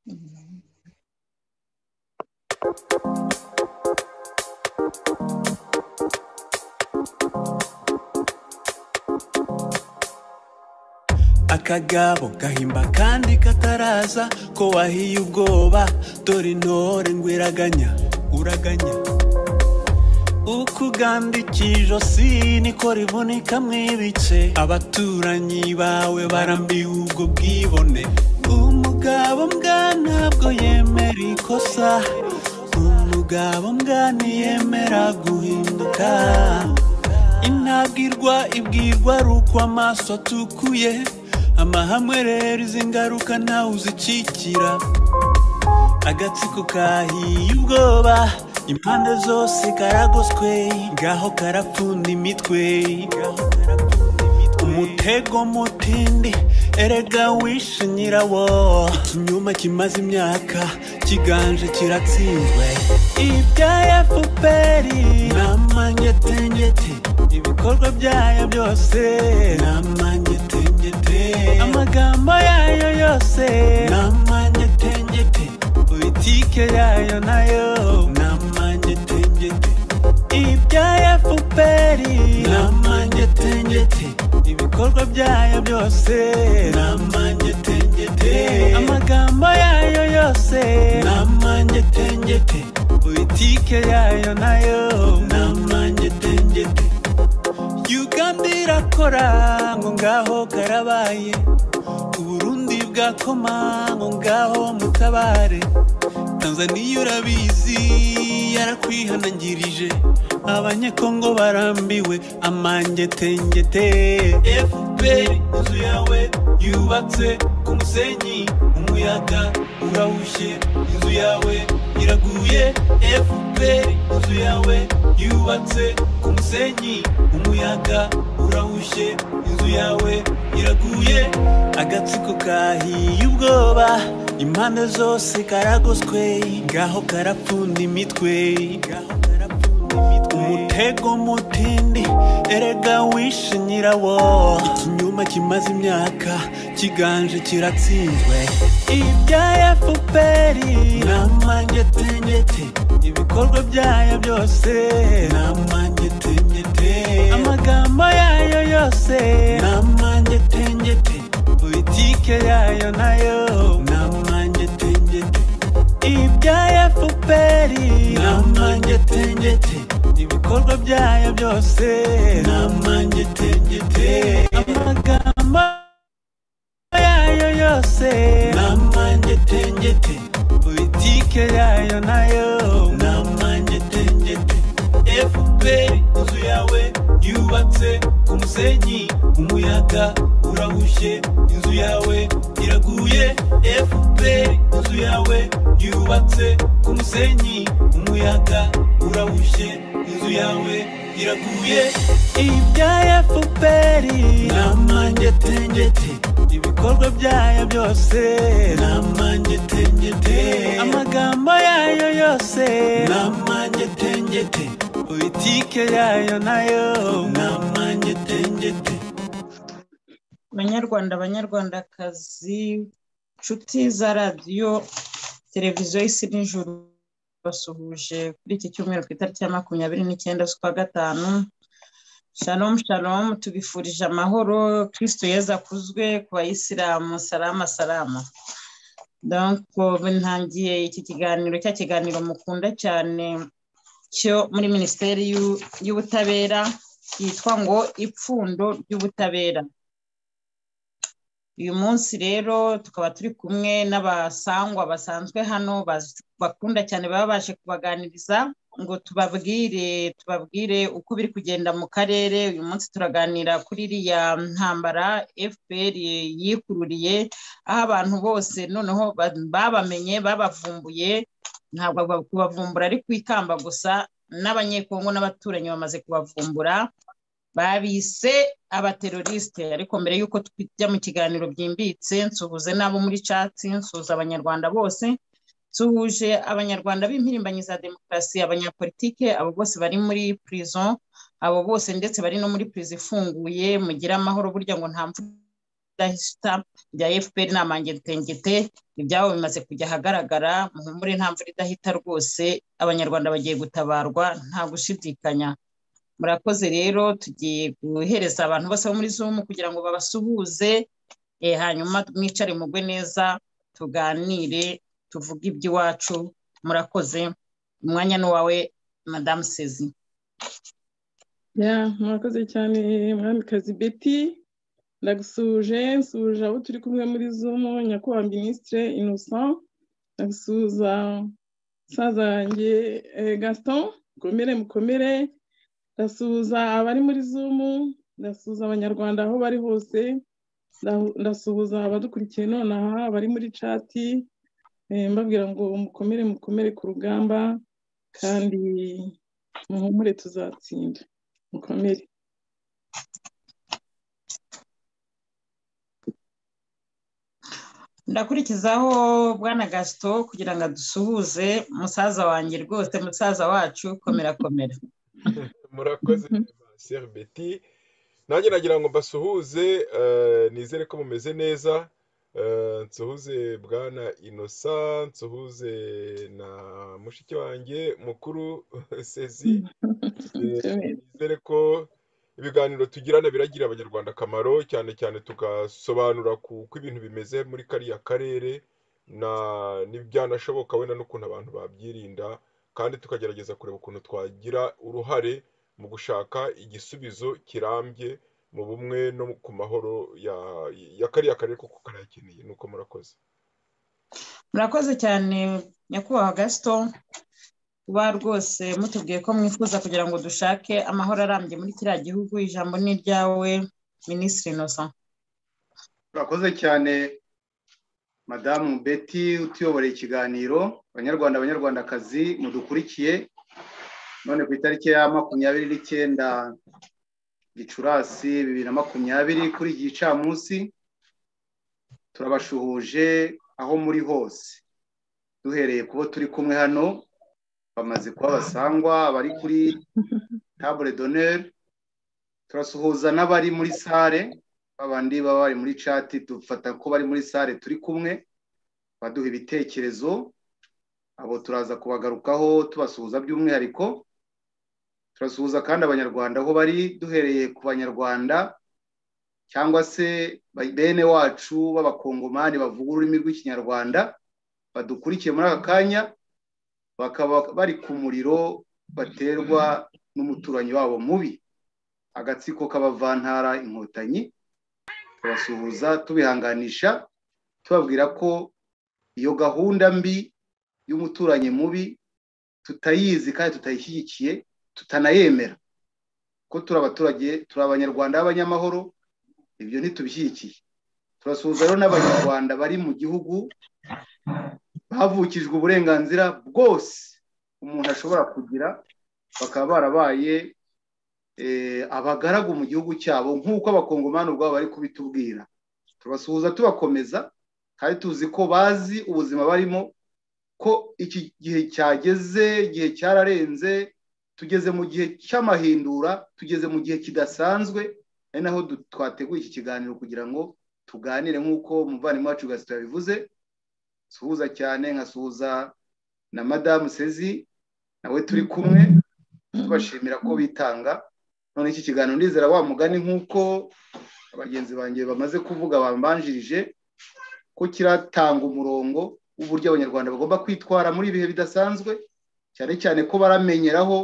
Mhm. akagabo gahimba kandi kataraza ko wahiye ubwoba dore intore ngo iraganya uraganya uko ugandika ijosi niko rivunika mu ibice abaturanyi bawe barambiwe ubwo bwibone umugabo mbwa ntabwo yemera ikosa umugabo mbwa ntiyemera guhinduka intabwirwa ibwirwa ari uko amaso atukuye amahamwe rero izi ngaruka ntawe uzikikira agatsiko kahiye ubwoba impande zose karagoswe ngaho karapfunda imitwe umutego mutindi erega wishe nyirawo ikinyoma kimaze imyaka kiganje kiratsinzwe ibya efuperi ni amangetengete ibikorwa byayo byose ni amangetengete amagambo yayo yose ni amangetengete politike yayo nayo ni amangetengete ibya efuperi ni amangetengete ibikorwa byayo byose ni amangetengete amagambo yayo yose ni amangetengete politike yayo nayo ni amangetengete uganda irakora ngo ngaho karabaye uburundi bwakoma ngo ngaho mutabare tanzaniya urabizi yarakwihanangirije abanyekongo barambiwe amangetengete fpr inzu yawe yubatse ku musenyi umuyaga urahushye inzu yawe iraguye fpr inzu yawe yubatse ku musenyi umuyaga urahushye inzu yawe iraguye agatsiko kahiye ubwoba impande zose karagoswe ngaho karapfunda imitwe ngaho karapfunda imitwe umutego mutindi erega wishe nyirawo ikinyoma kimaze imyaka kiganje kiratsinzwe ibya efuperi ni amangetengete ibikorwa byayo byose ni amangetengete amagambo yayo yose ni amangetengete politike yayo nayo ni amangetengete ibya efuperi ni amangetengete ibikorwa byayo byose ni amangetengete amagambo yayo yose ni amangetengete politike yayo nayo ni amangetengete fpr inzu yawe yubatse ku musenyi umuyaga urahushye inzu yawe iraguye fpr inzu yawe yubatse ku musenyi umuyaga urahushye inzu yawe iraguye ibya fpr ni amangetengete ibikorwa byayo byose ni amangetengete amagambo yayo yose ni amangetengete politike yayo nayo ni amangetengete banyarwanda banyarwandakazi nshuti za radiyo televiziyo y'isi n'ijoro basuhuje kuri iki cyumweru ku itariki ya makumyabiri n'icyenda z'ukwa gatanu shalom shalom tubifurije amahoro kirisito yeza akuzwe ku bayisilamu salama salama ntangiye iki kiganiro cya kiganiro mukunda cyane cyo muri minisiteri y'ubutabera yitwa ngo ipfundo ry'ubutabera uyu munsi rero tukaba turi kumwe n'abasangwa basanzwe hano bakunda cyane baba baje kubaganiriza ngo tubabwire tubabwire uko biri kugenda mu karere uyu munsi turaganira kuri iriya ntambara fpr yikururiye aho abantu bose noneho babamenye babavumbuye ntabwo kubavumbura ari ku ikamba gusa n'abanyekongo n'abaturanyi bamaze kubavumbura babise abaterorisite ariko mbere y'uko tujya mu kiganiro byimbitse nsuhuze n'abo muri catsi nsuhuza abanyarwanda bose nsuhuje abanyarwanda b'impirimbanyi za demokarasi abanyapolitike abo bose bari muri prison abo bose ndetse bari no muri prison ifunguye mugire amahoro burya ngo nta mvura idahita bya fpr ni amangetengete ibyabo bimaze kujya ahagaragara muhumure nta mvura idahita rwose abanyarwanda bagiye gutabarwa nta gushidikanya murakoze rero tugiye guhereza abantu bose bo muri zoom kugira ngo babasuhuze hanyuma mwicare mugwe neza tuganire tuvuge iby'iwacu murakoze umwanya ni uwawe madamu sezi murakoze cyane mwamikazi beti ndagusuhuje nsuhuje abo turi kumwe muri zoom nyakubahwa minisitire innocent ndagusuhuza musaza wanjye gaston mukomere mukomere ndasuhuza abari muri zumu ndasuhuza abanyarwanda aho bari hose ndasuhuza abadukurikiye nonaha abari muri cati mbabwira ngo mukomere mukomere ku rugamba kandi muhumure tuzatsinda mukomere ndakurikizaho bwana gasito kugira ngo adusuhuze musaza wanjye rwose musaza wacu komera komera murakoze seri beti nanjye nagira ngo mbasuhuze nizere ko mumeze neza nsuhuze bwana inosa nsuhuze na mushiki wanjye mukuru sezi nizere ko ibiganiro tugirana biragira abanyarwanda akamaro cyane cyane tugasobanura uko ibintu bimeze muri kariya karere n'ibyanashoboka wenda n'ukuntu abantu babyirinda kandi tukagerageza kureba ukuntu twagira uruhare mu gushaka igisubizo kirambye mu bumwe no ku mahoro ya kariya karere kuko karayakeneye nuko murakoze murakoze cyane nyakubahwa gasito kuba rwose mutubwiye ko mwifuza kugira ngo dushake amahoro arambye muri kiriya gihugu ijambo ni iryawe minisitiri inosa murakoze cyane madamu beti utuyoboreye ikiganiro abanyarwanda abanyarwandakazi mudukurikiye none ku itariki ya makumyabiri n'icyenda gicurasi bibiri na makumyabiri kuri iki gicamunsi turabashuhuje aho muri hose duhereye kubo turi kumwe hano bamaze kuba basangwa abari kuri tabure doneri turasuhuza n'abari muri sare babandi baba bari muri cati dufata ko bari muri sare turi kumwe baduha ibitekerezo abo turaza kubagarukaho tubasuhuza by'umwihariko turasuhuza kandi abanyarwanda aho bari duhereye ku banyarwanda cyangwa se bene wacu b'abakongomani bavuga ururimi rw'ikinyarwanda badukurikiye muri aka kanya bakaba bari ku muriro baterwa n'umuturanyi wabo mubi agatsiko k'abavantara inkotanyi turasuhuza tubihanganisha tubabwira ko iyo gahunda mbi y'umuturanyi mubi tutayizi kandi tutayishyigikiye tutanayemera ko turi abaturage turi abanyarwanda b'abanyamahoro ibyo ntitubishyigikiye turasuhuza rero n'abanyarwanda bari mu gihugu bavukijwe uburenganzira bwose umuntu ashobora kugira bakaba barabaye abagaragu mu gihugu cyabo nk'uko abakongomani ubwabo bari kubitubwira tubasuhuza tubakomeza kandi tuzi ko bazi ubuzima barimo ko iki gihe cyageze igihe cyararenze tugeze mu gihe cy'amahindura tugeze mu gihe kidasanzwe ari naho twateguye iki kiganiro kugira ngo tuganire nk'uko umuvandimwe wacu gasito yabivuze nsuhuza cyane nkasuhuza na madamu sezi nawe turi kumwe tubashimira ko bitanga none iki kiganiro ndizera wa mugani nk'uko bagenzi banjye bamaze kuvuga bambanjirije ko kiratanga umurongo w'uburyo abanyarwanda bagomba kwitwara muri ibihe bidasanzwe cyane cyane ko baramenyeraho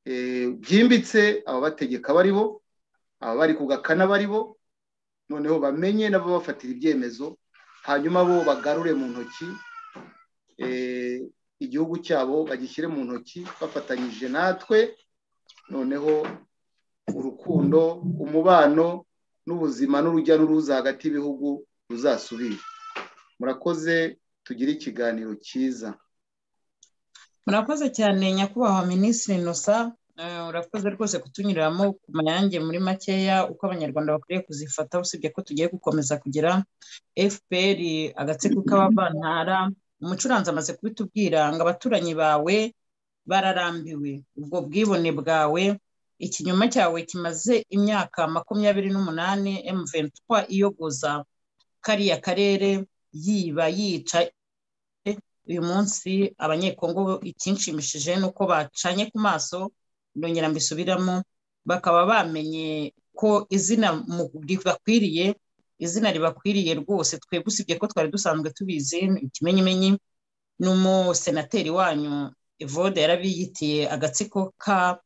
byimbitse ababategeka baribo ababari ku gakana baribo noneho bamenye nabo bafatira ibyemezo hanyuma bo bagarure mu ntoki igihugu cyabo bagishyire mu ntoki bafatanyije natwe noneho urukundo umubano n'ubuzima n'urujya n'uruza hagati y'ibihugu ruzasubire murakoze tugire ikiganiro cyiza murakoze cyane nyakubahwa minisitiri inosa urakoze rwose kutunyuriramo ku mayange muri makeya uko abanyarwanda bakwiriye kuzifata usibye ko tugiye gukomeza kugira fpr agatsiko k'abavantara umucuranzi amaze kubitubwira ngo abaturanyi bawe bararambiwe ubwo bwibone bwawe ikinyoma cyawe kimaze imyaka makumyabiri n'umunani emuventwa iyogoza kariya karere yiba yica uyu munsi abanyekongo ikinshimishije ni uko bacanye ku maso ndongera mbisubiramo bakaba bamenye ko izina ribakwiriye izina ribakwiriye rwose twebwe usibye ko twari dusanzwe tubizi ikimenyimenyi n'umusenateri wanyu evode yarabiyitiye agatsiko ka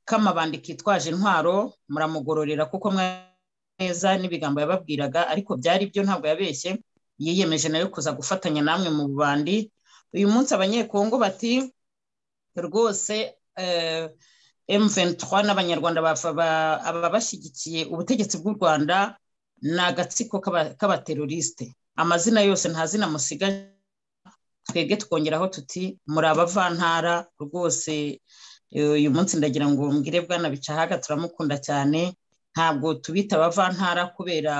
k'amabandi kitwaje intwaro muramugororera kuko neza n'ibigambo yababwiraga ariko byari byo ntabwo yabeshye yiyemeje nayo kuza gufatanya namwe mu bubandi uyu munsi abanyekongo bati rwose M23 n'abanyarwanda ababashyigikiye ubutegetsi bw'u Rwanda ni agatsiko k'abateroriste amazina yose nta zina musigaje twebwe twongeraho tuti muri abavantara rwose uyu munsi ndagira ngo mbwire bwana bicahaga turamukunda cyane ntabwo tubita abavantara kubera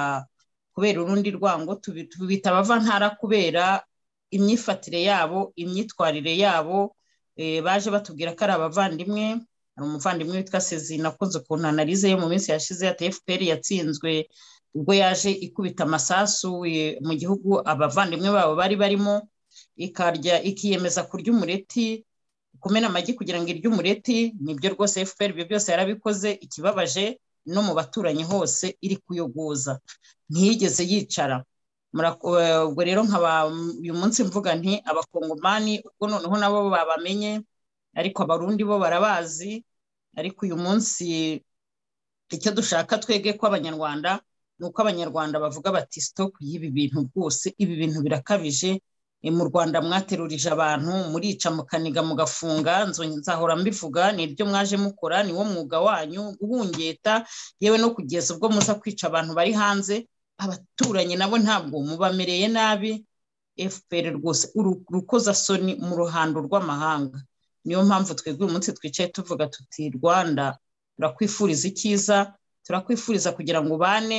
kubera urundi rwango tubita abavantara kubera imyifatire yabo imyitwarire yabo baje batubwira ko ari abavandimwe hari umuvandimwe witwa sezina akunze ukuntu analize yo mu minsi yashize ya tfpr yatsinzwe ubwo yaje ikubita amasasu mu gihugu abavandimwe babo bari barimo ikarya ikiyemeza kurya umureti kumena amagi kugira ngo irye umureti nibyo rwose fpr ibyo byose yarabikoze ikibabaje no mu baturanyi hose iri kuyogoza ntiyigeze yicara ubwo rero nkaba uyu munsi mvuga nti abakongomani ubwo noneho nabo babamenye ariko abarundi bo barabazi ariko uyu munsi icyo dushaka twege ko abanyarwanda ni uko abanyarwanda bavuga bati sitopu y'ibi bintu rwose ibi bintu birakabije mu rwanda mwaterurije abantu murica mukaniga mugafunga nzahora mbivuga ni ibyo mwaje mukora ni wo mwuga wanyu guhungeta yewe no kugeza ubwo muza kwica abantu bari hanze abaturanyi nabo ntabwo mubamereye nabi fpr rwose urukozasoni mu ruhando rw'amahanga niyo mpamvu twebwe uyu munsi twicaye tuvuga tuti rwanda turakwifuriza icyiza turakwifuriza kugira ngo ubane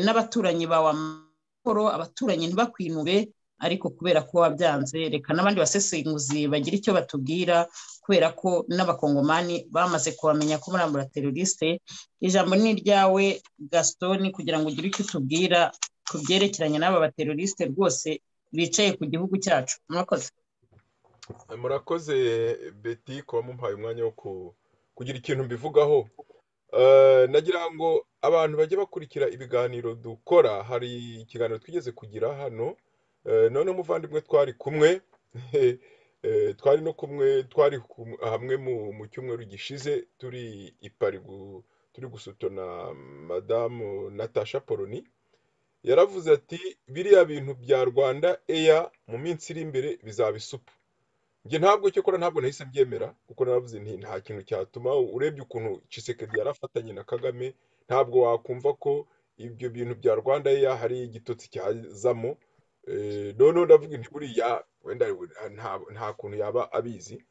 n'abaturanyi bawe amahoro abaturanyi ntibakwinuwe ariko kubera ko wabyanze reka n'abandi basesenguzi bagira icyo batubwira kubera ko n'abakongomani bamaze kubamenya ko murambura teroriste ijambo ni iryawe gasitoni kugira ngo ugire icyo utubwira ku byerekeranye n'aba bateroriste rwose bicaye ku gihugu cyacu murakoze murakoze beti kuba mumpaye umwanya wo kugira ikintu mbivugaho nagira ngo abantu bajye bakurikira ibiganiro dukora hari ikiganiro twigeze kugira hano none umuvandimwe twari kumwe twari no kumwe twari hamwe mu cyumweru gishize turi ipari turi gusutana madamu natasha poloni yaravuze ati biriya bintu bya rwanda eya mu minsi iri imbere bizaba isupu njye ntabwo cyo kora ntabwo nahise mbyemera kuko naravuze nti nta kintu cyatuma urebye ukuntu cisekedi yarafatanye na kagame ntabwo wakumva ko ibyo bintu bya rwanda eya hari igitotsi cyazamo none ndavuga inti buriya wenda nta kuntu yaba abizi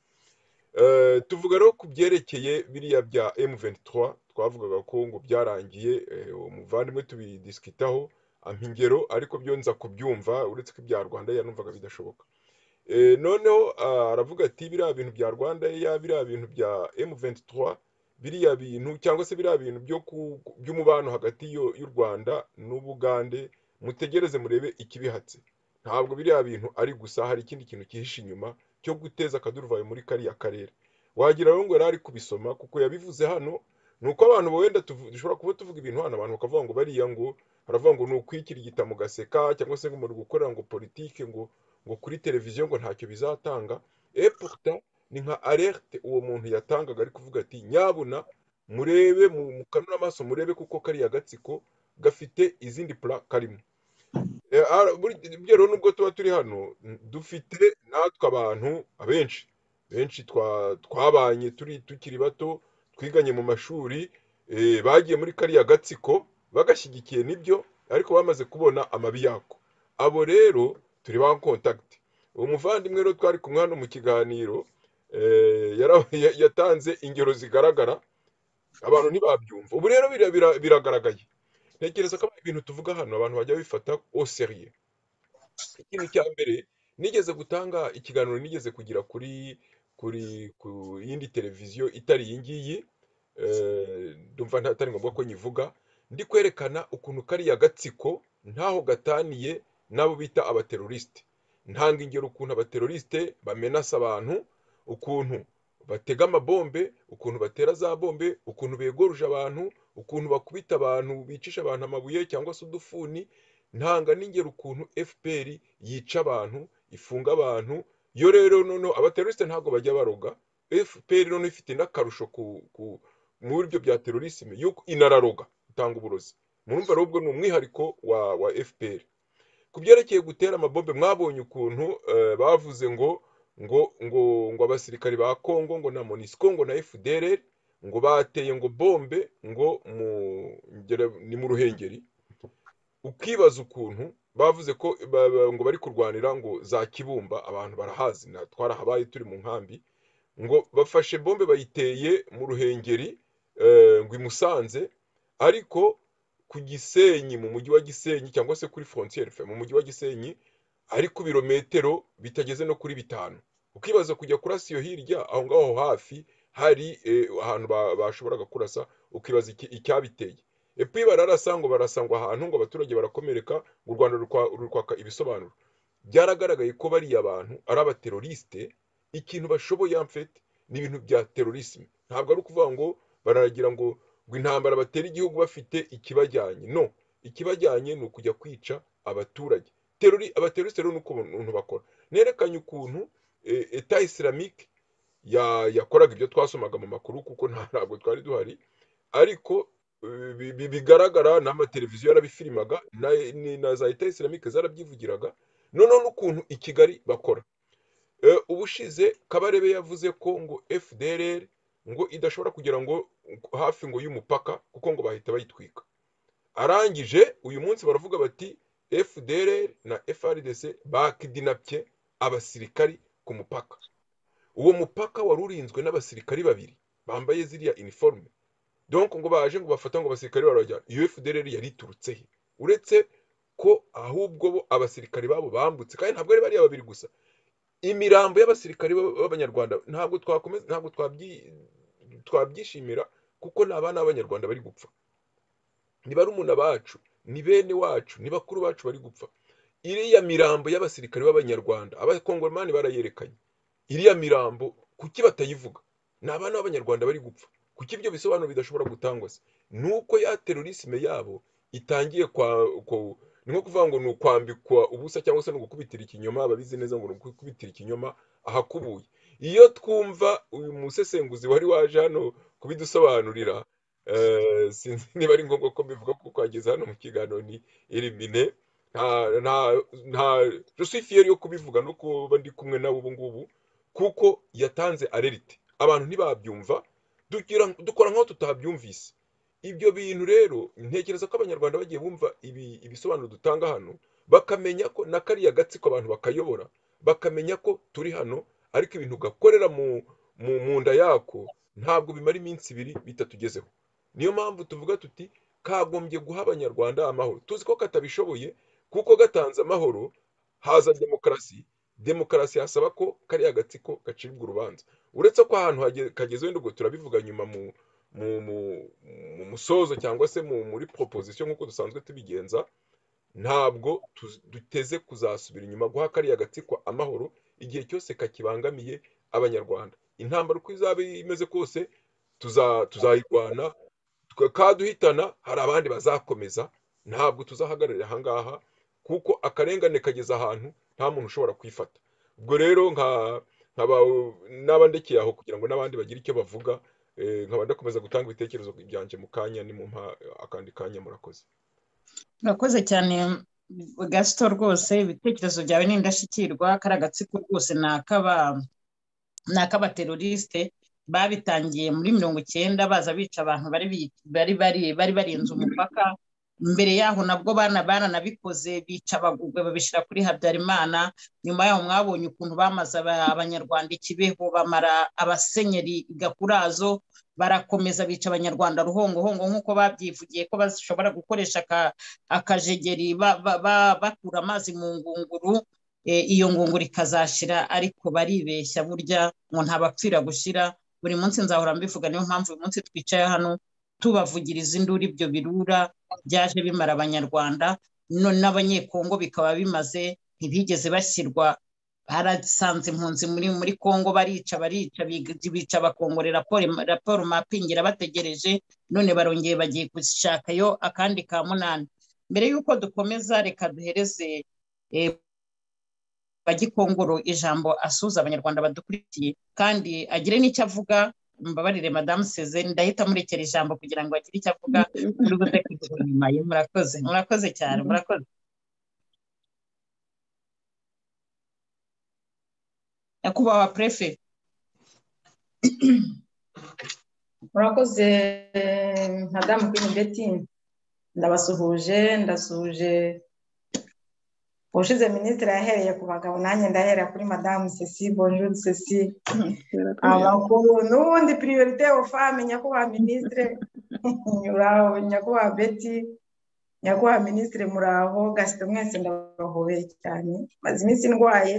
tuvuga rero ku byerekeye biriya bya M23 twavugaga ko ngo byarangiye umuvandimwe tubidisikitaho ampa ingero ariko byo nza kubyumva uretse ko ibya rwanda numvaga bidashoboka noneho aravuga ati biriya bintu bya rwanda ya biriya bintu bya M23 biriya bintu cyangwa se biriya bintu by'umubano hagati y'u rwanda n'ubugande mutegereze murebe ikibihatse ntabwo biriya bintu ari gusa hari ikindi kintu cyihishe inyuma cyo guteza akaduruvayo muri kariya karere wagira ngo yari ari kubisoma kuko yabivuze hano ni uko abantu wenda dushobora kuba tuvuga ibintu hano abantu bakavuga ngo bariya ngo baravuga ngo ni ukwikirigita mu gaseka cyangwa se ngo muri gukorera ngo politike ngo ngo kuri televiziyo ngo ntacyo bizatanga eputa ni nka alerte uwo muntu yatangaga ari kuvuga ati nyabuna murebe mukanura amaso murebe kuko kariya gatsiko gafite izindi pura karimo burya rero nubwo tuba turi hano dufite natwe abantu abenshi benshi twabanye turi tukiri bato twiganye mu mashuri bagiye muri kariya gatsiko bagashyigikiye nibyo ariko bamaze kubona amabi yako abo rero turi ba kontakiti uwo muvandimwe rero twari kumwe hano mu kiganiro yatanze ingero zigaragara abantu ntibabyumva ubu rero biragaragaye ntekereza ko ibintu tuvuga hano abantu bajya bifata oseriye ikintu cya mbere nigeze gutanga ikiganiro nigeze kugira kuri kuri ku yindi televiziyo itari iyi ngiyi ndumva atari ngombwa ko nyivuga ndi kwerekana ukuntu kariya gatsiko ntaho gataniye n'abo bita abaterorisite ntanga ingero ukuntu abaterorisite bamenasa abantu ukuntu batega amabombe ukuntu batera za bombe ukuntu begoruje abantu ukuntu bakubita abantu bicisha abantu amabuye cyangwa se udufuni ntanga n'ingero ukuntu fpr yica abantu ifunga abantu yo rero noneho abaterorisite ntabwo bajya baroga fpr noneho ifite n'akarusho muri byo bya terorisme yuko inararoga itanga uburozi murumva rero ubwo ni umwihariko wa wa fpr ku byerekeye gutera amabombe mwabonye ukuntu bavuze ngo ngo ngo ngo abasirikari ba kongo ngo na monisco ngo na fdr ngo bateye ngo bombe ngo mu ni mu ruhengeri ukibaza ukuntu bavuze ko ngo bari kurwanira ngo za kibumba abantu barahazi twarahabaye turi mu nkambi ngo bafashe bombe bayiteye mu ruhengeri ngo imusanze ariko ku gisenyi mu mujyi wa gisenyi cyangwa se kuri frontier mu mujyi wa gisenyi ari ku birometero bitageze no kuri bitanu ukibaza kujya kurasa iyo hirya aho ngaho hafi hari ahantu bashoboraga kurasa ukibaza icyabiteye epi bararasa ngo barasangwa ahantu ngo abaturage barakomereka ngo u rwanda rukwaka ibisobanuro byaragaragaye ko bariya abantu ari abaterorisite ikintu bashoboye amfete ni ibintu bya terorisme ntabwo ari ukuvuga ngo bararagira ngo ngo intambara batera igihugu bafite ikibajyanye no ikibajyanye ni ukujya kwica abaturage terori abaterorisite rero ni ukuntu bakora nerekanye ukuntu eta isilamike yakoraga ibyo twasomaga mu makuru kuko ntabwo twari duhari ariko bigaragara n'amateleviziyo yarabifirimaga na za eta isilamike zarabyivugiraga noneho n'ukuntu i kigali bakora ubushize kabarebe yavuze ko ngo fdr ngo idashobora kugira ngo hafi ngo y'umupaka kuko ngo bahita bayitwika arangije uyu munsi baravuga bati fdr na frdc bakidinapye abasirikari ku mupaka uwo mupaka wari urinzwe n'abasirikari babiri bambaye ziriya iniforume donc ngo baje ngo bafata ngo abasirikari barabajyana iyo fdr yariturutse he uretse ko ahubwo bo abasirikari babo bambutse kandi ntabwo ari bariya babiri gusa imirambo y'abasirikari b'abanyarwanda ntabwo twakomeza ntabwo twabyishimira kuko ni abana b'abanyarwanda bari gupfa ni barumuna bacu ni bene wacu ni bakuru bacu bari gupfa iriya mirambo y'abasirikari b'abanyarwanda abakongomani barayerekanye iriya mirambo kuki batayivuga ni abana b'abanyarwanda bari gupfa kuki ibyo bisobanuro bidashobora gutangwa se ni uko ya terorisme yabo itangiye kwa ni nko kuvuga ngo ni ukwambikwa ubusa cyangwa se ni ugukubitira ikinyoma ababizi neza ngo ni ugukubitira ikinyoma ahakubuye iyo twumva uyu musesenguzi wari waje hano kubidusobanurira sinzi niba ari ngombwa ko mbivuga kuko ageze hano mu kiganiro ni elimine nta rusifiyeri yo kubivuga no kuba ndi kumwe nawe ubu ngubu kuko yatanze arerite abantu ntibabyumva dukora nk'aho tutabyumvise ibyo bintu rero ntekereza ko abanyarwanda bagiye bumva ibisobanuro dutanga hano bakamenya ko na kariya gatsiko abantu bakayobora bakamenya ko turi hano ariko ibintu gakorera mu nda yako ntabwo bimara iminsi ibiri bitatugezeho niyo mpamvu tuvuga tuti kagombye guha abanyarwanda amahoro tuzi ko katabishoboye kuko gatanze amahoro haza demokarasi demokarasi hasaba ko kariya gatsiko gacibwa urubanza uretse ko ahantu kageze wenda ubwo turabivuga nyuma mu mu musozo cyangwa se muri proposition nk'uko dusanzwe tubigenza ntabwo duteze kuzasubira inyuma guha kariya gatsiko amahoro igihe cyose kakibangamiye abanyarwanda intambara uko izaba imeze kose tuzayirwana kaduhitana hari abandi bazakomeza ntabwo tuzahagararira aha ngaha kuko akarengane kageze ahantu nta muntu ushobora kwifata ubwo rero n'abandekeye aho kugira ngo n'abandi bagire icyo bavuga nkaba ndakomeza gutanga ibitekerezo byanjye mu kanya ni mu akandi kanya murakoze murakoze cyane gasito rwose ibitekerezo byawe ni indashyikirwa kariya gatsiko rwose ni ak'abaterorisite babitangiye muri mirongo icyenda baza bica abantu bari barenze umupaka mbere yaho nabwo bana baranabikoze bica abagurwe babishyira kuri habyarimana nyuma yaho mwabonye ukuntu bamaze abanyarwanda ikibeho bamara abasenyeri gakurazo barakomeza bica abanyarwanda ruhongohongo nk'uko babyivugiye ko bashobora gukoresha akajegeri bakura amazi mu ngunguru iyo ngunguru ikazashira ariko baribeshya burya ngo ntabapfira gushyira buri munsi nzahora mbivuga niyo mpamvu uyu munsi twicaye hano tubavugiriza induru ibyo birura byaje bimara abanyarwanda none n'abanyekongo bikaba bimaze ntibigeze bashyirwa harasanze impunzi muri muri kongo barica barica bica bakongorera raporo mapingira bategereje none barongeye bagiye gushakayo akandi ka munani mbere y'uko dukomeza reka duhereze bagikongoro ijambo asuza abanyarwanda badukurikiye kandi agire n'icyo avuga mbabarire madamu seze ndahita murekera ijambo kugira ngo agire icyo avuga muri gutekereza inyuma ye murakoze murakoze cyane murakoze nyakubahwa perefe murakoze madamu kwini beti ndabasuhuje ndasuhuje ubushize minisitiri yahereye ku bagabo nanjye ndahera kuri madamu sesi bonjuru sesi abakuru n'ubundi piriyorite ofame nyakubahwa minisitiri muraho nyakubahwa beti nyakubahwa minisitiri muraho gasite mwese ndabahobeye cyane maze iminsi ndwaye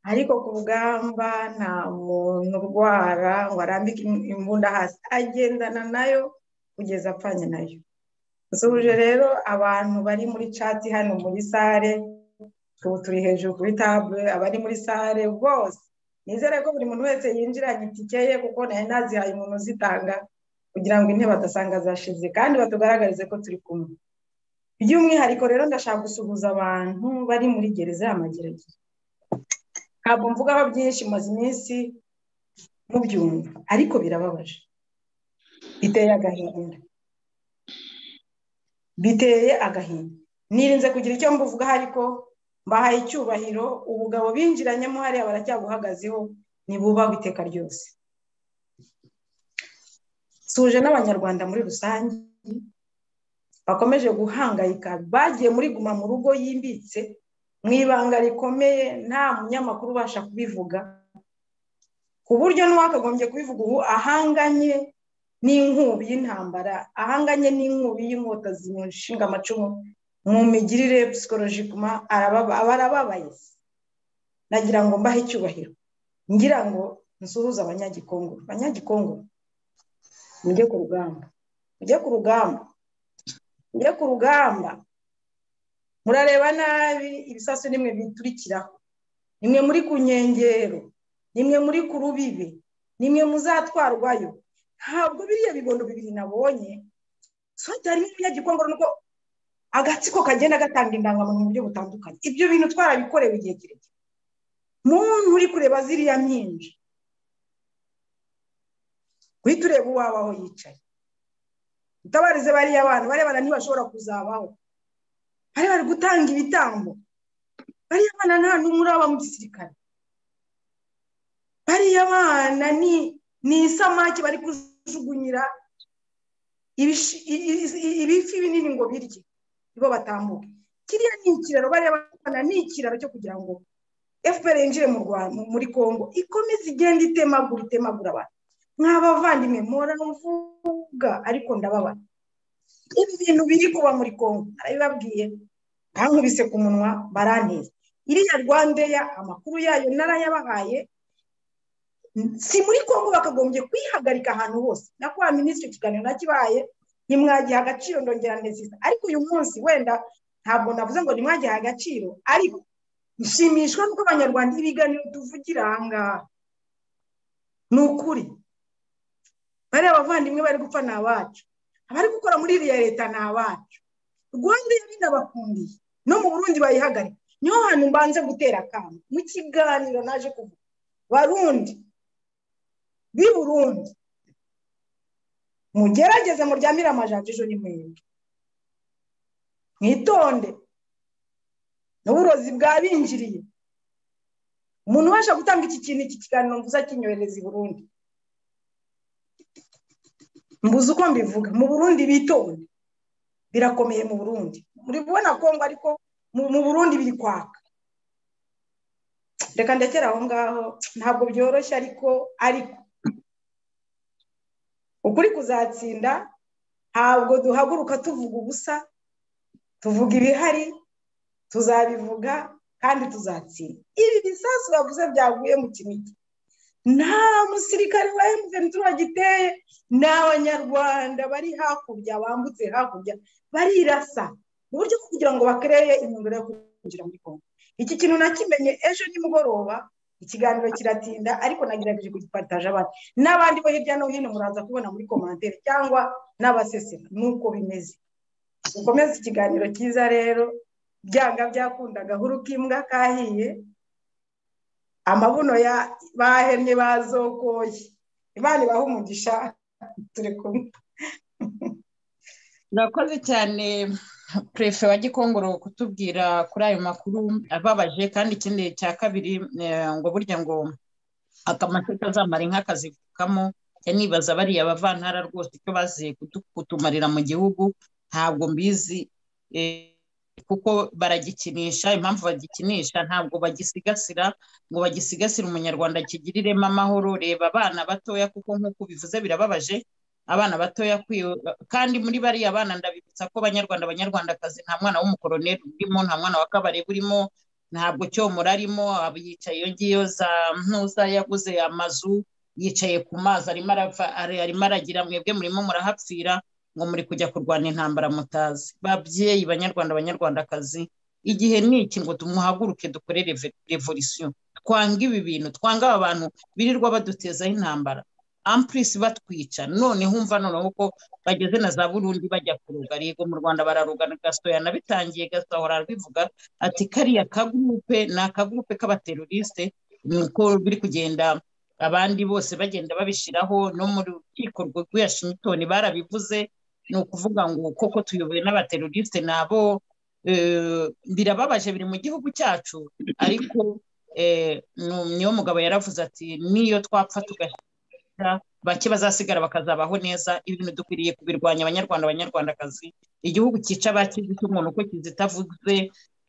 ariko ku rugamba nta muntu urwara ngo arambike imbunda hasi agendana nayo kugeza apfanye nayo nsuhuje rero abantu bari muri cati hano muri sare ubu turi hejuru kuri tabure abari muri sare bose nizere ko buri muntu wese yinjiranye itike ye kuko nayo nazihaye umuntu uzitanga kugira ngo intebe adasanga zashize kandi batugaragarize ko turi kumwe by'umwihariko rero ndashaka gusuhuza abantu bari muri gereza y'amageragere ntabwo mvugaho byinshi maze iminsi mubyumva ariko birababaje biteye agahinda biteye agahinda nirinze kugira icyo mbuvugaho ariko mbahaye icyubahiro ubugabo binjiranyemo hariya baracyabuhagazeho ntibubaho iteka ryose suje n'abanyarwanda muri rusange bakomeje guhangayika bagiye muri guma mu rugo yimbitse mu ibanga rikomeye nta munyamakuru ubasha kubivuga ku buryo n'uwakagombye kubivuga ubu ahanganye n'inkubi y'intambara ahanganye n'inkubi y'inkota zimushinga amacumu mu migirire psikolojikuma arababaye nagira ngo mbahe icyubahiro ngira ngo nsuhuze abanyagikongo abanyagikongo mujye ku rugamba mujye ku rugamba mujye ku rugamba murareba nabi ibisasu nimwe biturikiraho nimwe muri ku nkengero nimwe muri ku rubibi nimwe muzatwarwayo ntabwo biriya bibondo bibiri nabonye so harimo umunyagikongo nuko agatsiko kagenda gatanga indangamuntu mu buryo butandukanye ibyo bintu twarabikorewe igihe kirekire muntu uri kureba ziriya mpinja guhita ureba uwawe aho yicaye utabarize bariya abantu barebana ntibashobora kuzabaho bari bari gutanga ibitambo bariya bana nta n'umwe uraba mu gisirikare bariya bana ni ni isamaki bari kujugunyira ibifi binini ngo birye nibo batambuka kiriya ni ikiraro bariya bana ni ikiraro cyo kugira ngo fpr yinjire mu rwanda muri congo ikomeze igenda itemagura itemagura abantu nk'abavandimwe mpora mvuga ariko ndababara ibi bintu biri kuba muri congo narabibabwiye bankubise ku munwa baranteza iriya rwandeya amakuru yayo narayabahaye si muri congo bakagombye kwihagarika ahantu hose nakora minisitiri ikiganiro nakibaye ntimwagiha agaciro ndongera ndezisa ariko uyu munsi wenda ntabwo navuze ngo ntimwagihe agaciro ariko nshimishwa nuko abanyarwanda ibiganiro tuvugira aha ngaha ni ukuri bariya abavandimwe bari gupfa ni abacu abari gukora muri iriya leta ni abacu rwanda binabakundiye no mu burundi bayihagarika niho hantu mbanze gutera akantu mu kiganiro naje kuvuga barundi b'i burundi mugerageze muryamire amajanja ejo ni mwebwe mwitonde n'uburozi bwabinjiriye umuntu ubasha gutanga iki kintu iki kiganiro mvuze akinyohereza i burundi mbuze uko mbivuga mu burundi bitonde birakomeye mu burundi muri kubona kongo ariko mu burundi biri kwaka reka ndekera aho ngaho ntabwo byoroshye ariko ariko ukuri kuzatsinda ntabwo duhaguruka tuvuga ubusa tuvuga ibihari tuzabivuga kandi tuzatsinda ibi bisasu bavuze byaguye mu kinigi nta musirikare wa emutiyeni turagiteye ni abanyarwanda bari hakurya bambutse hakurya barirasa mu buryo bwo kugira ngo bakereye inyungura yo kwinjira muri kongo iki kintu nakimenye ejo nimugoroba ikiganiro kiratinda ariko nagerageje kugipataje abandi n'abandi bo hirya no hino muraza kubona muri komantere cyangwa n'abasesera nuko bimeze ukomeze ikiganiro cyiza rero byanga byakunda gahuru k'imbwa kahiye amabuno ya bahemye bazokoye imana ibaha umugisha turi kumwe murakoze cyane perefe wa gikongoro kutubwira kuri ayo makuru ababaje kandi ikindi cya kabiri ngo burya ngo akamashyi kazamara inka kazivukamo nibaza bariya bavantara rwose icyo bazi kutumarira mu gihugu ntabwo mbizi kuko baragikinisha impamvu bagikinisha ntabwo bagisigasira ngo bagisigasire umunyarwanda kigiriremo amahoro reba abana batoya kuko nk'uko ubivuze birababaje abana batoya kandi muri bariya bana ndabibutsa ko banyarwanda abanyarwandakazi nta mwana w'umukoroneri urimo nta mwana wa kabare urimo ntabwo cyomora arimo yicaye iyo ngiyo za ntuza yaguze amazu yicaye ku mazi arimo aragira mwebwe murimo murahapfira ngo muri kujya kurwana intambara mutazi babyeyi banyarwanda abanyarwandakazi igihe ni iki ngo tumuhaguruke dukorere revolisiyo twanga ibi bintu twanga aba bantu birirwa badutezaho intambara ampurisi batwica none humva noneho ko bageze na za burundi bajya kuruga yego mu rwanda bararugana gasoyana bitangiye gasahora arabivuga ati kariya kagurupe ni akagurupe k'abateroriste nuko biri kugenda abandi bose bagenda babishyiraho no mu rukiko rwa Washington barabivuze ni ukuvuga ngo koko tuyobowe n'abateroriste nabo birababaje biri mu gihugu cyacu ariko niyo mugabo yaravuze ati niyo twapfa tugashyira bake bazasigara bakazabaho neza ibintu dukwiriye kubirwanya abanyarwanda abanyarwandakazi igihugu cyica abakizi cy'umuntu uko kizitavuze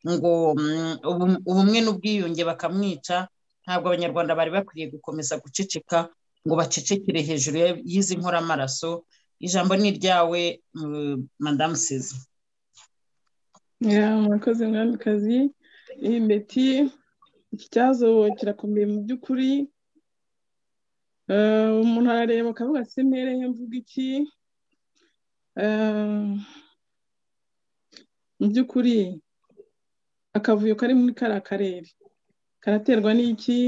ngo ubumwe n'ubwiyunge bakamwica ntabwo abanyarwanda bari bakwiriye gukomeza guceceka ngo bacecekere hejuru y'izi nkoramaraso ijambo ni iryawe madamu sezi murakoze mwamikazi iyi miti iki kibazo kirakomeye mu by'ukuri umuntu arareba akavuga ati mbereye mvuga iki mu by'ukuri akavuyo kari muri kariya karere karaterwa n'iki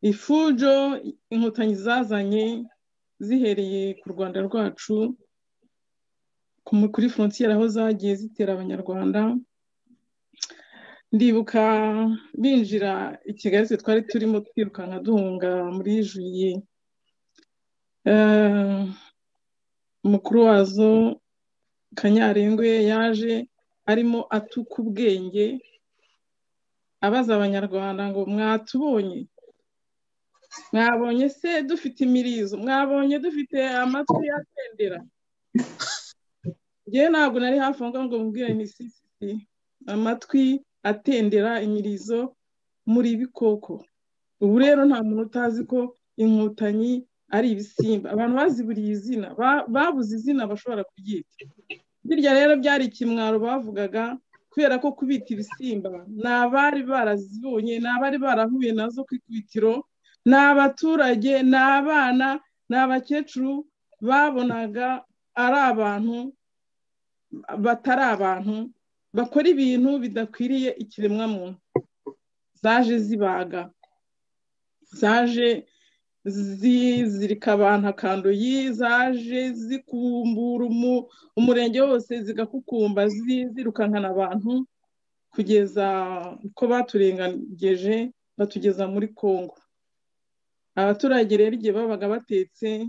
ifujo inkotanyi zazanye zihereye ku rwanda rwacu kuri forontiyeri aho zagiye zitera abanyarwanda ndibuka binjira i kigali twe twari turimo twirukanka duhunga muri juye umukuru wazo kanyarengwe yaje arimo atuka ubwenge abaza abanyarwanda ngo mwatubonye mwabonye se dufite imirizo mwabonye dufite amatwi yatendera ngewe ntabwo nari hafi aho ngaho ngo mubwire ni sisisi amatwi atendera imirizo muri bikoko ubu rero nta muntu utazi ko inkotanyi ari ibisimba abantu baziburiye izina babuze izina bashobora kuryita birya rero byari ikimwaro bavugaga kubera ko kubita ibisimba ni abari barazibonye ni abari barahuye nazo ku ikubitiro ni abaturage ni abana ni abakecuru babonaga ari abantu batari abantu bakora ibintu bidakwiriye ikiremwamuntu zaje zibaga zaje zizirika abantu akandoyi zaje zikumbura umurenge wose zigakukumba zirukankana abantu kugeza ko baturengeje batugeza muri congo abaturage rero igihe babaga batetse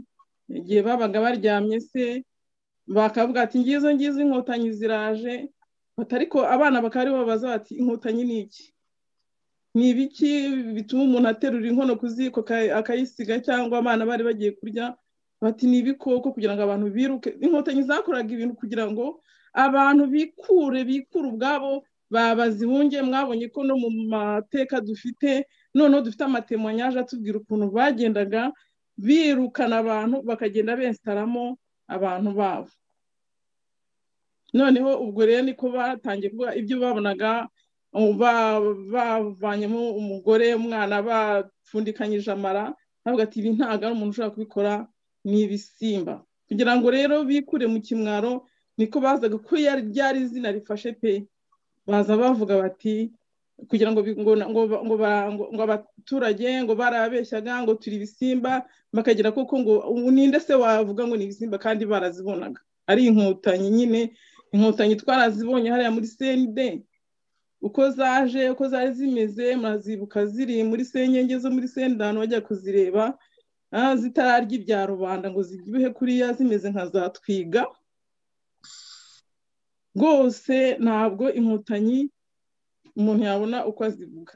igihe babaga baryamye se bakavuga ati ngizo ngizo inkotanyi ziraje ariko abana bakaba aribo babaza bati inkotanyi ni iki ni ibiki bituma umuntu aterura inkono ku ziko akayisiga cyangwa abana bari bagiye kurya bati ni ibikoko kugira ngo abantu biruke inkotanyi zakoraga ibintu kugira ngo abantu bikure bikure ubwabo babazihunge mwabonye ko no mu mateka dufite noneho dufite amatemwanyaje atubwira ukuntu bagendaga birukana abantu bakagenda benstaramo abantu babo noneho ubwo rero niko batangiye kuvuga ibyo babonaga bavanyemo umugore umwana bapfundikanyije amara ntabwo ati ibi ntabwo ari umuntu ushobora kubikora ni ibisimba kugira ngo rero bikure mu kimwaro niko bazaga ko ryari izina rifashe pe baza bavuga bati kugira ngo bi- ngo ngo ngo bara- ngo- ngo abaturage ngo barabeshyaga ngo turi ibisimba bakagira koko ngo ubu ninde se wavuga ngo ni ibisimba kandi barazibonaga ari inkotanyi nyine inkotanyi twarazibonye hariya muri senide uko zaje uko zari zimeze murazibuka ziri muri senyenge zo muri senda ahantu bajya kuzireba ah, zitararya ibya rubanda ngo zibyibuhe kuriya zimeze nka za twiga rwose ntabwo inkotanyi umuntu yabona uko azivuga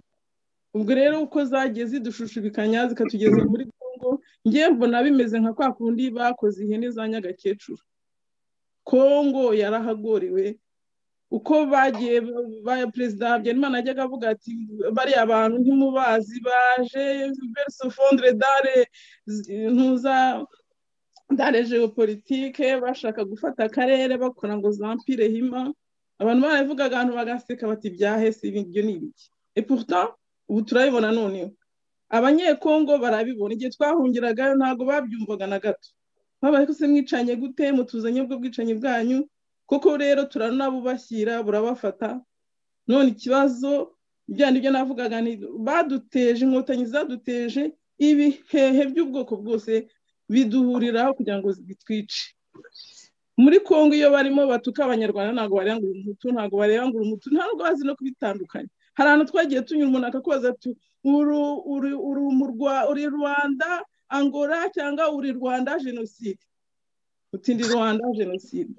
ubwo rero uko zagiye zidushushushubikanya zikatugeza muri kongo ngewe mbona bimeze nka kwa kundi bakoze ihene za nyagakecuru kongo yarahagoriwe uko bagiye ba perezida habyarimana ajyaga avuga ati bariya bantu ntimubazi baje verso fondre dare z- ntuza dare geopolitike bashaka gufata akarere bakora ngo zampire hima abantu barabivugaga abantu bagaseka bati byahese ibyo ni ibiki et pourtant ubu turabibona noneho abanyekongo barabibona igihe twahungiragayo ntabwo babyumvaga na gato babaye ko se mwicanye gute mutuzanye ubwo bwicanyi bwanyu koko rero turanabubashyira burabafata none ikibazo bya nibyo navugaga ni baduteje inkotanyi zaduteje ibihehe by'ubwoko bwose biduhuriraho kugira ngo bitwice muri kongo iyo barimo batuka abanyarwanda ntabwo bareba ngo uyu mutu ntabwo bareba ngo uyu mutu ntabwo bazi no kubitandukanya hari ahantu twagiye tunyura umuntu akakubaza ati uru uri uri mu Rwa- uri rwanda angora cyangwa uri rwanda jenoside uti ndi rwanda jenoside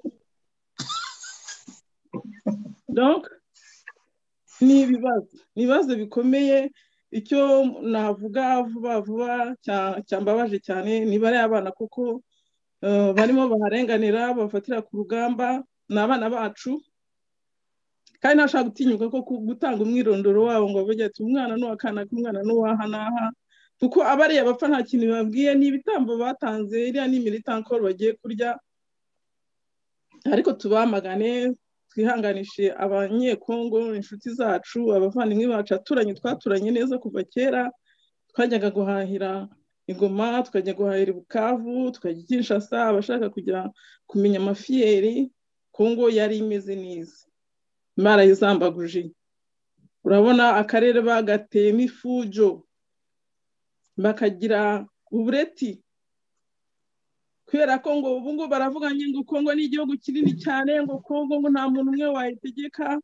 donc ni ibibazo ni ibibazo bikomeye icyo navuga vuba vuba cya- cyambabaje cyane ni bariya abana kuko eh, barimo baharenganira bafatira ku rugamba ni abana bacu kandi ntashaka gutinyuka ko ku- gutanga umwirondoro wabo ngo bavuge ati umwana ni uwakanaka umwana ni uwaha n'aha kuko abariya bapfa nta kintu bababwiye ni ibitambo batanze iriya ni militankoro bagiye kurya ariko tubamagane twihanganishe abanyekongo inshuti zacu abavandimwe bacu aturanye twaturanye neza kuva kera twajyaga guhahira igoma tukajya guhahira bukavu tukajya i kinshasa abashaka kugira kumenya amafiyeri kongo yari imeze neza barayizambaguje urabona akarere bagateyemo ifujo bakagira ubureti kubera ko ngo ubu ngubu baravuga ngo kongo ni igihugu kinini cyane ngo kongo ngo nta muntu umwe wayitegeka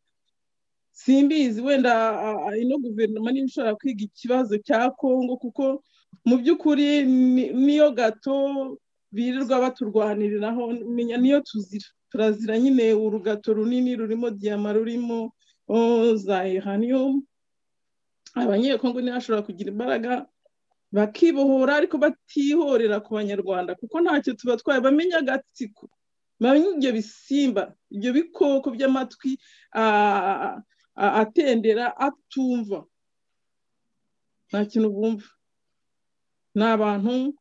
simbizi wenda a- a- ino guverinoma niba ishobora kwiga ikibazo cya kongo kuko mu by'ukuri ni- niyo gato birirwa baturwaniriraho menya niyo tuzira turazira nyine urugato runini rurimo diyama rurimo oh, za iranium abanyekongo nibo bashobora kugira imbaraga bakibohora ariko batihorera ku banyarwanda kuko ntacyo tubatwaye bamenya agatsiko bamenya ibyo bisimba ibyo bikoko by'amatwi ah, ah, atendera atumva nta kintu bumva ni abantu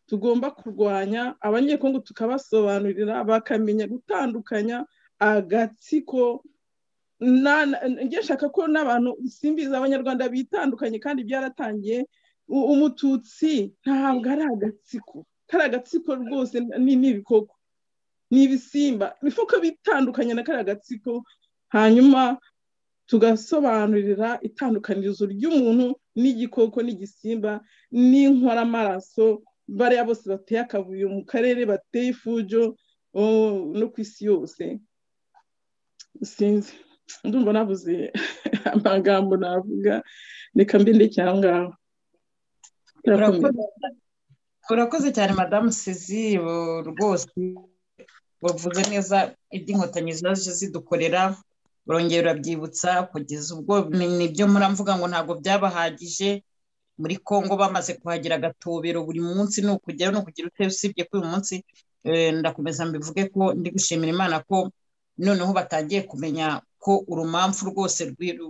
tugomba kurwanya abanyekongo tukabasobanurira bakamenya gutandukanya agatsiko na- na- njye nshaka ko n'abantu simbizi abanyarwanda bitandukanye kandi byaratangiye U- umututsi ntabwo ari agatsiko kari agatsiko rwose ni ni ibikoko ni ibisimba ibifuko bitandukanye na kari agatsiko hanyuma tugasobanurira itandukanirizo ry'umuntu n'igikoko n'igisimba n'inkoramaraso bariya bose bateye akavuyo mu karere bateye ifujo oh, no ku isi yose sinzi ndumva nabuze amagambo navuga reka mbinde cyangwa ngaho turakomeza Urakoze- urakoze cyane madamu sizi bu- rwose wavuze neza iby'inkotanyi zaje zidukorera urongera urabyibutsa kugeza ubwo ni- nibyo muramvuga ngo ntabwo byabahagije muri congo bamaze kuhagira agatobero buri munsi ni ukujyayo ni ukugira utebe usibye ko uyu munsi eh, ndakomeza mbivuge ko ndi gushimira imana ko noneho batangiye kumenya ko urumamfu rwose rwi-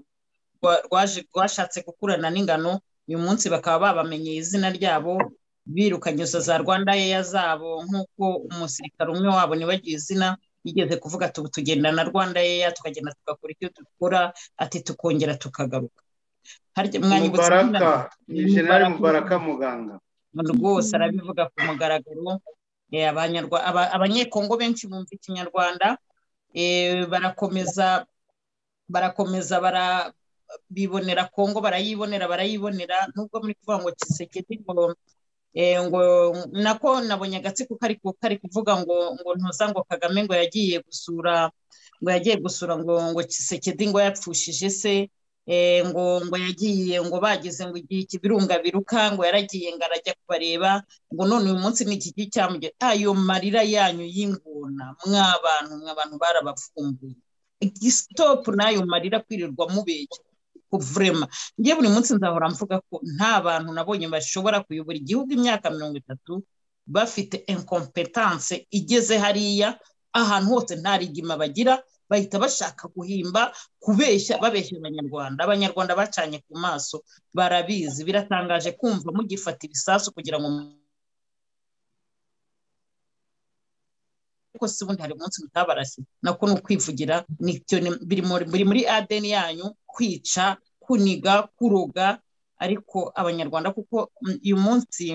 rwa- rwaje- rwashatse gukurana n'ingano uyu munsi bakaba babamenyeye izina ryabo birukanye izo za rwanda yeya zabo nk'uko umusirikare umwe wabo nibagiye izina yigeze kuvuga ati ubu tugenda na rwanda yeya tukagenda tugakora icyo dukora ati tukongera tukagaruka harya mwanyibutsa izina mubaraka rye? ni Ni generali Mubaraka. mubaraka muganga rwose arabivuga ku mugaragaro eh, abanyarwa- aba- abanyekongo benshi bumva ikinyarwanda eh, barakomeza barakomeza bara bibonera kongo barayibonera barayibonera nubwo muri kuvuga ngo kisekedi ngo eh, ngo nako nabonye agatsiko kari ku- kari kuvuga ngo ngo ntuza ngo kagame ngo yagiye gusura ngo yagiye gusura ngo ngo kisekedi ngo yapfushije se eh, ngo ngo yagiye ngo bagize ngo igihe ikibirunga biruka ngo yaragiye ngo arajya kubareba ngo none uyu munsi ni ikigi cyamugira ayo marira yanyu y'ingona mwa bantu mwa bantu barabavumbuye igisitopu n'ayo marira kwirirwa mubeshya vurema njye buri munsi nzahora mvuga ko nta bantu nabonye bashobora kuyobora igihugu imyaka mirongo itatu bafite inkompetanse igeze hariya ahantu hose nta rigima bagira bahita bashaka guhimba kubeshya babeshya abanyarwanda abanyarwanda bacanye ku maso barabizi biratangaje kumva mugifata ibisasu kugira ngo mu- ariko si ubundi hari umunsi mutabarashye nako ni ukwivugira nicyo ni- biri muri- biri muri adeni yanyu kwica kuniga kuroga ariko abanyarwanda kuko mm, uyu munsi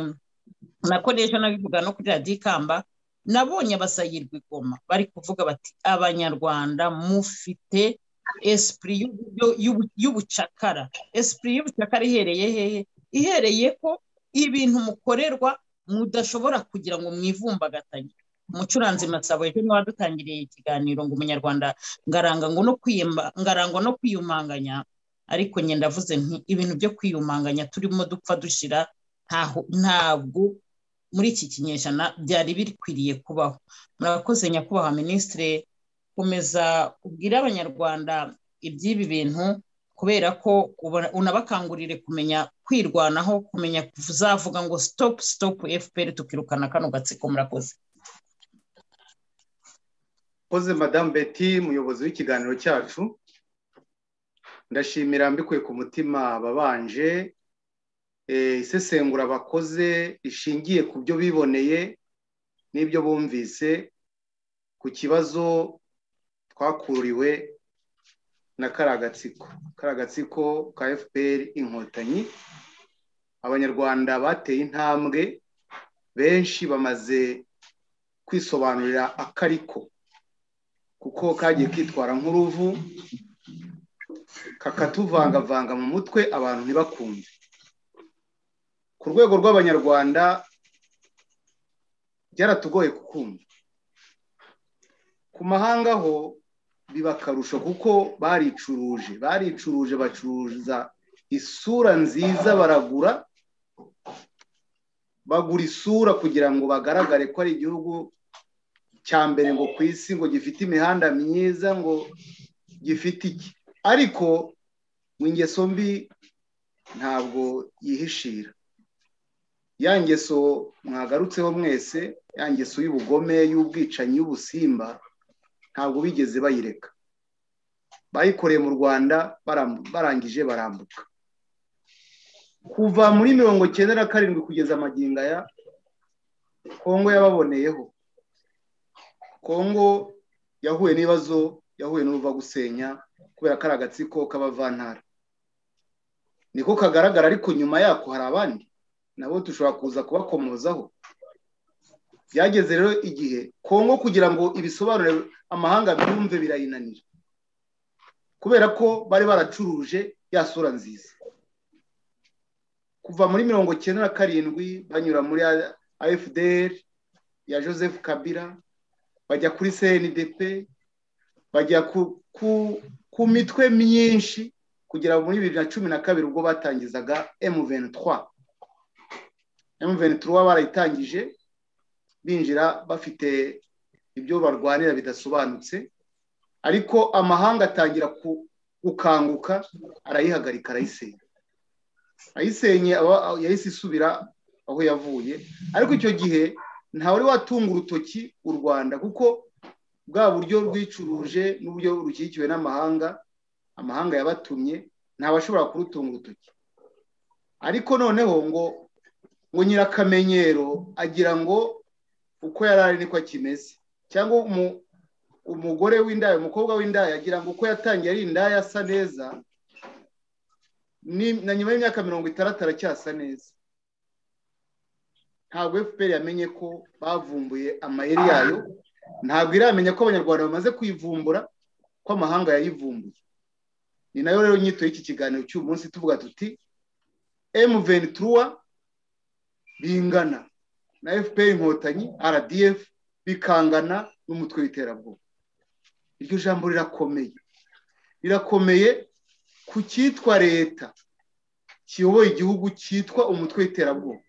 nako n'ejo nabivuga no kuri radiyo ikamba nabonye abasayirwa i Goma bari kuvuga bati abanyarwanda mufite esipuri y'ubu- y'ubu- y'ubucakara esipuri y'ubucakara ihereye hehe ihereye ko ibintu mukorerwa mudashobora kugira ngo mwivumbagatanye umucuranzi masabo ejo niwe wadutangiriye ikiganiro ngo umunyarwanda ngaranga ngo no kwiyemba ngaranga no kwiyumanganya ariko njye ndavuze nti ibintu byo kwiyumanganya turimo dupfa dushira ntaho- ntabwo muri iki kinyejana byari bikwiriye kubaho murakoze nyakubahwa minisitire komeza ubwire abanyarwanda iby'ibi bintu kubera ko ubona- unabakangurire kumenya kwirwanaho kumenya kuzavuga ngo sitopu sitopu fpr tukirukana kano gatsiko murakoze koze madamu beti umuyobozi w'ikiganiro cyacu ndashimira mbikuye ku mutima ababanje eh, isesengura bakoze rishingiye ku byo biboneye n'ibyo bumvise ku kibazo twakuriwe na kariya gatsiko kariya gatsiko ka fpr inkotanyi abanyarwanda bateye intambwe benshi bamaze kwisobanurira akariko kuko kagiye kwitwara nk'uruvu kakatuvangavanga mu mutwe abantu ntibakunde ku rwego rw'abanyarwanda byaratugoye kukumva ku mahanga ho biba akarusho kuko baricuruje baricuruje bacuruza isura nziza baragura bagura isura kugira ngo bagaragare ko ari igihugu cya mbere ngo ku isi ngo gifite imihanda myiza ngo gifite iki ariko mu ngeso mbi ntabwo yihishira ya ngeso mwagarutseho mwese ya ngeso y'ubugome y'ubwicanyi y'ubusimba ntabwo bigeze bayireka bayikoreye mu rwanda barambu- barangije barambuka kuva muri mirongo cyenda na karindwi kugeza amagingo aya kongo yababoneyeho kongo yahuye n'ibibazo yahuye n'uruva gusenya kubera ko ari agatsiko k'abavantara niko kagaragara ariko nyuma yako hari abandi nabo dushobora kuza kubakomozaho byageze rero igihe kongo kugira ngo ibisobanure amahanga byumve birayinanira kubera ko bari baracuruje ya sura nziza kuva muri mirongo cyenda na karindwi banyura muri afdr ya joseph kabila bajya kuri cndp bajya ku, ku, ku mitwe myinshi kugera muri bibiri na cumi na kabiri ubwo batangizaga m23 m23 barayitangije binjira bafite ibyo barwanira bidasobanutse ariko amahanga atangira ku- gukanguka arayihagarika arayisenya ayisenye aba- aba- yahise isubira aho yavuye ariko icyo gihe ntawari watunga urutoki u rwanda kuko bwa buryo rwicuruje n'uburyo rushyigikiwe n'amahanga amahanga yabatumye ntawashobora kurutunga urutoki ariko noneho ngo ngo nyirakamenyero agira ngo uko yari ari niko akimeze cyangwa umu- umugore w'indaya umukobwa w'indaya agira ngo uko yatangiye ari indaya asa neza ni- na nyuma y'imyaka mirongo itandatu aracyasa neza ntabwo fpr yamenye ko bavumbuye amayeri yayo ntabwo iramenya ko abanyarwanda bamaze kuyivumbura ko amahanga yayivumbuye ni nayo rero nyito y'iki kiganiro cy'uyu munsi tuvuga tuti emuveni turuwa bingana na fpr inkotanyi rdf bikangana n'umutwe w'iterabwoba iryo jambo rirakomeye rirakomeye ku cyitwa leta kiyoboye igihugu cyitwa umutwe w'iterabwoba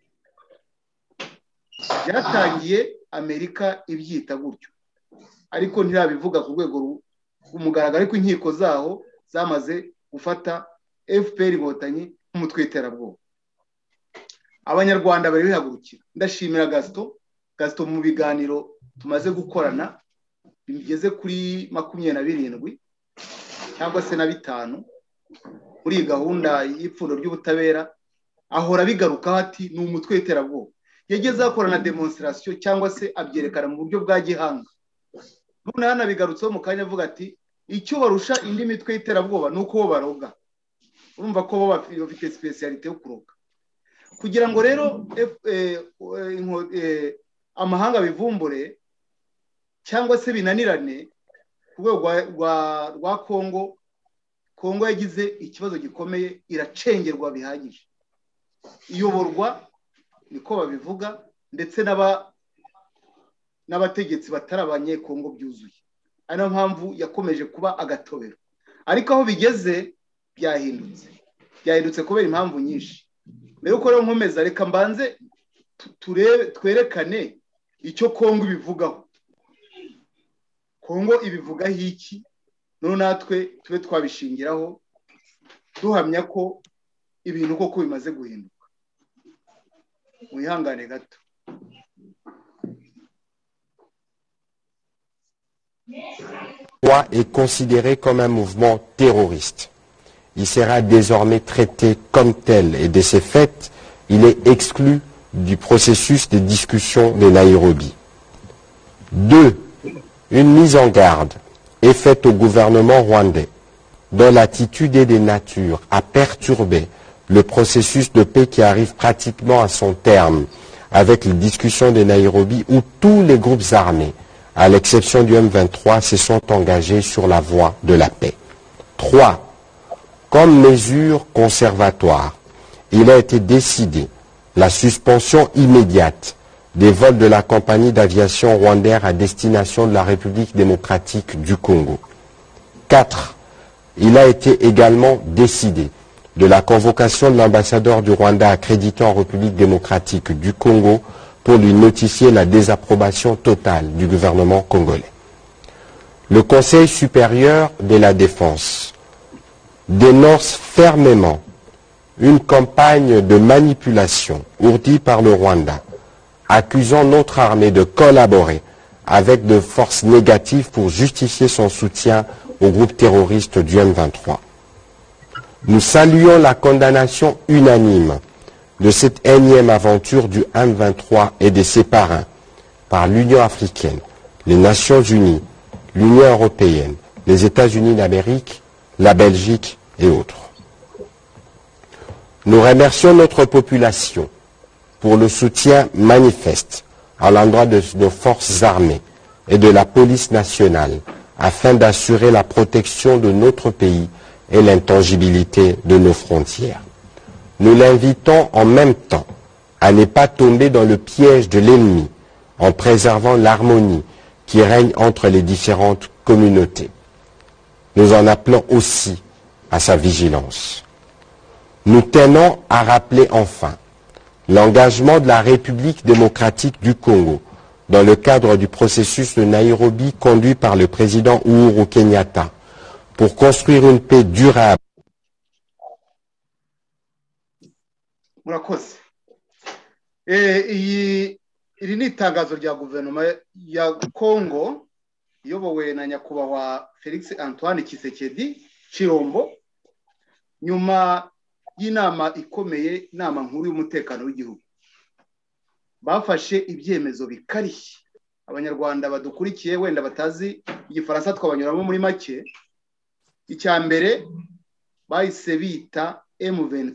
byatangiye amerika ibyita gutyo ariko ntirabivuga ku rwego rw'umugaragaro ariko inkiko zaho zamaze gufata fpr inkotanyi nk'umutwe w'iterabwoba abanyarwanda bari bihagurukira ndashimira gasito gasito mu biganiro tumaze gukorana bigeze kuri makumyabiri na birindwi cyangwa se na bitanu muri iyi gahunda y'ipfundo ry'ubutabera ahora bigarukaho ati ni umutwe w'iterabwoba yageze akora na demonstrasiyo cyangwa se abyerekana mu buryo bwa gihanga none yanabigarutseho mu kanya avuga ati icyo barusha indi mitwe y'iterabwoba ni uko bo baroga urumva ko bo bafite sipesiyalite yo kuroga kugira ngo rero amahanga bivumbure cyangwa se binanirane ku rwego rwa kongo kongo yagize ikibazo gikomeye iracengerwa bihagije iyoborwa niko babivuga ndetse n'abategetsi batari abanyekongo byuzuye ari nayo mpamvu yakomeje kuba agatobero ariko aho bigeze byahindutse byahindutse kubera impamvu nyinshi mbere yuko rero nkomeza reka mbanze twerekane icyo kongo ibivugaho kongo ibivugaho iki noneho natwe tube twabishingiraho duhamya ko ibintu koko bimaze guhinduka mwihangane gato droit est considéré comme un mouvement terroriste. Il sera désormais traité comme tel et de ces faits, il est exclu du processus de discussion de Nairobi. 2. Une mise en garde est faite au gouvernement rwandais dont l'attitude est de nature à perturber le processus de paix qui arrive pratiquement à son terme avec les discussions de Nairobi où tous les groupes armés, à l'exception du M23, se sont engagés sur la voie de la paix. 3. Comme mesure conservatoire, il a été décidé la suspension immédiate des vols de la compagnie d'aviation rwandaire à destination de la République démocratique du Congo. 4. Il a été également décidé de la convocation de l'ambassadeur du Rwanda accrédité en République démocratique du Congo pour lui notifier la désapprobation totale du gouvernement congolais. Le Conseil supérieur de la défense dénonce fermement une campagne de manipulation ourdie par le Rwanda accusant notre armée de collaborer avec de forces négatives pour justifier son soutien au groupe terroriste du M23. Nous saluons la condamnation unanime de cette énième aventure du M23 et de ses parrains par l'Union africaine, les Nations unies, l'Union européenne, les États-Unis d'Amérique, la Belgique et autres. Nous remercions notre population pour le soutien manifeste à l'endroit de nos forces armées et de la police nationale afin d'assurer la protection de notre pays et l'intangibilité de nos frontières. Nous l'invitons en même temps à ne pas tomber dans le piège de l'ennemi en préservant l'harmonie qui règne entre les différentes communautés. Nous en appelons aussi à sa vigilance. Nous tenons à rappeler enfin l'engagement de la République démocratique du Congo dans le cadre du processus de Nairobi conduit par le président Uhuru Kenyatta pour construire une paix durable. murakoze iri ni itangazo rya guverinoma ya kongo iyobowe na nyakubahwa felix antoine kisekedi kirombo nyuma y'inama ikomeye inama nkuru y'umutekano w'igihugu bafashe ibyemezo bikarishye abanyarwanda badukurikiye wenda batazi igifaransa twabanyuramo muri make icya mbere bahise bita emuveni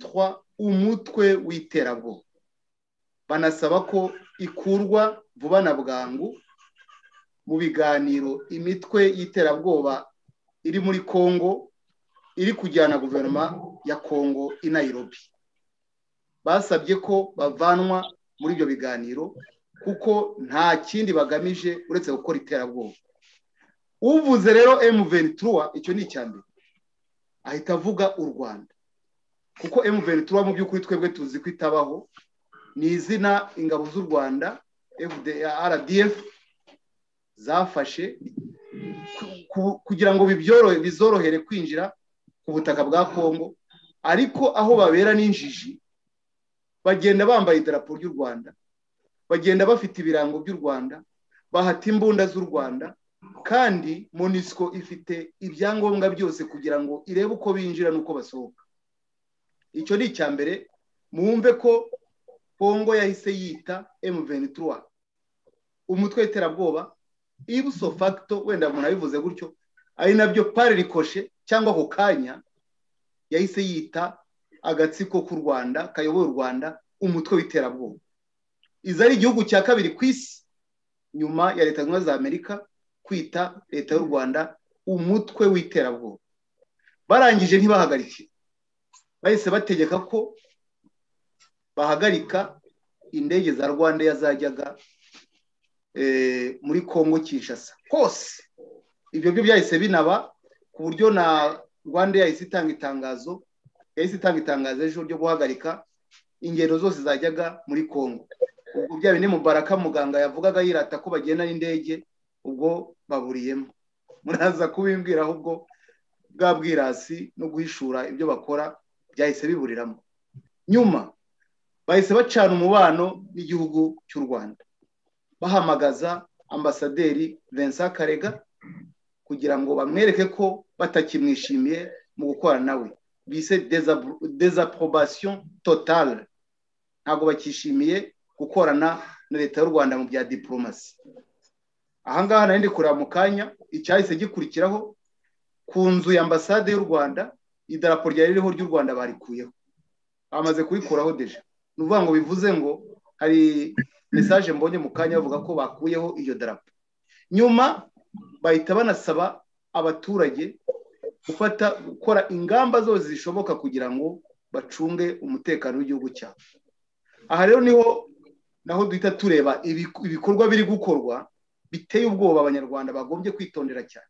umutwe w'iterabwoba banasaba ko ikurwa vuba na bwangu mu biganiro imitwe y'iterabwoba iri muri congo iri kujyana guverinoma ya congo i Nairobi basabye ko bavanwa muri ibyo biganiro kuko nta kindi bagamije uretse gukora iterabwoba uvuze rero emuventura icyo ni icya mbere ahita avuga u rwanda kuko emuventura mu by'ukuri twebwe tuzi ko itabaho ni izina ingabo z'u rwanda rdf zafashe kugira ngo bizorohere kwinjira ku butaka bwa congo ariko aho babera n'injiji bagenda bambaye idarapo ry'u rwanda bagenda bafite ibirango by'u rwanda bahata imbunda z'u rwanda kandi monisco ifite ibyangombwa byose kugira ngo irebe uko binjira n'uko basohoka icyo ni icya mbere mwumve ko kongo yahise yita M23 umutwe w'iterabwoba ibuso facto wenda umuntu abivuze gutyo ari nabyo pari rikoshe cyangwa ako kanya yahise yita agatsiko k'u rwanda kayoboye u rwanda umutwe w'iterabwoba izi ari igihugu cya kabiri ku isi nyuma ya leta zunze ubumwe za amerika kwita leta y'u rwanda umutwe w'iterabwoba barangije ntibahagarike bahise bategeka ko bahagarika indege za rwanda yazajyaga muri congo kinshasa hose ibyo byo byahise binaba ku buryo na rwanda yahise itanga itangazo yahise itanga itangazo ejo ryo guhagarika ingendo zose zajyaga muri congo ubwo bya bindi mubaraka muganga yavugaga yirata ko bagenda n'indege ubwo baburiyemo muraza kubimbwira ahubwo bwa bwirasi no guhishura ibyo bakora byahise biburiramo nyuma bahise bacana umubano n'igihugu cy'u rwanda bahamagaza ambasaderi vincent karega kugira ngo bamwereke ko batakimwishimiye mu gukorana nawe bise dezaporobasiyo totale ntabwo bakishimiye gukorana na leta y'u rwanda mu bya diporomasi ahangaha nari ndi kureba mu kanya icyahise gikurikiraho ku nzu ya ambasade y'u rwanda idarapo ryari ririho ry'u rwanda barikuyeho bamaze kurikuraho deje ni ukuvuga ngo bivuze ngo hari mesaje mbonye mu kanya bavuga ko bakuyeho iyo darapo nyuma bahita banasaba abaturage gufata gukora ingamba zose zishoboka kugira ngo bacunge umutekano w'igihugu cyabo aha rero niho naho duhita tureba ibikorwa biri gukorwa biteye ubwoba abanyarwanda bagombye kwitondera cyane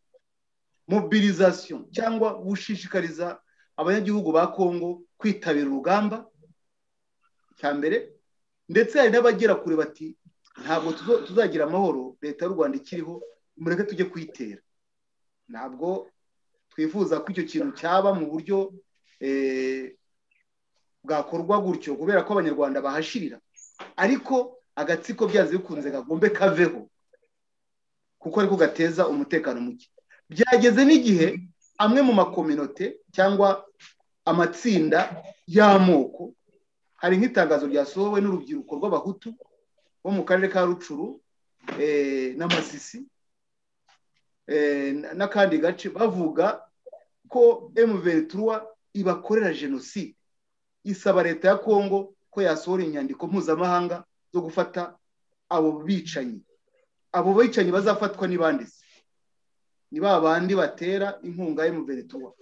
mobilizasiyo cyangwa gushishikariza abanyagihugu ba kongo kwitabira urugamba cya mbere ndetse hari n'abagera kure bati ntabwo tuzagira amahoro leta y'u rwanda ikiriho mureke tujye kuyitera ntabwo twifuza ko icyo kintu cyaba mu buryo bwakorwa gutyo kubera ko abanyarwanda bahashirira ariko agatsiko byazi bikunze kagombe kaveho kuko ariko gateza umutekano muke byageze n'igihe amwe mu makominote cyangwa amatsinda y'amoko hari nk'itangazo ryasohowe n'urubyiruko rw'abahutu bo mu karere ka rucuru na masisi n'akandi gace bavuga ko emuventura ibakorera jenoside isaba leta ya kongo ko yasohora inyandiko mpuzamahanga zo gufata abo bicanyi abo bicanyi bazafatwa nibanditse ni ba bandi batera inkunga ya muveretuwa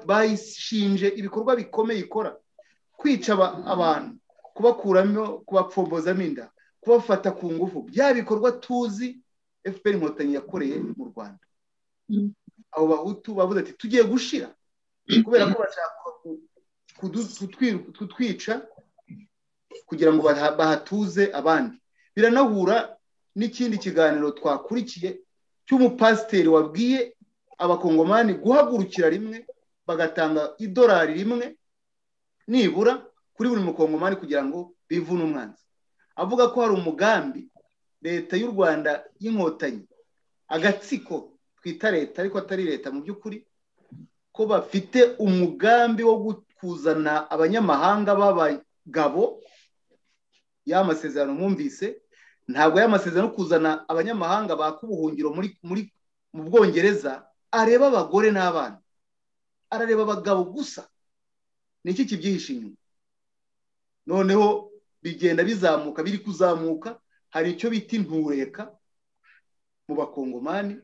bayishinje ibikorwa bikomeye ikora kwica abantu kubakuramo kubapfobozamo inda kubafata ku ngufu bya bikorwa tuzi fpr inkotanyi yakoreye mu rwanda abo bahutu bavuze ati tugiye gushira kubera ko bashaka kutwica kugira ngo bahatuze abandi biranahura n'ikindi kiganiro twakurikiye cy'umupasiteri wabwiye abakongomani guhagurukira rimwe bagatanga idolari rimwe nibura kuri buri mukongomani kugira ngo bivune umwanzi avuga ko hari umugambi leta y'u rwanda y'inkotanyi agatsiko twita leta ariko atari leta mu by'ukuri ko bafite umugambi wo kuzana abanyamahanga b'abagabo y'amasezerano mwumvise ntabwo y'amasezerano yo kuzana abanyamahanga baka ubuhungiro muri mu bwongereza areba abagore n'abana arareba abagabo gusa ni iki kibyihishe inyuma noneho bigenda bizamuka biri kuzamuka hari icyo bita intureka mu bakongomani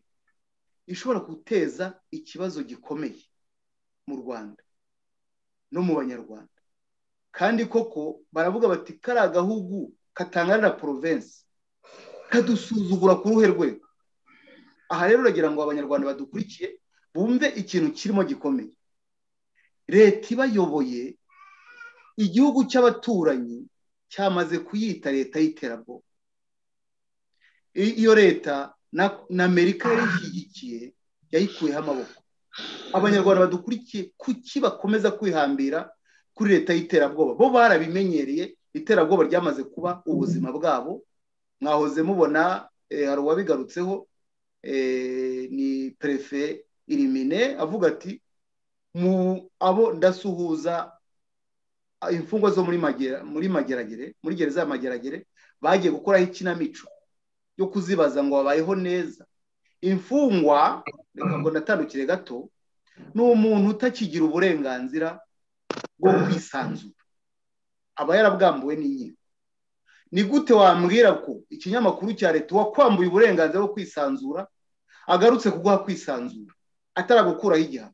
ishobora guteza ikibazo gikomeye mu rwanda no mu banyarwanda kandi koko baravuga bati kariya gahugu katangana na porovensi kadusuzugura ku ruhe rwego aha rero uragira ngo abanyarwanda badukurikiye bumve ikintu kirimo gikomeye leta ibayoboye igihugu cy'abaturanyi cyamaze kuyita leta y'iterabwoba iyo leta na amerika yari ishyigikiye yayikuyeho amaboko abanyarwanda badukurikiye kuki bakomeza kwihambira kuri leta y'iterabwoba bo barabimenyereye iterabwoba ryamaze kuba ubuzima bwabo mwahoze mubona hari uwabigarutseho ni perefe irimine avuga ati mu abo ndasuhuza imfungwa zo muri muri mageragere muri gereza ya mageragere bagiye gukoraho ikinamico yo kuzibaza ngo babayeho neza imfungwa reka ngo natandukire gato ni umuntu utakigira uburenganzira bwo kwisanzura aba yarabwambuwe n'inkiko ni gute wambwira ko ikinyamakuru cya leta wakwambuye uburenganzira bwo kwisanzura agarutse kuguha kwisanzura ataragukuraho igihano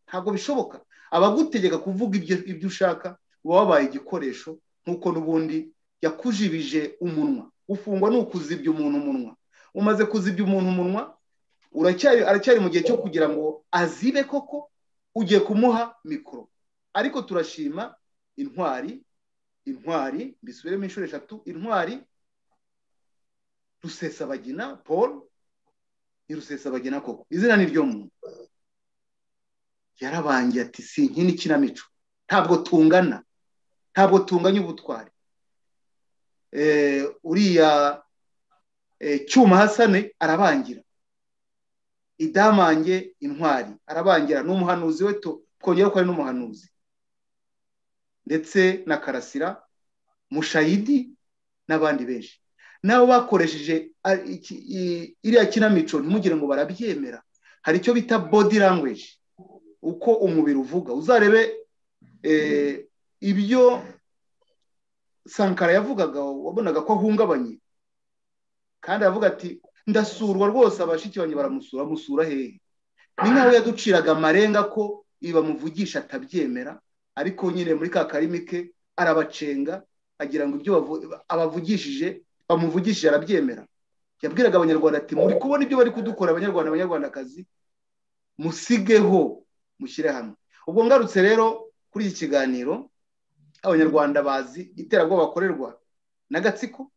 ntabwo bishoboka abagutegeka kuvuga ibyo ushaka uba wabaye igikoresho nk'uko n'ubundi yakujibije umunwa ufungwa ni ukuzibya umuntu umunwa umaze kuzibya umuntu umunwa aracyari mu gihe cyo kugira ngo azibe koko ugiye kumuha mikoro ariko turashima intwari intwari mbisubiremo inshuro eshatu intwari rusesabagina paul ni rusesabagina koko izina ni ryo muntu yarabangiye ati si nkini kinamico ntabwo tungana ntabwo tunganya ubutwari uriya cyuma hasane arabangira idamange intwari arabangira ni umuhanuzi we twongera ko ari n'umuhanuzi ndetse na karasira mushayidi n'abandi benshi nabo bakoresheje iriya kinamico ntimugire ngo barabyemera hari icyo bita body language uko umubiri uvuga uzarebe ibyo sankara yavugaga wabonaga ko ahungabanye kandi aravuga ati ndasurwa rwose abashiki banjye baramusura amusura hehe ni nkaho yaduciraga amarenga ko ibi bamuvugisha atabyemera ariko nyine muri ka karimi ke arabacenga agira ngo ibyo abavugishije bamuvugishije arabyemera yabwiraga abanyarwanda ati muri kubona ibyo bari kudukora abanyarwanda abanyarwandakazi musigeho mushyire hamwe ubwo ngarutse rero kuri iki kiganiro abanyarwanda bazi iterabwoba bakorerwa n'agatsiko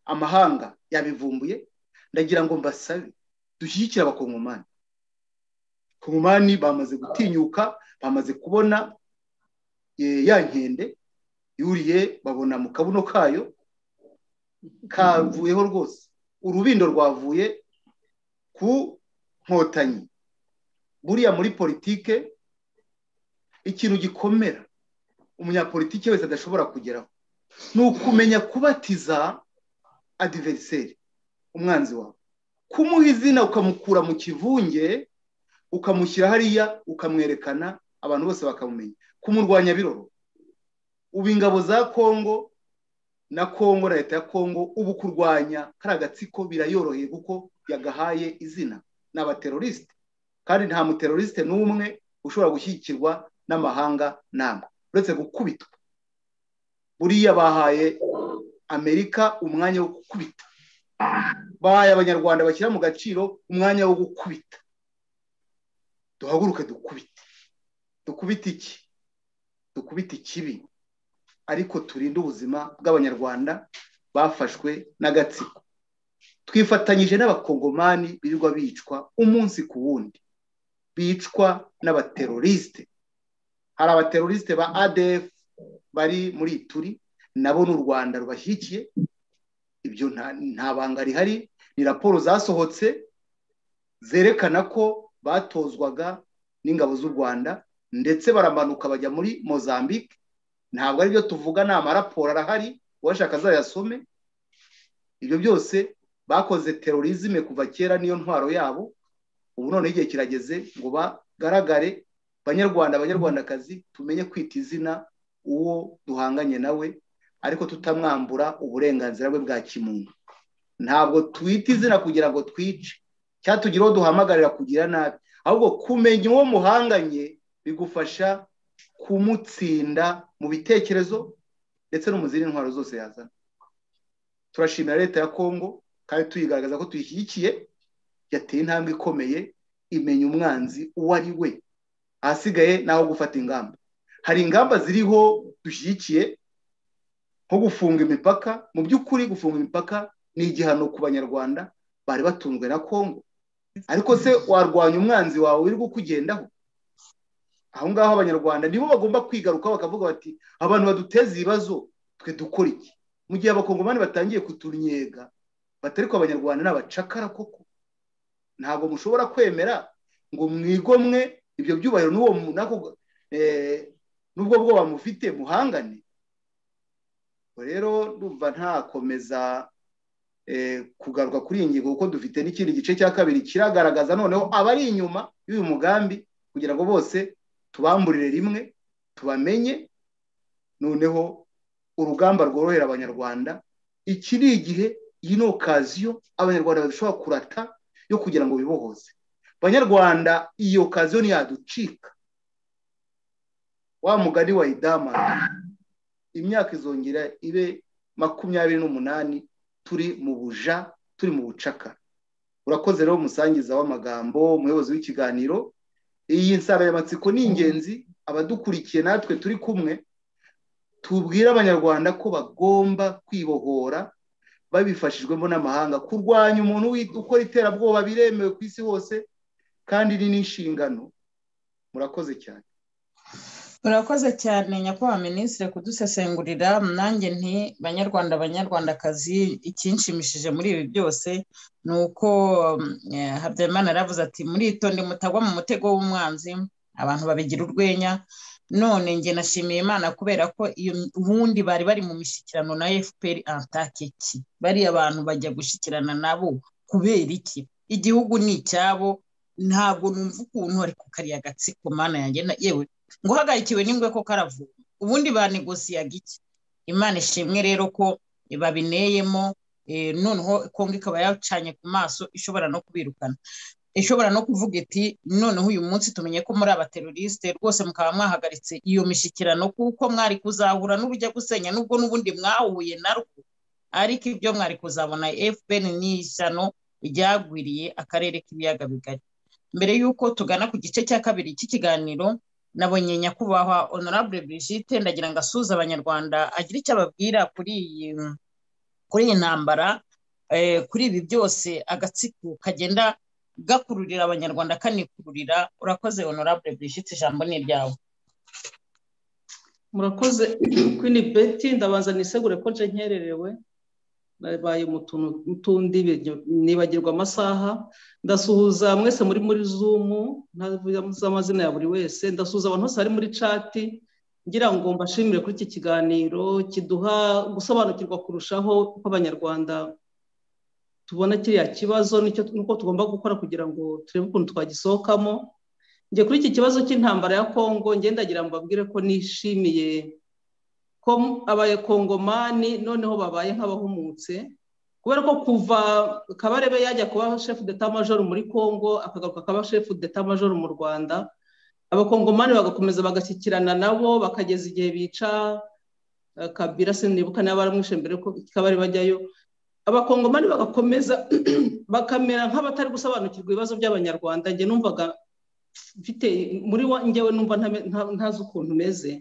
amahanga yabivumbuye ndagira ngo mbasabe dushyigikire abakongomani kongomani bamaze gutinyuka bamaze kubona ya nkende yuriye babona mu kabuno kayo kavuyeho rwose urubindo rwavuye ku nkotanyi buriya muri politike ikintu gikomera umunyapolitike wese adashobora kugeraho ni ukumenya kubatiza adiveriseri umwanzi wawe kumuha izina ukamukura mu kivunge ukamushyira hariya ukamwerekana abantu bose bakamumenya kumurwanya biroro ubu ingabo za kongo na kongo na leta ya kongo ubu kurwanya kariya gatsiko birayoroheye kuko yagahaye izina ni abaterorisite kandi nta muterorisite n'umwe ushobora gushyigikirwa n'amahanga ntabwo uretse gukubitwa buriya bahaye amerika umwanya wo gukubita bahaye abanyarwanda bashyira mu gaciro umwanya wo gukubita duhaguruke dukubite dukubite iki dukubite ikibi ariko turinde ubuzima bw'abanyarwanda bafashwe n'agatsiko twifatanyije n'abakongomani birirwa bicwa umunsi ku wundi bicwa n'abaterorisite hari abaterorisite ba adf bari muri ituri nabo ni u rwanda rubashyigikiye ibyo nta banga rihari ni raporo zasohotse zerekana ko batozwaga n'ingabo z'u rwanda ndetse baramanuka bajya muri mozambique ntabwo ari byo tuvuga ni amaraporo arahari uwashaka azayasome ibyo byose bakoze terorizme kuva kera niyo ntwaro yabo ubu noneho igihe kirageze ngo bagaragare banyarwanda abanyarwandakazi tumenye kwita izina uwo duhanganye nawe ariko tutamwambura uburenganzira bwe bwa kimuntu ntabwo twita izina kugira ngo twice cyangwa tugire uwo duhamagarira kugira nabi ahubwo kumenya uwo muhanganye bigufasha kumutsinda mu bitekerezo ndetse no mu zindi ntwaro zose yazana turashimira leta ya kongo kandi tuyigaragaza ko tuyishyigikiye yateye intambwe ikomeye imenya umwanzi uwo ari we ahasigaye ni aho gufata ingamba hari ingamba ziriho dushyigikiye nko gufunga imipaka mu by'ukuri gufunga imipaka ni igihano ku banyarwanda bari batunzwe na kongo ariko se warwanya umwanzi wawe wirirwa ukugendaho aho ngaho abanyarwanda nibo bagomba kwigaruka bakavuga bati abantu baduteza ibibazo twe dukora iki mu gihe abakongomani batangiye kutunyega batari ko abanyarwanda ni abacakara koko ntabwo mushobora kwemera ngo mwigomwe ibyo byubahiro n'ubwo bwoba mufite muhangane rero ndumva ntakomeza kugaruka kuri iyi ngingo kuko dufite n'ikindi gice cya kabiri kiragaragaza noneho abari inyuma y'uyu mugambi kugira ngo bose tubamburire rimwe tubamenye noneho urugamba rworohera abanyarwanda iki ni igihe iyi ni okaziyo abanyarwanda badashobora kurata yo kugira ngo bibohoze abanyarwanda iyi okaziyo ntiyaducika wa mugari wa idamani imyaka izongera ibe makumyabiri n'umunani turi mu buja turi mu bucaka urakoze rero umusangiza w'amagambo umuyobozi w'ikiganiro iyi nsanganyamatsiko ni ingenzi abadukurikiye natwe turi kumwe tubwire abanyarwanda ko bagomba kwibohora babifashijwemo n'amahanga kurwanya umuntu ukora iterabwoba biremewe ku isi hose kandi ni n'inshingano murakoze cyane urakoze cyane nyakubahwa minisitiri kudusesengurira nanjye nti banyarwanda banyarwandakazi ikinshimishije muri ibi byose ni uko habyarimana yaravuze ati muritonde mutagwa mu mutego w'umwanzi abantu babigira urwenya none nge nashimiye imana kubera ko ubundi bari bari mu mishyikirano na fpr antakeki bariya abantu bajya gushyikirana nabo kubera iki igihugu ni icyabo ntabwo numva ukuntu ari ku kariya gatsiko mana yagenda yewe ngo uhagarikiwe n'ingwe ko karavura ubundi banegosiyaga iki imana ishimwe rero ko babineyemo noneho kongo ikaba yacanye ku maso ishobora no kubirukana ishobora no kuvuga iti noneho uyu munsi tumenye ko muri abaterorisite rwose mukaba mwahagaritse iyo mishyikirano kuko mwari kuzahura n'urujya gusenya n'ubwo n'ubundi mwahuye narwo ariko ibyo mwari kuzabona fpr ni ishyano ryagwiriye akarere k'ibiyaga bigari mbere y'uko tugana ku gice cya kabiri cy'ikiganiro nabonye nyakubahwa honorable brigitte ndagira ngo asuze abanyarwanda agire icyo ababwira kuri iyi kuri iyi ntambara kuri ibi byose agatsiko kagenda gakururira abanyarwanda kanikururira urakoze honorable brigitte ijambo ni iryawe murakoze kwini beti ndabanza nisegure ko nje nkererewe nabaye mu tuntu n'utundi nibagirwa amasaha ndasuhuza mwese muri muri zumu ntavuze amazina ya buri wese ndasuhuza abantu bose bari muri cati ngira ngo mbashimire kuri iki kiganiro kiduha gusobanukirwa kurushaho ko abanyarwanda tubona kiriya kibazo n'uko tugomba gukora kugira ngo turebe ukuntu twagisohokamo njye kuri iki kibazo cy'intambara ya kongo ndagira ngo mbabwire ko nishimiye ko abakongomani noneho babaye nk'abahumutse kubera ko kuva kabarebe yajya kuba shefu deta majoro muri congo akagaruka akaba shefu deta majoro mu rwanda abakongomani bagakomeza bagashyikirana nabo bakageza igihe bica kabira sinibuka niba baramwishe mbere ko kabari bajyayo abakongomani bagakomeza bakamera nk'abatari gusobanukirwa ibibazo by'abanyarwanda njye numvaga mfite muri wa njyewe numva ntazi ukuntu umeze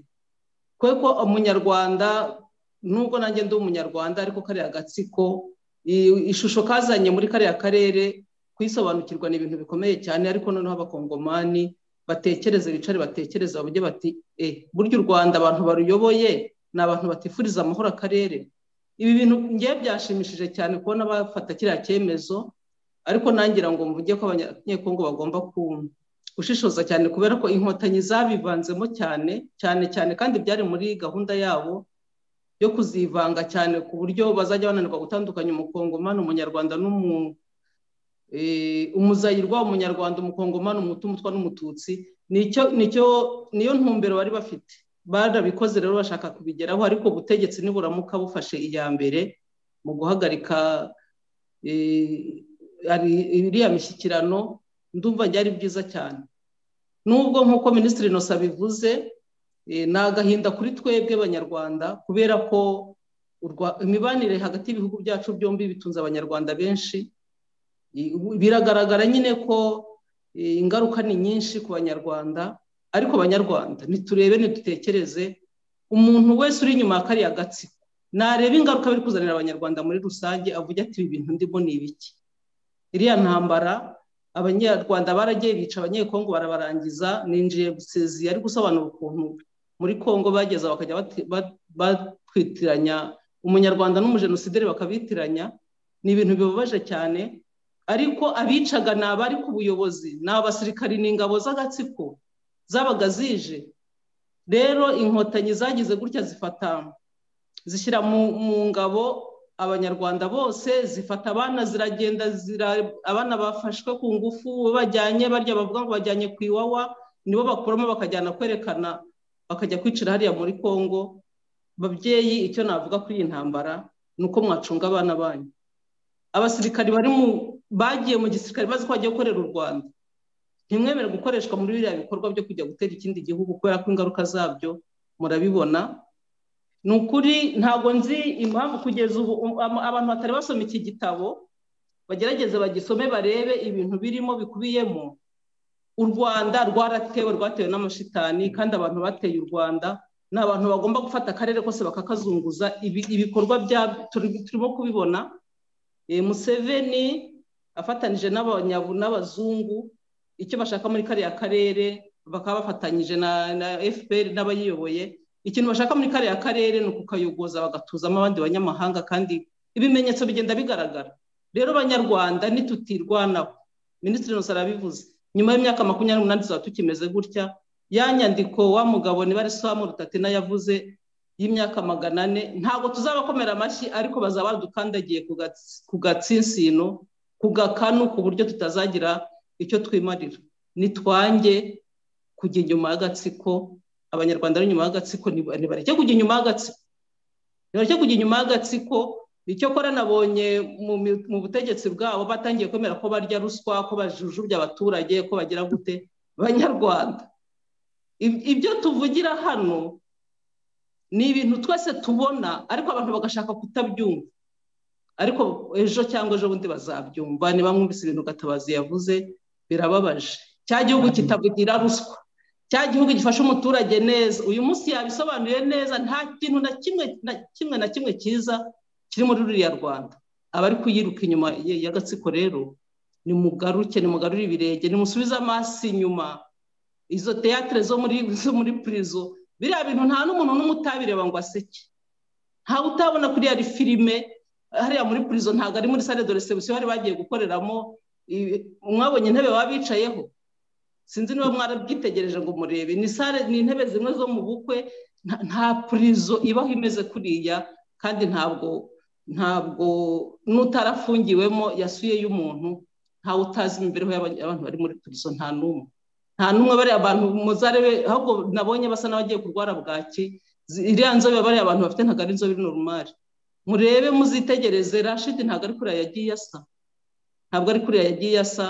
ko umunyarwanda nubwo nanjye ndi umunyarwanda ariko kariya gatsiko ishusho kazanye muri kariya karere kuyisobanukirwa ni ibintu bikomeye cyane ariko noneho abakongomani batekereze bicare batekereze bavuge bati e burya u rwanda abantu baruyoboye ni abantu batifuriza amahoro akarere ibi bintu ngewe byashimishije cyane kubona bafata kiriya cyemezo ariko nangira ngo mvuge ko abanyekongo bagomba kumva gushishoza cyane kubera ko inkotanyi zabivanzemo cyane cyane cyane kandi byari muri gahunda yabo yo kuzivanga cyane ku buryo bazajya bananirwa gutandukanya umukongomani umunyarwanda umuzayirwa umunyarwanda umukongomani umutumutwa n'umututsi niyo ntumbero bari bafite barabikoze rero bashaka kubigeraho ariko ubutegetsi niburamuka bufashe iya mbere mu guhagarika iriya mishyikirano ndumva byari byiza cyane nubwo nk'uko minisitiri inosa bivuze ni agahinda kuri twebwe abanyarwanda kubera ko imibanire hagati y'ibihugu byacu byombi bitunze abanyarwanda benshi biragaragara nyine ko ingaruka ni nyinshi ku banyarwanda ariko abanyarwanda ntiturebe ntidutekereze umuntu wese uri inyuma ya kariya gatsiko nareba ingaruka biri kuzanira abanyarwanda muri rusange avuga ati ibi bintu ndimo ni ibiki iriya ntambara abanyarwanda baragiye bica abanyekongo barabarangiza ninjiye gusezi yari gusobanura ukuntu muri kongo bageze bakajya batwitiranya umunyarwanda n'umujenosideri bakabitiranya ni ibintu bibabaje cyane ariko abicaga ni abari ku buyobozi ni abasirikari n'ingabo z'agatsiko zabaga zije rero inkotanyi zagize gutya zifata zishyira mu ngabo abanyarwanda bose zifata abana ziragenda abana bafashwe ku ngufu bajyanye barya bavuga ngo bajyanye ku iwawa nibo bakuramo bakajyana kwerekana bakajya kwicira hariya muri congo babyeyi icyo navuga kuri iyi ntambara ni uko mwacunga abana banyu abasirikari bari mu bagiye mu gisirikare bazi ko bagiye gukorera u rwanda ntimwemere gukoreshwa muri biriya bikorwa byo kujya gutera ikindi gihugu kubera ko ingaruka zabyo murabibona ni ukuri ntabwo nzi impamvu kugeza ubu abantu batari basoma iki gitabo bagerageze bagisome barebe ibintu birimo bikubiyemo u rwanda rwaratewe rwatewe n'amashitani kandi abantu bateye u rwanda ni abantu bagomba gufata akarere kose bakakazunguza ibikorwa turimo kubibona museveni afatanije n'abazungu icyo bashaka muri kariya karere bakaba bafatanyije na fpr n'abayiyoboye ikintu bashaka muri kariya karere ni ukukayogoza bagatuzamo abandi banyamahanga kandi ibimenyetso bigenda bigaragara rero banyarwanda ntitutirwanaho minisitiri inosa arabivuze nyuma y'imyaka makumyabiri n'umunani tuzaba tukimeze gutya ya nyandiko wa mugabo niba ari samu rutatina yavuze y'imyaka magana ane ntabwo tuzabakomera amashyi ariko bazaba badukandagiye ku gatsinsino ku gakanu ku buryo tutazagira icyo twimarira nitwange kujya inyuma y'agatsiko abanyarwanda ari inyuma y'agatsiko ntibareke kujya inyuma y'agatsiko ntibareke kujya inyuma y'agatsiko icyo kora nabonye mu butegetsi bwabo batangiye kwemera ko barya ruswa ko bajujubya abaturage ko bagira gute banyarwanda ibyo tuvugira hano ni ibintu twese tubona ariko abantu bagashaka kutabyumva ariko ejo cyangwa ejo bundi bazabyumva niba mwumvise ibintu gatabazi yavuze birababaje cya gihugu kitavugira ruswa cya gihugu gifasha umuturage neza uyu munsi yabisobanuye neza nta kintu na kimwe na kimwe na kimwe cyiza kiri muri ruriya rwanda abari kuyiruka inyuma y'agatsiko rero ni mugaruke ni mugarure ibirenge ni musubize amaso inyuma izo teyatere zo muri zo muri purizo biriya bintu nta n'umuntu n'umwe utabireba ngo aseke ntawe utabona kuri yari filime hariya muri purizo ntabwo ari muri sale de resebusiyo bari bagiye gukoreramo mwabonye intebe baba bicayeho sinzi niba mwarabyitegereje ngo murebe ni sale ni intebe zimwe zo mu bukwe nta purizo ibaho imeze kuriya kandi ntabwo ntabwo n'utarafungiwemo yasuye y'umuntu ntawe utazi imibereho y'abantu bari muri purizo nta n'umwe nta n'umwe bariya abantu muzarebe ahubwo nabonye basa n'abagiye kurwara bwaki iriya nzobe bariya abantu bafite ntabwo ari inzobe norumari murebe muzitegereze rashidi ntabwo ari kuriya yagiye asa ntabwo ari kuriya yagiye asa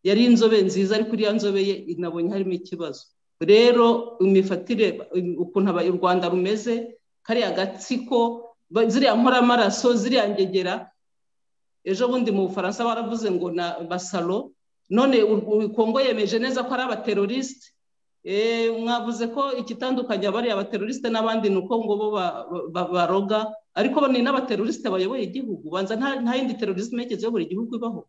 yari inzobe nziza ariko iriya nzobe ye inabonye harimo ikibazo rero imifatire ukuntu u rwanda rumeze kariya gatsiko ziriya nkoramaraso ziriya ngegera ejo bundi mu bufaransa baravuze ngo na basaro none kongo yemeje neza ko ari abaterorisite mwavuze ko ikitandukanye bariya abaterorisite n'abandi ni uko ngo bo baroga ariko ni n'abaterorisite bayoboye igihugu banza nta yindi terorisme yigeze yobora igihugu ibaho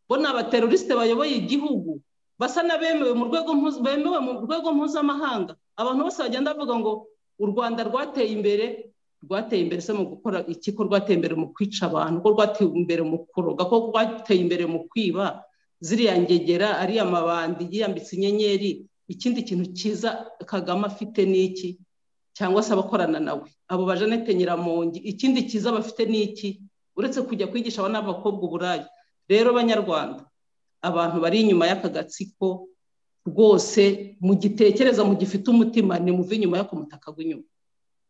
bo ni abaterorisite bayoboye igihugu basa n'abemewe mu rwego bemewe mu rwego mpuzamahanga abantu bose bagenda bavuga ngo u rwanda rwateye imbere rwateye imbere se mu gukora iki ko rwateye imbere mu kwica abantu ko rwateye imbere mu kuroga ko rwateye imbere mu kwiba ziriya ngegera ariya mabandi yiyambitse inyenyeri ikindi kintu cyiza kagame afite ni iki cyangwa se abakorana nawe abo bajanete nyiramongi ikindi cyiza bafite ni iki uretse kujya kwigisha abana b'abakobwa uburaya rero banyarwanda abantu bari inyuma y'aka gatsiko rwose mugitekereza mugifite umutima nimuve inyuma y'ako mutaka w'inyuma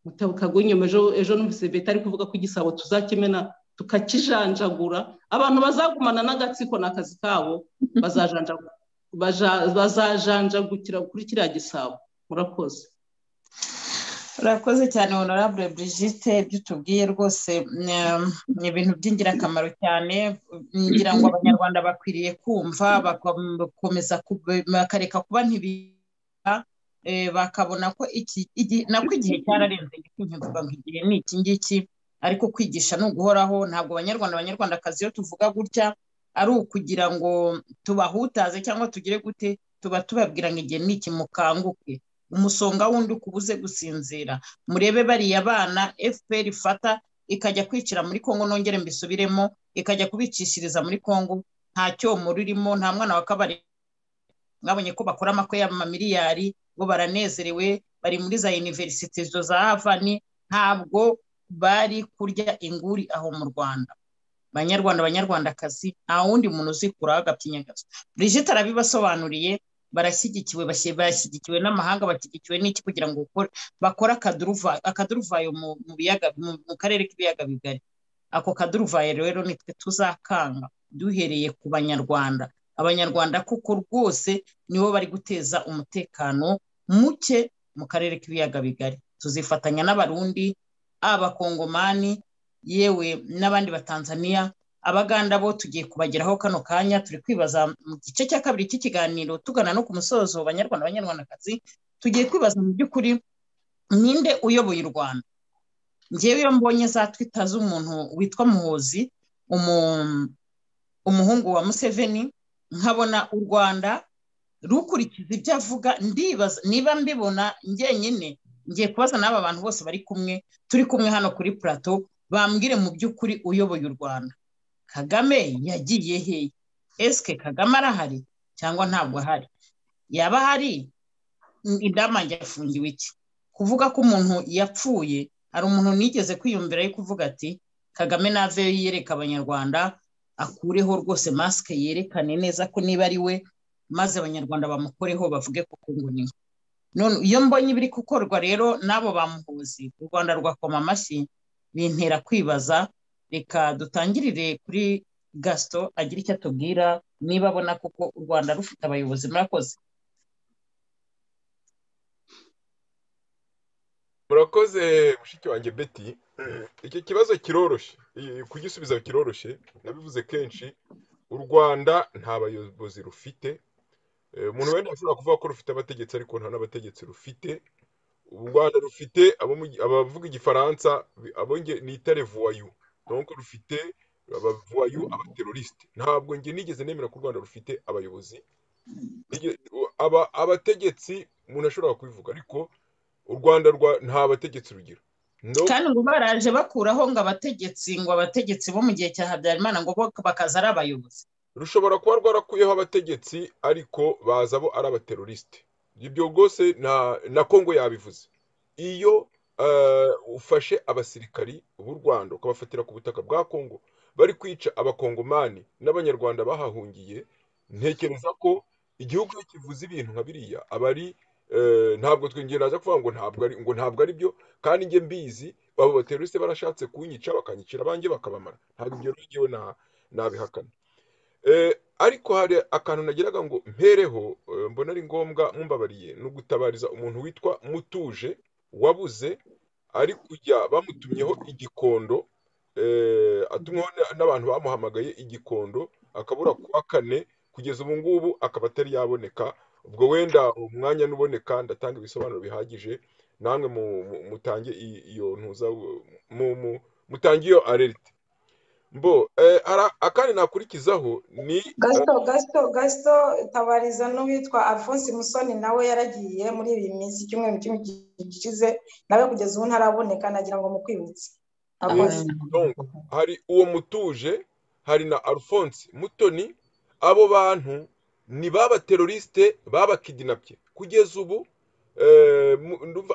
umutaka w'inyuma ejo numvise beta ari kuvuga ko igisabo tuzakimena tukakijanjagura abantu bazagumana n'agatsiko ni akazi kabo bazajanjagukira kuri kiriya gisabo murakoze urakoze cyane honorable Brigitte ibyo tubwiye rwose ni ibintu by'ingirakamaro cyane ngira ngo abanyarwanda bakwiriye kumva bagakomeza bakareka kuba ntibira bakabona ko iki nako igihe cyararenze kuvuga ngo igihe ni iki ngiki ariko kwigisha ni uguhoraho ntabwo abanyarwanda abanyarwandakazi iyo tuvuga gutya ari ukugira ngo tubahutaze cyangwa tugire gute tuba tubabwira ngo igihe ni iki mukanguke umusonga wundi ukubuze gusinzira murebe bariya bana fpr ifata ikajya kwicira muri kongo nongere mbisubiremo ikajya kubicishiriza muri kongo nta cyomoro urimo nta mwana wa kabari mwabonye ko bakora amakwe y'amamiliyari ngo baranezerewe bari muri za univerisite zo za havani ntabwo bari kurya inguri aho mu rwanda banyarwanda banyarwandakazi nta wundi muntu uzikuraho agapyinyagazo brigitte arabibasobanuriye barashyigikiwe bashyigikiwe n'amahanga bashyigikiwe n'iki kugira ngo bakore akaduruvayo mu karere k'ibiyaga bigari ako kaduruvayo rero nitwe tuzakanga duhereye ku banyarwanda abanyarwanda kuko rwose nibo bari guteza umutekano muke mu karere k'ibiyaga bigari tuzifatanya n'abarundi abakongomani yewe n'abandi batanzaniya abaganda bo tugiye kubageraho kano kanya turi kwibaza mu gice cya kabiri cy'ikiganiro tugana no ku musozo banyarwanda abanyarwandakazi tugiye kwibaza mu by'ukuri ninde uyoboye u rwanda ngewe iyo mbonye za twita z'umuntu witwa muhozi umuhungu wa museveni nkabona u rwanda rukurikiza ibyo avuga ndibaza niba mbibona njyenyine ngiye kubaza n'aba bantu bose bari kumwe turi kumwe hano kuri purato bambwire mu by'ukuri uyoboye u rwanda kagame yagiye hehe esike kagame arahari cyangwa ntabwo ahari yaba ahari indamange yafungiwe iki kuvuga ko umuntu yapfuye hari umuntu nigeze kwiyumvira yo kuvuga ati kagame naveyo yereka abanyarwanda akureho rwose masike yerekane neza ko niba ari we maze abanyarwanda bamukoreho bavuge ko ngo niwe none iyo mbonye ibiri gukorwa rero n'abo bamuhuzi u rwanda rwakoma amashyi bintera kwibaza reka dutangirire kuri gasito agira icyo atubwira niba abona kuko u rwanda rufite abayobozi murakoze murakoze mushiki wanjye beti icyo kibazo kiroroshye kugisubiza kiroroshye nabivuze kenshi u rwanda nta bayobozi rufite umuntu wenda ashobora kuvuga ko rufite abategetsi ariko nta n'abategetsi rufite u rwanda rufite abavuga igifaransa ni itarevuwayu nuko rufite abavuwayu abaterorisite ntabwo njye nigeze nemera ko u rwanda rufite abayobozi abategetsi umuntu ashobora kubivuga ariko u rwanda nta bategetsi rugira kandi ngo baraje bakuraho ngo abategetsi ngo abategetsi bo mu gihe cya habyarimana ngo bakaza ari abayobozi rushobora kuba rwarakuyeho abategetsi ariko baza bo ari abaterorisite ibyo rwose na kongo yabivuze iyo ufashe abasirikari b'u rwanda ukabafatira ku butaka bwa kongo bari kwica abakongomani n'abanyarwanda bahahungiye ntekereza ko igihugu iyo kivuze ibintu nka biriya aba ari ntabwo twinjira naza kuvuga ngo ntabwo ari byo kandi njye mbizi abo baterorisite barashatse kunyica bakanyicira abanjye bakabamara ntabwo ibyo rero nabihakana ariko hari akantu nagiraga ngo mpereho mbona ari ngombwa mumbabariye ni ugutabariza umuntu witwa mutuje wabuze ari kujya bamutumyeho igikondo atumweho n'abantu bamuhamagaye igikondo akabura kuwa kane kugeza ubu ngubu akaba atari yaboneka ubwo wenda umwanya n'uboneka ndatanga ibisobanuro bihagije namwe mutange iyo ntuza mutange iyo arerite mbo akandi nakurikizaho ni gasito gasito gasito tabariza n'uwitwa alphonse musoni nawe yaragiye muri iyi minsi icyumweru gishize nawe kugeza ubu ntaraboneka nagira ngo mukwibutse hari uwo mutuje hari na alphonse mutoni abo bantu ni babaterorisite babakidinapye kugeza ubu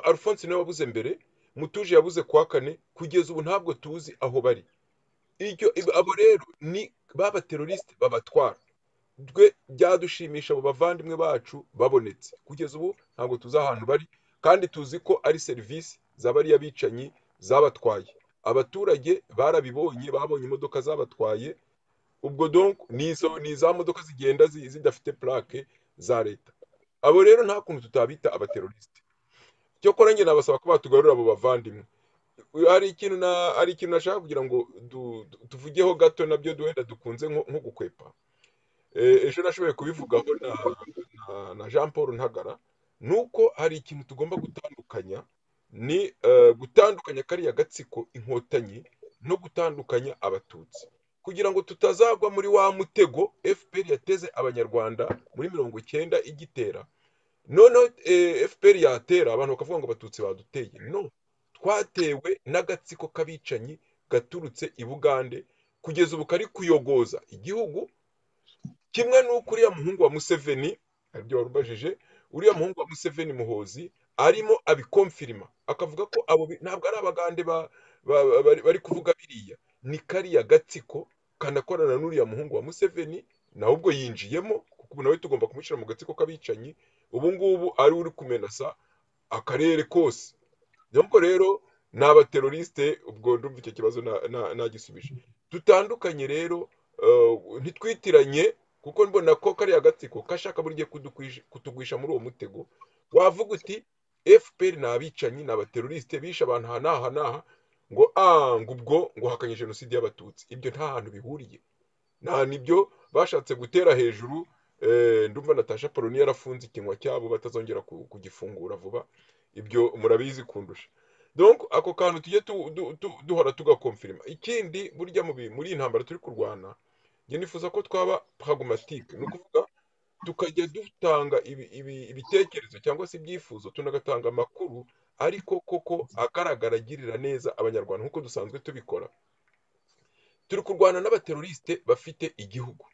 alphonse niwe wabuze mbere mutuje yabuze kuwa kane kugeza ubu ntabwo tuzi aho bari abo rero ni ba baterorisite babatwara twe byadushimisha abo bavandimwe bacu babonetse kugeza ubu ntabwo tuzi ahantu bari kandi tuzi ko ari serivisi z'abariya bicanyi zabatwaye abaturage barabibonye babonye imodoka zabatwaye ubwo donc ni izo ni za modoka zigenda zi- zidafite plaque za leta abo rero nta kuntu tutabita abaterorisite cyokora njye nabasaba ko batugarura abo bavandimwe hari ikintu na hari ikintu nashaka kugira ngo du- du- tuvugeho gato nabyo duhenda dukunze nko nko gukwepa Eh, ejo nashoboye kubivugaho na na- na jean paul ntagara ni uko hari ikintu tugomba gutandukanya ni eh, gutandukanya kariya gatsiko inkotanyi no gutandukanya abatutsi kugira ngo tutazagwa muri wa mutego fpr yateze abanyarwanda muri mirongo icyenda igitera noneho eh, fpr yatera abantu bakavuga ngo abatutsi baduteye no twatewe n'agatsiko k'abicanyi gaturutse i bugande kugeza ubu kari kuyogoza igihugu kimwe n'uko uriya muhungu wa museveni aribyo warubajije uriya muhungu wa museveni muhozi arimo abikomfirima akavuga ko abo bi- ntabwo ari abagande ba- ba- ba- bari bari kuvuga biriya ni kariya gatsiko kanakorana n'uriya muhungu wa museveni nawe ubwo yinjiyemo kuko ubu nawe tugomba kumushyira mu gatsiko k'abicanyi ubu ngubu ari uri kumenasa akarere kose nuko rero ni abaterorisite ubwo ndumva icyo kibazo na- na- nagisubije dutandukanye rero eh, ntitwitiranye kuko mbona ko kariya gatsiko kashaka buryo kudukwisha- kutugwisha muri uwo mutego wavuga uti fpr ni abicanyi ni abaterorisite bishe abantu aha n'aha n'aha ngo ah ngo ubwo ngo hakanye jenoside y'abatutsi ibyo nta hantu bihuriye nta nibyo bashatse gutera hejuru eh, ndumva natasha poloni yarafunze ikinwa cyabo batazongera ku- kugifungura vuba ibyo murabizi kundusha donc ako kantu tujye tu- du- du- duhora tugakomfirima ikindi burya mu bi- muri iyi ntambara turi kurwana njye nifuza ko twaba pragmatique ni ukuvuga tukajya dutanga ibi- ibi- ibitekerezo cyangwa se ibyifuzo tunagatanga amakuru ariko koko agaragara agirira neza abanyarwanda nk'uko dusanzwe tubikora turi kurwana n'abaterorisite bafite igihugu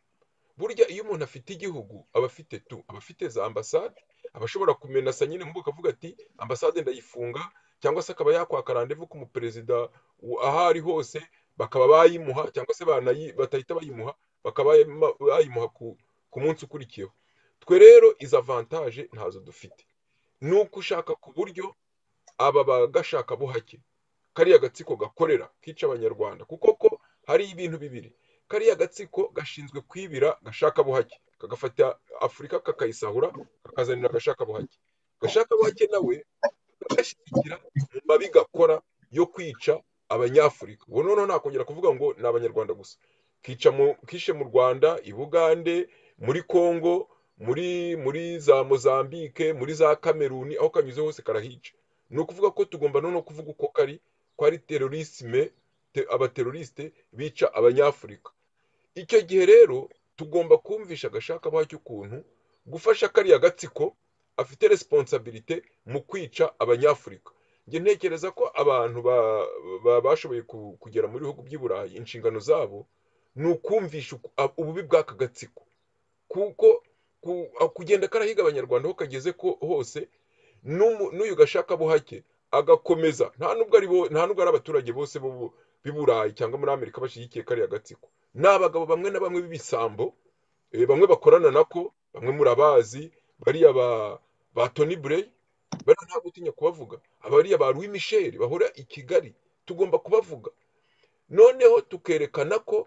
burya iyo umuntu afite igihugu aba afite tu aba afite za ambasade aba ashobora kumenasa nyine mu akavuga ati ambasade ndayifunga cyangwa se akaba yakwaka randevu k'umuperezida wa- aho ari hose bakaba bayimuha cyangwa se banayi- batahita bayimuha bakaba bayima- bayimuha ku ku munsi ukurikiyeho twe rero izo avantaje ntazo dufite ni uko ushaka ku buryo aba bagashaka buhake kariya gatsiko gakorera kica abanyarwanda kuko ko hari ibintu bibiri kariya gatsiko gashinzwe kwibira gashaka buhake kagafata afurika kakayisahura kakazanira agashaka buhake gashaka buhake nawe kagashyigikira mu mabi gakora yo kwica abanyafurika ubu noneho nakongera kuvuga ngo ni abanyarwanda gusa kica mu kishe mu rwanda i bugande muri congo muri muri za mozambique muri za kameruni aho kanyuze hose karahica ni ukuvuga ko tugomba noneho kuvuga uko kari ko ari terorisme te- abaterorisite bica abanyafurika icyo gihe rero tugomba kumvisha agashakabaho cy'ukuntu gufasha kariya gatsiko afite resiponsabirite mu kwica abanyafurika njye ntekereza ko abantu ba- ba- bashoboye ku- kugera mu bihugu by'i burayi inshingano zabo ni ukumvisha uku- ab- ububi bw'aka gatsiko kuko ku- a- kugenda karahiga abanyarwanda aho kageze ko hose n'umu- n'uyu gashaka buhake agakomeza nta nubwo ari bo- nta nubwo ari abaturage bose bo bo- b'i burayi cyangwa muri amerika bashyigikiye kariya gatsiko ni abagabo bamwe na bamwe b'ibisambo eh, bamwe bakorana nako bamwe murabazi bariya ba ba Tony Blair bariya ntabwo utinya kubavuga abariya ba Louis Michel bahora i Kigali tugomba kubavuga noneho tukerekana ko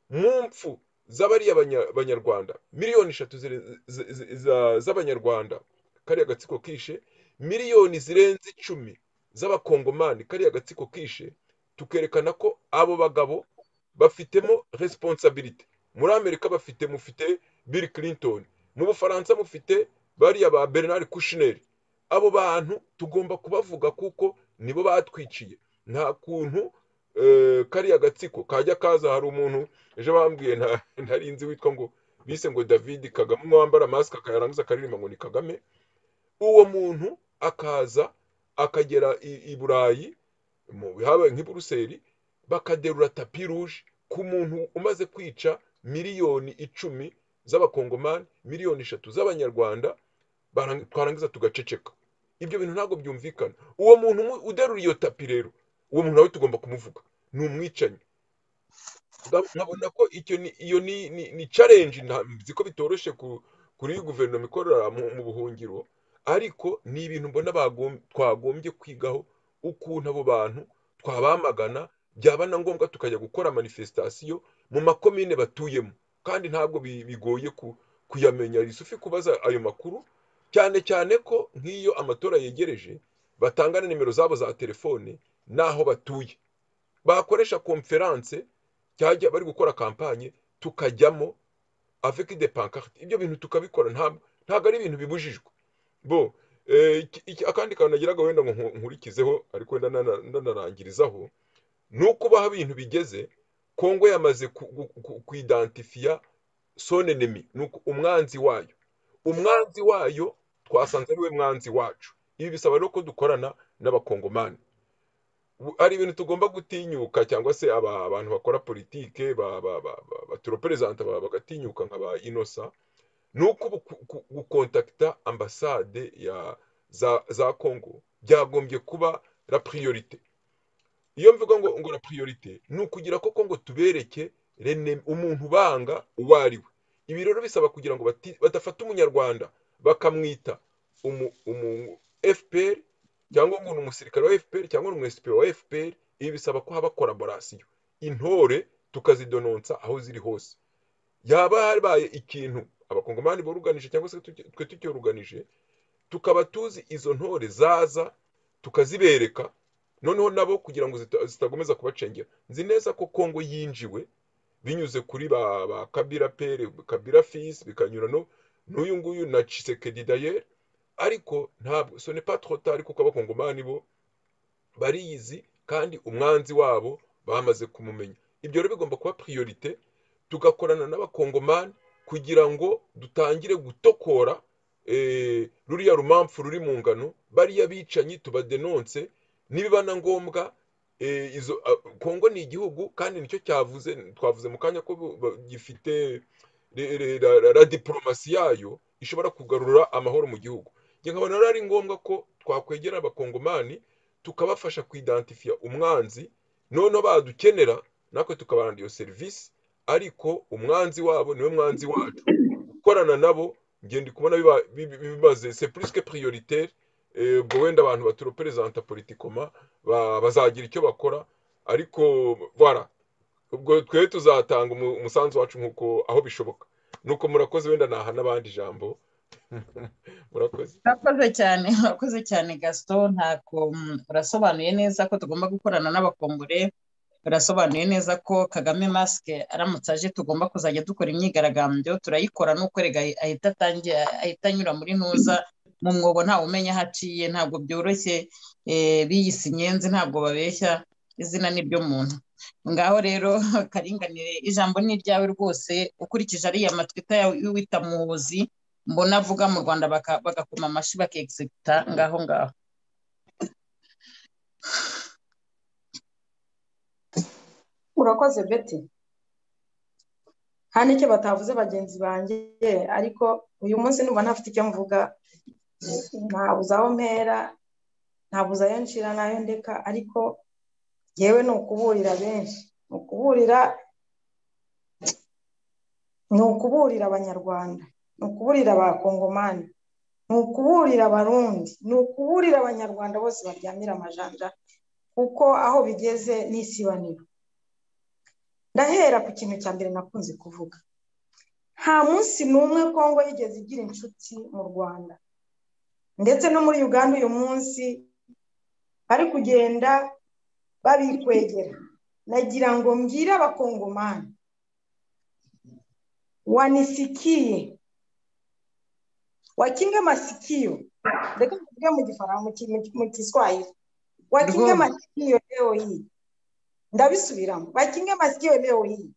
mu mpfu z'abariya banya- banyarwanda miliyoni eshatu zire- zi- zi- za- z'abanyarwanda kariya gatsiko kishe miliyoni zirenze icumi z'abakongomani kariya gatsiko kishe tukerekana ko abo bagabo bafitemo responsabilite muri amerika bafite mufite bill clinton mu bufaransa mufite bariya ba bernard kushner abo bantu tugomba kubavuga kuko nibo batwiciye nta kuntu eh, kariya gatsiko kajya kaza hari umuntu ejo bambwiye nta- ntari nzi witwa ngo bise ngo david kagame umwe wambara masike akayarangiza akaririmba ngo ni kagame uwo muntu akaza akagera i- i burayi mu habaye nk'i buruseli bakaderura tapi ruje ku muntu umaze kwica miliyoni icumi z'abakongomani miliyoni eshatu z'abanyarwanda barang- twarangiza tugaceceka ibyo bintu ntabwo byumvikana uwo muntu umu- uderura iyo tapi rero uwo muntu nawe tugomba kumuvuga ni umwicanyi ndabona ko icyo ni iyo ni ni- ni challenge nzi ko bitoroshye ku- kuri iyi guverinoma ikorera mu mu buhungiro ariko ni ibintu mbona bagom- twagombye kwigaho ukuntu abo bantu twabamagana byaba na ngombwa tukajya gukora manifesitasiyo mu makomine batuyemo kandi ntabwo bi- bigoye ku- kuyamenya risufi kubaza ayo makuru cyane cyane ko nk'iyo amatora yegereje batanga na nimero zabo za telefone n'aho batuye bakoresha konferanse cyajya bari gukora kampanye tukajyamo avec des pancartes ibyo bintu tukabikora ntabwo ntabwo ari ibintu bibujijwe bo eh, iki- iki- akandi kantu nagiraga wenda ngo nku- nkurikizeho ariko wenda nana- ndanarangirizaho ni uko baho ibintu bigeze kongo yamaze ku- gu- ku- kuidantifiya sone nemi ni uku- umwanzi wayo umwanzi wayo twasanze ari we mwanzi wacu ibi bisaba rero ko dukorana n'abakongomani bu- hari ibintu tugomba gutinyuka cyangwa se aba- abantu bakora politike ba- ba- ba- ba- batureperezanta ba- bagatinyuka nka ba inosa ni uko ubu ku- ku- gukontakita ambasade ya- za za kongo byagombye kuba la priorite iyo mvuga ngo ngo la priorite ni ukugira koko ngo tubereke rene- umuntu ubanga uwo ari we ibi rero bisaba kugira ngo bati- badafata umunyarwanda bakamwita umu umu- fpr cyangwa ngo ni umusirikare wa fpr cyangwa ni umwesipe wa fpr ibi bisaba ko haba koraborasiyo intore tukazidononsa aho ziri hose yaba habaye ikintu abakongomani boruganije cyangwa se tuki- twe tucyoruganije tukaba tuzi izo ntore zaza tukazibereka noneho nabo kugira ngo zita- zitakomeza kubacengera nzi neza ko kongo yinjiwe binyuze kuri ba ba kabira pere kabira fisi bikanyura no n'uyu nguyu na cisekedi dayeri ariko ntabwo so ne pas trop tard kuko abakongomani bo bariyizi kandi umwanzi wabo bamaze kumumenya ibyo rero bigomba kuba priorite tugakorana n'abakongomani kugira ngo dutangire gutokora eh, ruriya rumamfu ruri mu ngano bariya bicanyi tubadenonse nibiba na ngombwa eh, izo ah, kongo ni igihugu kandi nicyo cyavuze twavuze mu kanya ko bu- ba- gifite re- re- ra- ra- ra diporomasi yayo ishobora kugarura amahoro mu gihugu njye nkabona rero ari ngombwa ko twakwegera abakongomani tukabafasha kuidantifiya umwanzi noneho badukenera natwe tukabaranda iyo serivisi ariko umwanzi wabo niwe mwanzi wacu gukorana nabo ngenda kubona biba- bi- bi- bimaze se puriske prioritaire eh, ubwo wenda abantu batureperezanta politikoma ba- bazagira icyo bakora ariko bara ubwo twe tuzatanga umu- umusanzu wacu nk'uko aho bishoboka nuko murakoze wenda naha n'abandi ijambo murakoze urakoze cyane urakoze cyane gaston ntako urasobanuye neza ko tugomba gukorana n'abakongore urasobanuye neza ko kagame masike aramutse aje tugomba kuzajya dukora imyigaragambyo turayikora nuko rega ahita atangira ahita anyura muri ntuza mu mwobo ntawe umenya aho aciye ntabwo byoroshye eh, biyise inyenzi ntabwo babeshya izina ni ryo muntu ngaho rero karinganire ijambo ni iryawe rwose ukurikije ariya matwita y'uwita muzi mbona avuga mu rwanda baka- bagakoma amashyi bakegisiputa ngaho ngaho urakoze beti nta n'icyo batavuze bagenzi banjye ariko uyu munsi numva ntafite icyo mvuga ntabuze aho mpera ntabuze ayo nshira n'ayo ndeka ariko yewe ni ukuburira benshi ni ukuburira ni ukuburira abanyarwanda ni ukuburira abakongomani ni ukuburira abarundi ni ukuburira abanyarwanda bose baryamira amajanja kuko aho bigeze n'isibaniro ndahera ku kintu cya mbere nakunze kuvuga nta munsi n'umwe kongo yigeze igira inshuti mu rwanda ndetse no muri uganda uyu munsi bari kugenda babikwegera nagira ngo mbwire abakongomani wanisikiye wakinga masikio reka mvuge mu gifaransa mu ki- mu ki- mu kiswahili wakinga rwose masikio leo hii ndabisubiramo wakinga masikio leo hii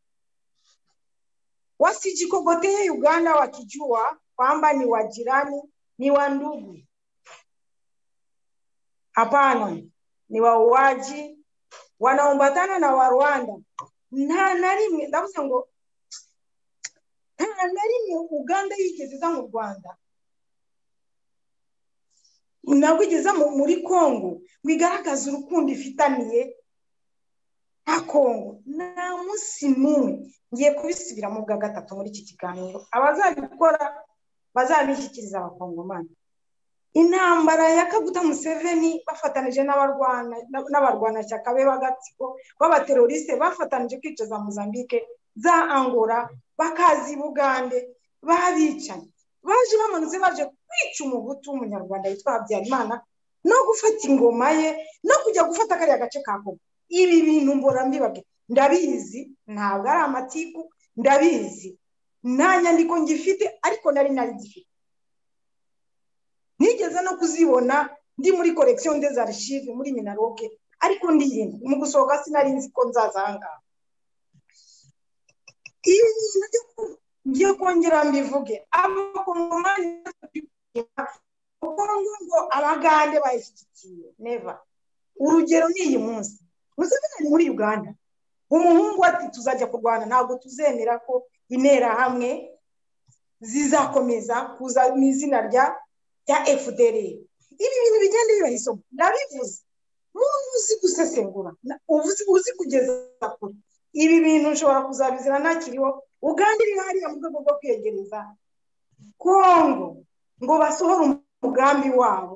wasijikogotee Uganda wakijua kwamba ni wajirani, ni wa ndugu. Hapana, ni wauaji wanaombatana na Warwanda. Nta na rimwe ndavuze ngo nta na rimwe Uganda yigeze iza mu Rwanda nabwo igeza mu- muri Kongo ngo igaragaze urukundo ifitaniye nta kongo nta munsi n'umwe ngiye kubisubira mu bwa gatatu muri iki kiganiro abazabikora bazabishyikiriza abakongomani intambara ya kaguta museveni bafatanije n'abarwanashyaka be b'agatsiko b'abaterorisite bafatanije kwica za mozambique za angora bakazi bugande babicanye baje bamanutse baje kwica umugutu w'umunyarwanda witwa habyarimana no gufata ingoma ye no kujya gufata kariya gace ka kongo ibi bintu mbi ndabizi ntabwo ari amatiku ndabizi nta nyandiko ngifite ariko nari nari ngifite nigeze no kuzibona ndi muri korekisiyo arishive muri minaroke ariko ndirinda mu gusohoka sinari nzi ko nzazangaha iyo bintu ngiye kongera mbivuge abakongomani ngo abagande bayishyigikiye neva urugero ni iyi munsi museveni ari muri uganda umuhungu ati tuzajya kurwana ntabwo tuzemera ko interahamwe zizakomeza kuza mu izina rya efuperi ibi bintu bigenda bibaha isomo ndabivuze n'ubu uzi gusesengura uzi kugeza kure ibi bintu ushobora kuzabizira ntakiriho uganda iri hariya mu rwego rwo kwegereza kongo ngo basohore umugambi wabo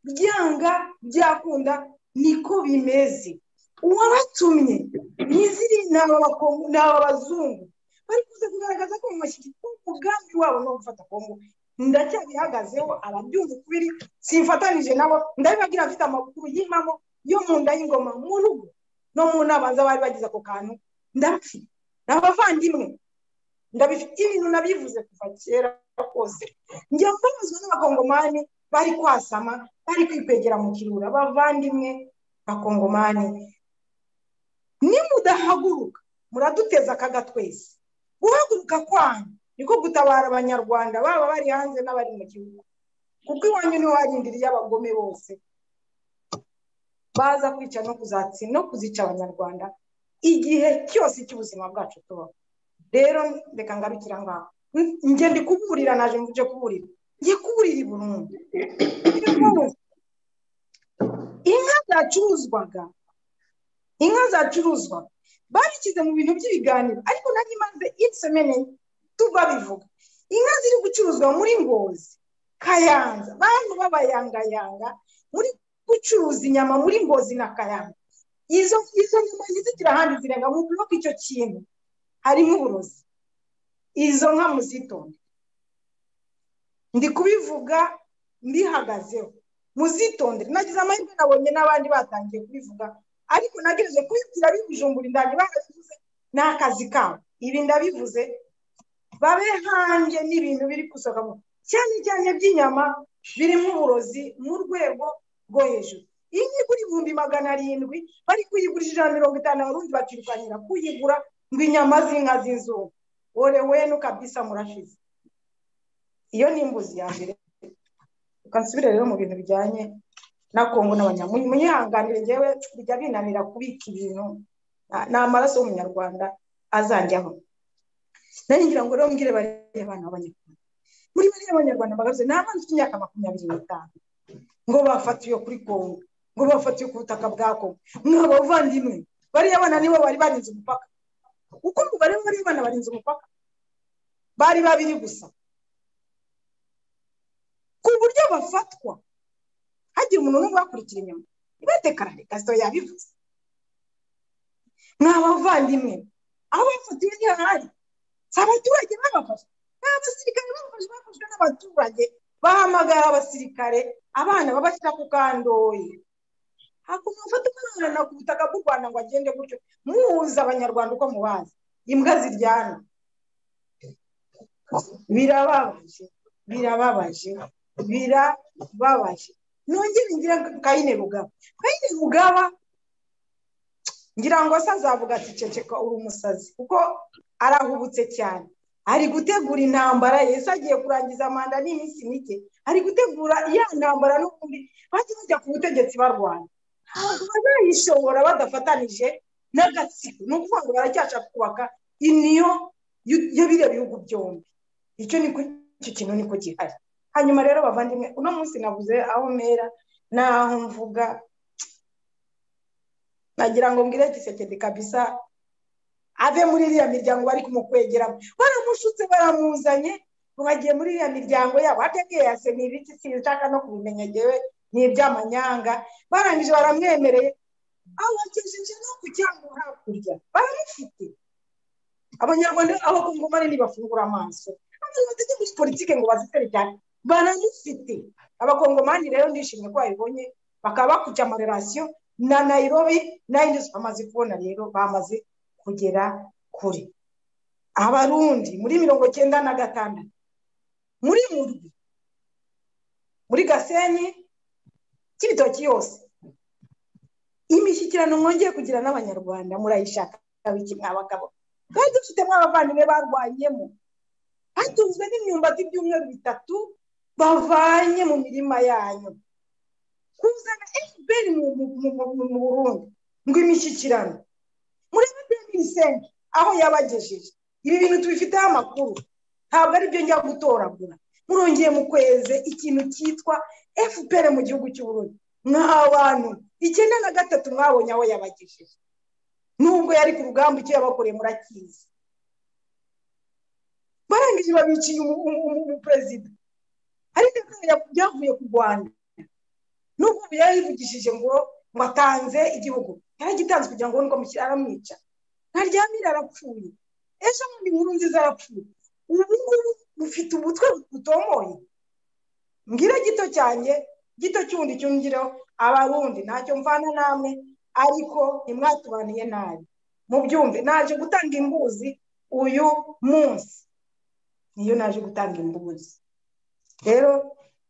byanga byakunda niko bimeze uwabatumye n'iziri ni aba bazungu bari kuza kugaragaza ko mu mashyirwa umugambi wabo no gufata kongo ndacyabihagazeho ababyumva ukubiri simfatanije nabo ndabibagira mfite amakuru y'impamo yo mu nda y'ingoma mu rugo no mu nabanza bari bagize ako kantu ndabafite ni abavandimwe ndabifite ibintu nabivuze kuva kera kose njya mbabazwa n'abakongomani bari kwasama bari kwikwegera mu kirura abavandimwe bakongomani nimudahaguruka muraduteza akaga twese guhaguruka kwanyu niko gutabara abanyarwanda baba bari hanze n'abari mu gihugu kuko iwanyu niho harindiriye abagome bose baza kwica no kuzatsi no kuzica abanyarwanda igihe cyose cy'ubuzima bwacu tubaho rero reka ngabikira ngaho njye ndi kuburira naje mvuje kuburira ngiye kuburira i burundu inka zacuruzwaga inka zacuruzwa babishyize mu bintu by'ibiganiro ariko nari maze insemene tubabivuga inka ziri gucuruzwa muri ngozi kayanza bantu b'abayangayanga muri gucuruza inyama muri ngozi na kayanza izo izo nyama ntizigira ahandi zirenga mu biro icyo kintu harimo uburozi izo nka muzitonde ndi kubivuga mbihagazeho muzitondere nagize amahirwe nabonye n'abandi batangiye kubivuga ariko nagejeje kubibwira bibujumbura indani barabivuze ni akazi kabo ibi ndabivuze babe hanjye n'ibintu biri gusohoka cyane cyane by'inyama birimo uburozi mu rwego rwo hejuru iyi nyigura ibihumbi magana arindwi bari kuyigurisha ijana na mirongo itanu abarundi bakirukanira kuyigura ngo inyama z'inka z'inzungu wore wenu kabisa murashize iyo ni imbuzi ya mbere ukansubire rero mu bintu bijyanye na kongo n'abanyamunyi munyihanganire ngewe bijya binanira kubika ibintu ni amaraso y'umunyarwanda azanjyaho nari ngira ngo rero mbwire bariya bana b'abanyarwanda muri bariya b'abanyarwanda bagaruze ni abana bafite imyaka makumyabiri n'itanu ngo bafatiwe kuri kongo ngo bafatiwe ku butaka bwa kongo mwabavandimwe bariya bana nibo bari barinze umupaka uko umubare w'abariya bana barinze umupaka bari babiri gusa ku buryo bafatwa hagira umuntu n'umwe ubakurikira inyuma ibatekarane gasito yabivuze ni abavandimwe aho bafatiwe ntihahari si abaturage babafashe ni abasirikare babafashe bafashwe n'abaturage bahamagara abasirikare abana babashyira ku kandoyi hakuntu bafata umwana ku butaka bw'u rwanda ngo agende gutyo muhuza abanyarwanda uko mubazi imbwa ziryana birababaje birababaje birababaje nongere ngira kayine rugaba kayine rugaba ngira ngo se azavuga ati ceceka uri umusazi kuko arahubutse cyane ari gutegura intambara yesi agiye kurangiza manda n'iminsi mike ari gutegura ya ntambara n'ubundi bajya bajya ku butegetsi barwana ntabwo bazayishobora badafatanije n'agatsiko ni ukuvuga ngo baracyashaka kubaka iniyo ya biriya bihugu byombi icyo ni icyo kintu niko gihari hanyuma rero bavandimwe uno munsi nabuze aho mera n'aho mvuga nagira ngo mbwire gisekedi kabisa ave muri iriya miryango bari kumukwegeramo baramushutse baramuzanye ngo bagiye muri iriya miryango yabo ategeye yase ni ibiki sinshaka no kubimenya ngewe ni iby'amanyanga barangije baramwemereye abakejeje no ku cyango hakurya baramufite abanyarwanda abakongomani ntibafungura amaso abantu batajya muri politiki ngo bazitare cyane baramufite abakongomani rero ndishimye ko babibonye bakaba bakuca amarerasiyo na nayirobi n'ayindi bamaze kubona rero bamaze kugera kure abarundi muri mirongo cyenda na gatandatu muri murwi muri gasenyi cy'ibitoki yose imishyikirano mwongeye kugira n'abanyarwanda murayishaka biki mwa bagabo twari dufitemo abavandimwe barwanyemo hatunzwe n'imyumbati by'umweru bitatu bavanye mu mirima yanyu kuzana efuperi mu burundi ngo imishyikirano murebe peyinisenge aho yabagejeje ibi bintu tubifiteho amakuru ntabwo ari byo njya gutoragura murongeye mu kweze ikintu cyitwa efuperi mu gihugu cy'uburundi abantu icyenda na gatatu mwabonye aho yabagejeje nubwo yari ku rugamba icyo yabakoreye murakizi barangije babiciye umuperezida ariko byavuye ku rwanda nubwo ubu yarayivugishije ngo ngo atanze igihugu yaragitanze kugira ngo ngo mukire aramwica ntaryamire arapfuye ejo bundi nkuru nziza arapfuye ubu ngubu bufite ubutwe butomoye mbwira gito cyane gito cy'undi cyumvireho abarundi ntacyo mvana namwe ariko ntimwatubaniye nabi mubyumve naje gutanga imbuzi uyu munsi niyo naje gutanga imbuzi rero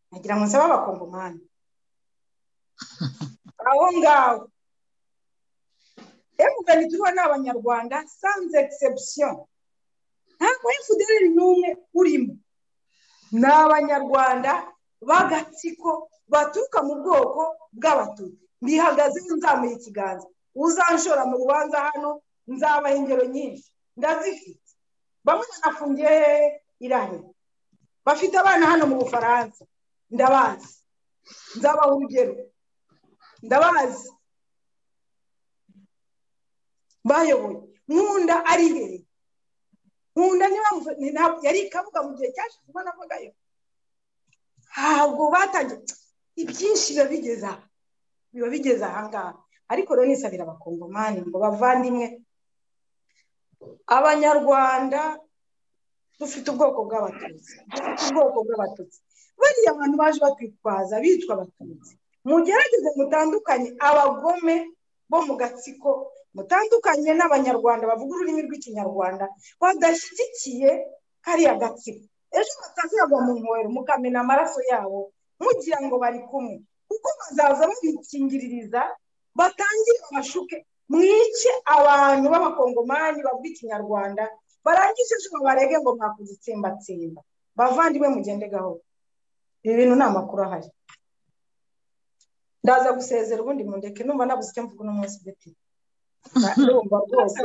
nagira ngo nsabe abakongomani aho ngaho emugani turiho ni abanyarwanda sanze egisebusiyo ntabwo efuderi n'umwe urimo ni abanyarwanda b'agatsiko baturuka mu bwoko bw'abatutsi mbihagazeho nzamuye ikiganza uzanshora mu rubanza hano nzabaha ingero nyinshi ndazifite bamwe banafungiye irahira bafite abana hano mu bufaransa ndabazi nzabaha urugero ndabazi bayoboye nkunda ari imbere nkunda niba yari ikavuga mu gihe cyashize ubwo navugagayo ntabwo batangiye ibyinshi biba bigeze aha biba bigeze ahangaha ariko rero nisabira abakongomani ngo bavandimwe abanyarwanda dufite ubwoko bw'abatutsi dufite ubwoko bw'abatutsi bariya bantu baje batwitwaza bitwa abatutsi mugerageze mutandukanye abagome bo mu gatsiko mutandukanye n'abanyarwanda bavuga ururimi rw'ikinyarwanda badashyigikiye kariya gatsiko ejo batazagwa mu nkongero mukamena amaraso yabo mugira ngo bari kumwe kuko bazaza babikingiririza batangire babashuke mwice abantu b'abakongomani bavuga ikinyarwanda barangije ejo barege ngo mwakuzitsimbatsimba bavandimwe mugende gahoro ibi bintu ni amakuru ahari ndaza gusezera ubundi mundeke numva nabuze icyo mvuga uno munsi ndetse ndumva rwose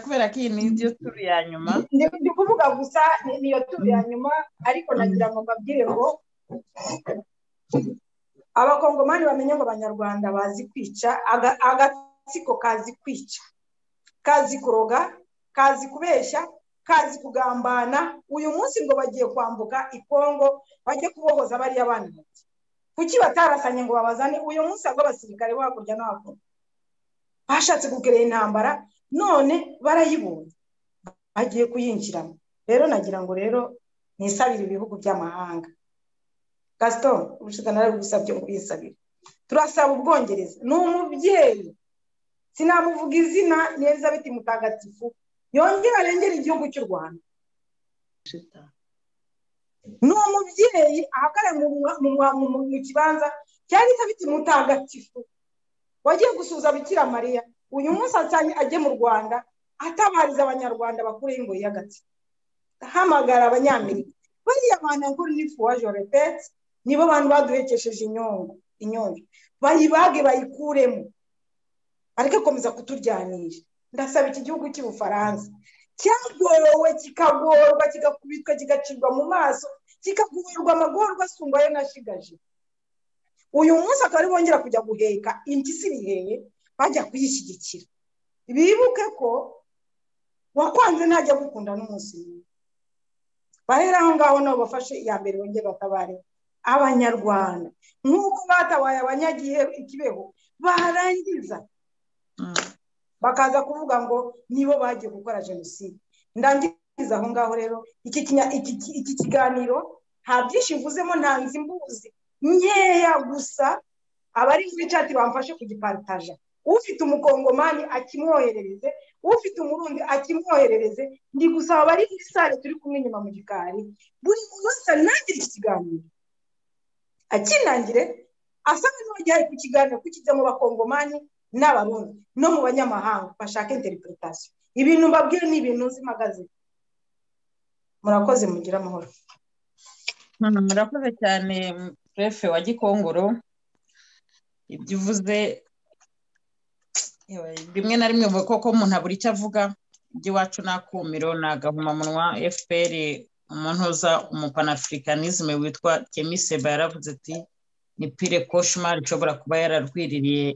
kubera ko iyi ni yo turu ya nyuma ndi kuvuga gusa niyo turu ya nyuma ariko nagira ngo mbabwire ngo abakongomani bamenye ngo abanyarwanda bazi kwica aga- agatsiko kazi kwica kazi kuroga kazi kubeshya kazi kugambana uyu munsi ngo bagiye kwambuka ikongo bajye kubohoza bariya bana bato kuki batarasanye ngo babazane uyu munsi ahubwo abasirikare bo hakurya no hakuno bashatse gukerera intambara none barayibonye bagiye kuyinjiramo rero nagira ngo rero nisabire ibihugu by'amahanga gasito ubushize nawe gusabye ngo ubisabire turasaba ubwongereza ni umubyeyi sinamuvuga izina ni elizabeth mutagatifu yongere arengere igihugu cy'u rwanda ni umubyeyi ahagara mu mwa- mu- mu- mu kibanza cya elizabeth mutagatifu wagiye gusuhuza bikira mariya uyu munsi asanye ajye mu rwanda atabariza abanyarwanda bakureho ingoyi y'agati ahamagara abanyamerika bariya bantu yankuru n'ifu waje repeti nibo bantu baduhekesheje inyungu inyungu bayibage bayikuremo ariko akomeza kuturyanisha ndasaba iki gihugu cy'ubufaransa cyagowe kikagorwa kigakubitwa kigacibwa mu maso kikagorwa amagorwa asumba ayo nashigaje uyu munsi akaba ari bongera kujya guheka impyisi iriheye bajya kuyishyigikira bibuke ko wakwanze ntajya gukunda n'umunsi umwe bahera aho ngaho nabo bafashe iya mbere bongere batabare abanyarwanda nk'uko batabaye abanyagihe ikibeho barangiza bakaza kuvuga ngo nibo bagiye gukora jenoside ndangiza aho ngaho rero iki kiganiro nta byinshi mvuzemo nta nzi mbuzi nkeya gusa abari muri cati bamfashe kugiparitaja ufite umukongomani akimwoherereze ufite umurundi akimwoherereze ndi gusaba abari muri sale turi kumwe inyuma mu gikari buri muntu wese aranangire iki kiganiro akinangire asa n'uwagiye ku kiganiro kukijya mu bakongomani n'abarundi no mu banyamahanga bashaka interipuritasiyo ibintu mbabwira ni ibintu nzi mpagaze murakoze mugire amahoro murakoze cyane prefe wa gikongoro ibyo uvuze rimwe na rimwe uvuga koko umuntu abura icyo avuga iby'iwacu ni akumiro ni agahomamunwa fpr umuntuza umupanaafurikanisme witwa kemiseba yaravuze ati ni pire koshimari ishobora kuba yararwiririye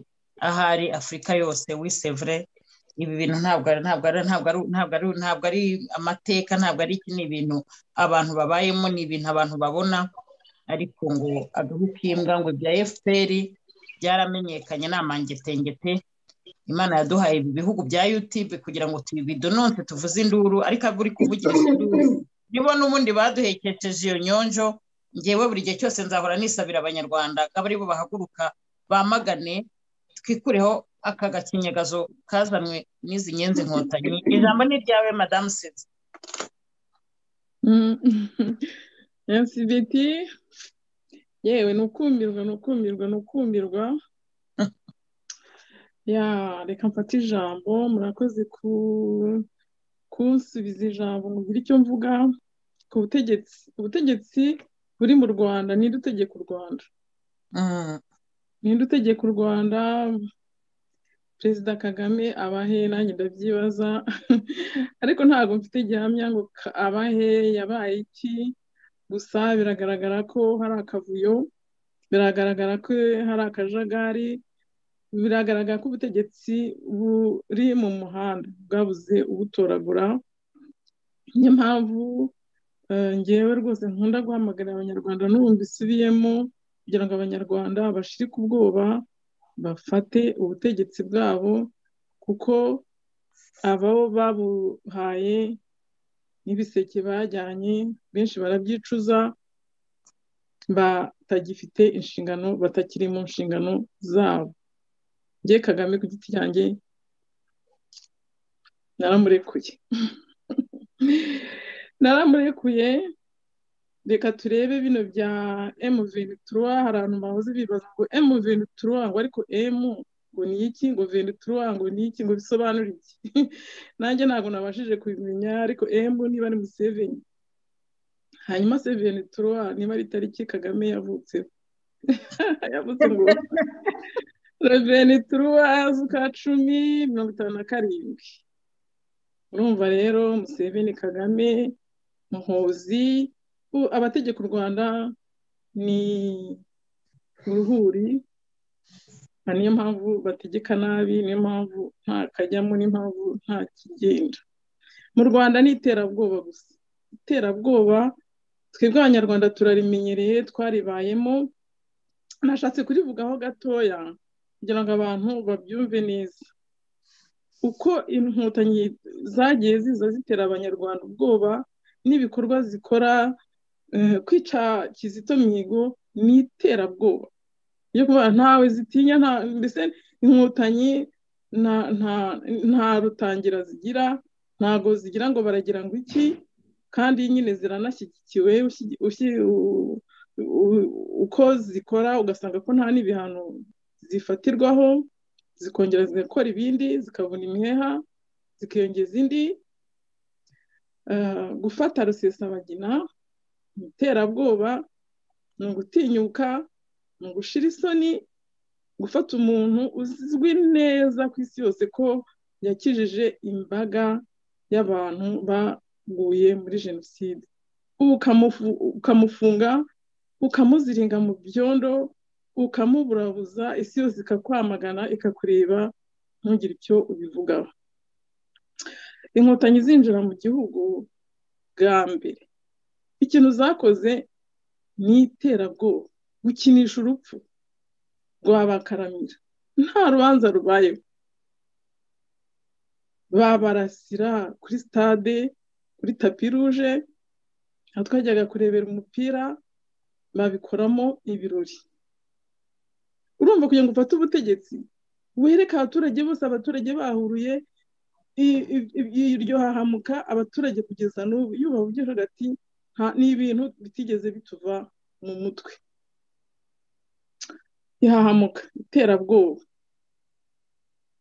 ahari afurika yose wisevure ibi bintu ntabwo ari amateka ntabwo ari iki ni ibintu abantu babayemo ni ibintu abantu babona ariko ngo agahu k'imbwa ngo ibya fpr byaramenyekanye ni amangetengete imana yaduhaye ibi bihugu bya yutube kugira ngo tubidononse tuvuze induru ariko uri kuvugisha induru nibo n'ubundi baduhekesheje iyo nyonjo ngewe buri gihe cyose nzahora nisabira abanyarwanda akaba aribo bahaguruka bamagane twikureho aka gakinyagazo kazanwe n'izi nyenzi nkotanyi ijambo ni iryawe madamu sida nsibiti yewe ni ukumirwa ni ukumirwa ni ukumirwa ya reka mfate ijambo murakoze kunsubiza ijambo mugira icyo mvuga ku butegetsi ubutegetsi buri mu rwanda ninde utegeka u rwanda ninde utegeka u rwanda perezida kagame abahe nanjye ndabyibaza ariko ntabwo mfite gihamya ngo abahe yabaye iki gusa biragaragara ko hari akavuyo biragaragara ko hari akajagari biragaragara ko ubutegetsi buri mu muhanda bwabuze ubutoragura niyo mpamvu ngewe rwose nkunda guhamagarira abanyarwanda n'ubu mbisubiyemo kugira ngo abanyarwanda bashirike ubwoba bafate ubutegetsi bwabo kuko abo babuhaye n'ibiseke bajyanye benshi barabyicuza batagifite inshingano batakiri mu nshingano zabo njye kagame ku giti cyanjye naramurekuye naramurekuye reka turebe bino bya emuveni turuwa hari abantu bahoze bibaza ngo emuveni turuwa ngo ariko emu ngo ni iki ngo veni turuwa ngo ni iki ngo bisobanura iki nanjye ntabwo nabashije kubimenya ariko emu niba ari museveni hanyuma seveni turuwa niba ari itariki kagame yavutseho yavutse ngo reveni turuwa z'ukwa cumi mirongo itanu na karindwi urumva rero museveni kagame muhozi abategeka u rwanda ni uruhuri niyo mpamvu bategeka nabi niyo mpamvu nta kajyamo niyo mpamvu nta kigenda mu rwanda ni iterabwoba gusa iterabwoba twebwe abanyarwanda turarimenyereye twaribayemo nashatse kurivugaho gatoya kugira ngo abantu babyumve neza uko inkotanyi zagiye ziza zitera abanyarwanda ubwoba n'ibikorwa zikora kwica kizito mihigo ni iterabwoba yo kuba ntawe zitinya mbese inkotanyi nta rutangira zigira ntago zigira ngo baragira ngo iki kandi nyine ziranashyigikiwe uko zikora ugasanga ko nta n'ibihano zifatirwaho zikongera zigakora ibindi zikabona imiheha zikiyongeza indi gufata rusesabagina ni iterabwoba ni ugutinyuka ni ugushira isoni gufata umuntu uzwi neza ku isi yose ko yakijije imbaga y'abantu baguye muri jenoside ubu ukamufunga ukamuziringa mu byondo ukamuburabuza isi yose ikakwamagana ikakureba ntugire icyo ubivugaho inkotanyi zinjira mu gihugu bwa mbere ikintu zakoze ni iterabwoba gukinisha urupfu rwabakaramira nta rubanza rubayeho babarasira kuri stade kuri tapi ruje aho twajyaga kurebera umupira babikoramo ibirori urumva kugira ngo ufate ubutegetsi wereke abaturage bose abaturage bahuruye iryo hahamuka abaturage kugeza n'ubu yubaha ugira hagati ni ibintu bitigeze bituva mu mutwe ihahamuka iterabwoba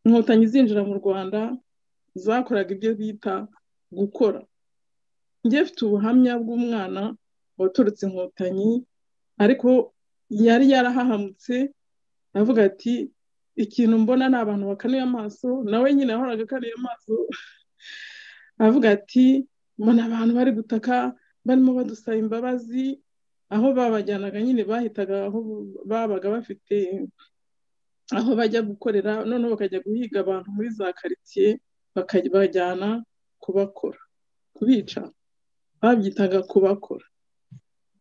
inkotanyi zinjira mu rwanda zakoraga ibyo bita gukora njye mfite ubuhamya bw'umwana waturutse inkotanyi ariko yari yarahahamutse avuga ati ikintu mbona ni abantu bakanuye amaso nawe nyine yahoraga akanuye amaso avuga ati mbona abantu bari gutaka barimo badusaba imbabazi aho babajyanaga nyine bahitaga aho babaga bafite aho bajya gukorera noneho bakajya guhiga abantu muri za karitsiye bakabajyana kubakora kubica babyitaga kubakora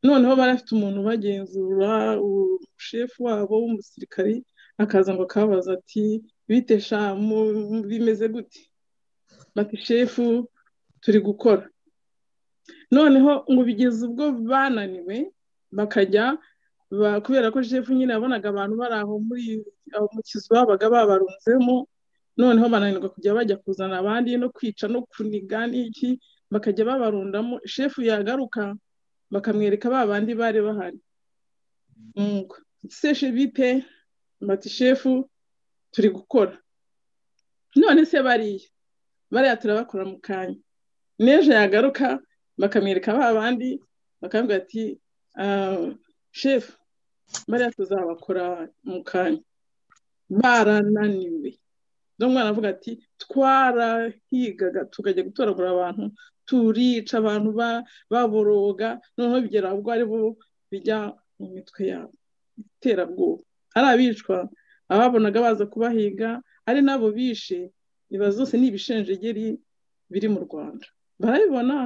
noneho bari bafite umuntu ubagenzura ushefu wabo w'umusirikari akaza ngo akababaza ati bite sha bimeze gute bati shefu turi gukora noneho ngo bigeze ubwo bananiwe bakajya kubera ko shefu nyine yabonaga abantu bari aho muri mu kizu babaga babarunzemo noneho bananirwa kujya bajya kuzana abandi no kwica no kuniga n'iki bakajya babarundamo shefu yagaruka bakamwereka ba bandi bari bahari seshe bite bati shefu turi gukora none se bariya bariya turabakora mu kanya n'ejo yagaruka bakamwereka ba bandi bakavuga ati shefu bariya tuzabakora mu kanya barananiwe mwana avuga ati twarahigaga tukajya gutoragura abantu turica abantu baboroga noneho bigera ubwo ari bo bijya mu mitwe yabo iterabwoba ari abicwa ababonaga baza kubahiga ari nabo bishe iba zose ni ibishenjegeri biri mu rwanda barabibona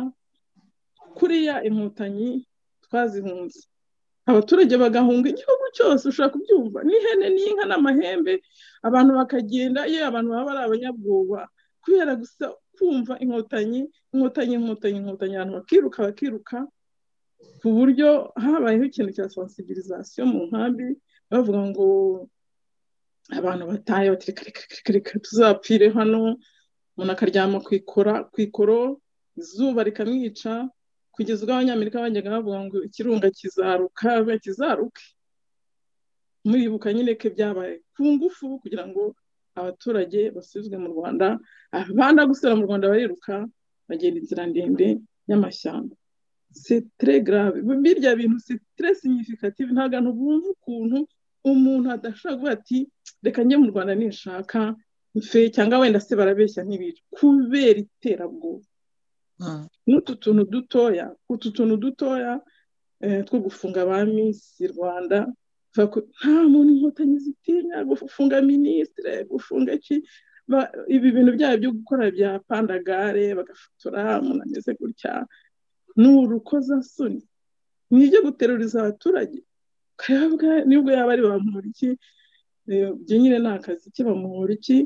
kuriya inkotanyi twazihunze abaturage bagahunga igihugu cyose ushobora kubyumva n'ihene n'inka n'amahembe abantu bakagenda iyo abantu baba ari abanyabwoba kubera gusa kumva inkotanyi inkotanyi inkotanyi inkotanyi abantu bakiruka bakiruka ku buryo habayeho ikintu cya sensibilisation mu nkambi bavuga ngo abantu bataye bati reka reka reka tuzapfire hano umuntu akaryama ku ikora ku ikoro izuba rikamwica kugeza ubwo abanyamerika bajyaga bavuga ngo ikirunga kizaruka kizaruke muribuka nyine ko byabaye ku ngufu kugira ngo abaturage basubizwe mu rwanda abanda gusubira mu rwanda bariruka bagenda inzira ndende y'amashyamba grave birya bintu significative ntabwo abantu bumva ukuntu umuntu adashobora kuvuga ati reka njye mu rwanda nishaka mfe cyangwa wenda se barabeshya ntibica kubera iterabwoba n'utu tuntu dutoya utu tuntu dutoya two gufunga ba minsi rwanda nta muntu inkotanyi zitinya gufunga minisitire gufunga iki ibi bintu byabo byo gukora bya pandagare bagafotora umuntu ameze gutya ni urukozasoni ni ibyo guteruriza abaturage ukareba nibwo yaba ari bamuhora iki ibyo nyine ni akazi ke bamuhora iki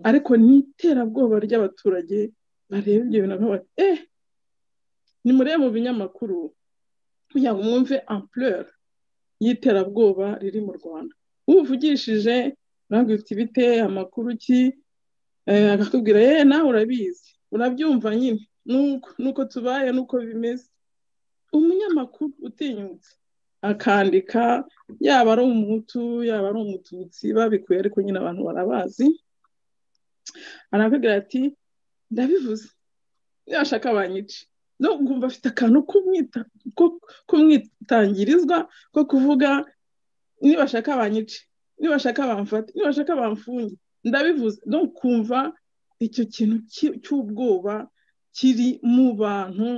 ariko ni iterabwoba ry'abaturage bareba ibyo bintu bakavuga eh nimurebe mu binyamakuru kugira ngo mwumve ampleur y'iterabwoba riri mu rwanda uvugishije ntabwo ufite ibite amakuru ki akakubwira yewe nawe urabizi urabyumva nyine nuko tubaye nuko bimeze umunyamakuru utinyutse akandika yaba ari umuhutu yaba ari umututsi babikuye ariko nyine abantu barabazi arakubwira ati ndabivuze ntiyashaka banyice no kumva afite akantu k'umwitangirizwa ko kuvuga nibashaka banyice nibashaka bamfate nibashaka bamfunge ndabivuze no kumva icyo kintu cy'ubwoba kiri mu bantu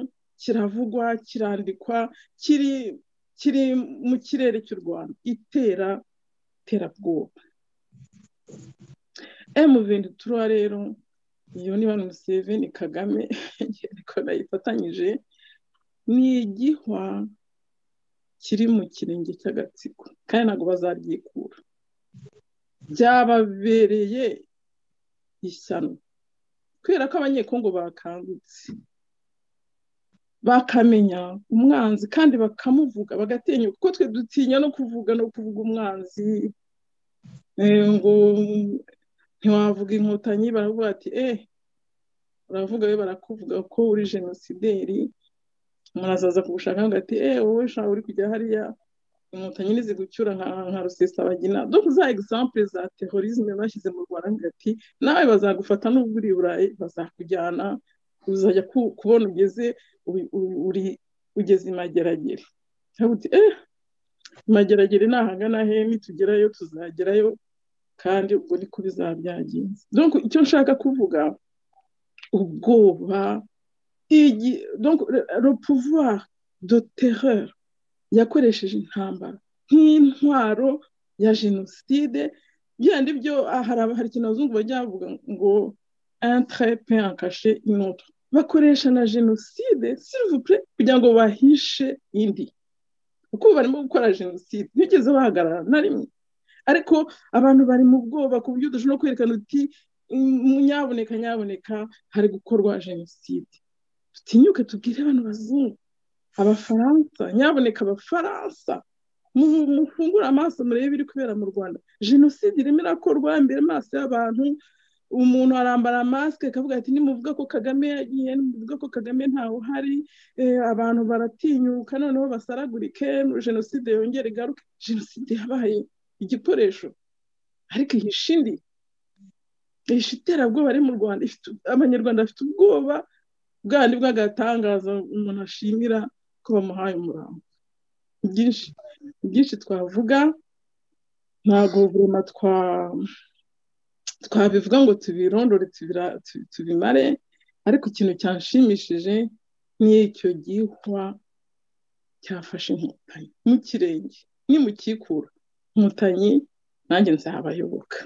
kiravugwa kirandikwa kiri kiri mu kirere cy'u rwanda itera iterabwoba emu venti turuwa rero iyo ni bano museveni kagame ariko nayifatanyije ni igihwa kiri mu kirenge cy'agatsiko kandi ntabwo bazaryikura byababereye ishyano kubera ko abanyekongo bakangutse bakamenya umwanzi kandi bakamuvuga bagatinya kuko twe dutinya no kuvuga no kuvuga umwanzi ngo ntiwavuga inkotanyi baravuga ati eh baravuga we barakuvuga ko uri jenosideri murazaza kugushaka hagati eh wowe sha uri kujya hariya inkotanyi ntizigucyura nka nka rusesabagina donc za exemple za terrorisme bashyize mu rwanda hagati nawe bazagufata n'ubwo uri burayi bazakujyana uzajya kubona ugeze uri ugeze imageragere uti eh imageragere nahangana he nitugerayo tuzagerayo kandi ubwo niko bizabyagenze donc icyo nshaka kuvuga ubwoba donc le pouvoir de terreur yakoresheje intambara nk'intwaro ya jenoside byandi byo hari ikintu abazungu bajya bavuga ngo entre pe enkashe inoto bakoresha na jenoside silivupure kugira ngo bahishe indi kuko barimo gukora jenoside ntibigeze bahagarara na rimwe ariko abantu bari mu bwoba ku buryo udashobora kwerekana uti nyaboneka nyaboneka hari gukorwa jenoside dutinyuke tubwire abantu bazungu abafaransa nyaboneka abafaransa mufungure amaso murebe ibiri kubera mu rwanda jenoside irimo irakorwa imbere amaso y'abantu umuntu arambara masike akavuga ati nimuvuga ko kagame yagiye nimuvuga ko kagame ntawe uhari abantu baratinyuka noneho basaragurike jenoside yongere igaruke jenoside yabaye igikoresho ariko ihishe indi ihishe iterabwoba ari mu rwanda abanyarwanda bafite ubwoba bwandi bw'agatangaza umuntu ashimira ko bamuhaye umurambo byinshi byinshi twavuga ntabwo burema twabivuga ngo tubirondore tubimare ariko ikintu cyanshimishije ni icyo gihwa cyafashe inkotanyi mu kirenge nimukikura inkotanyi nanjye nzabayoboka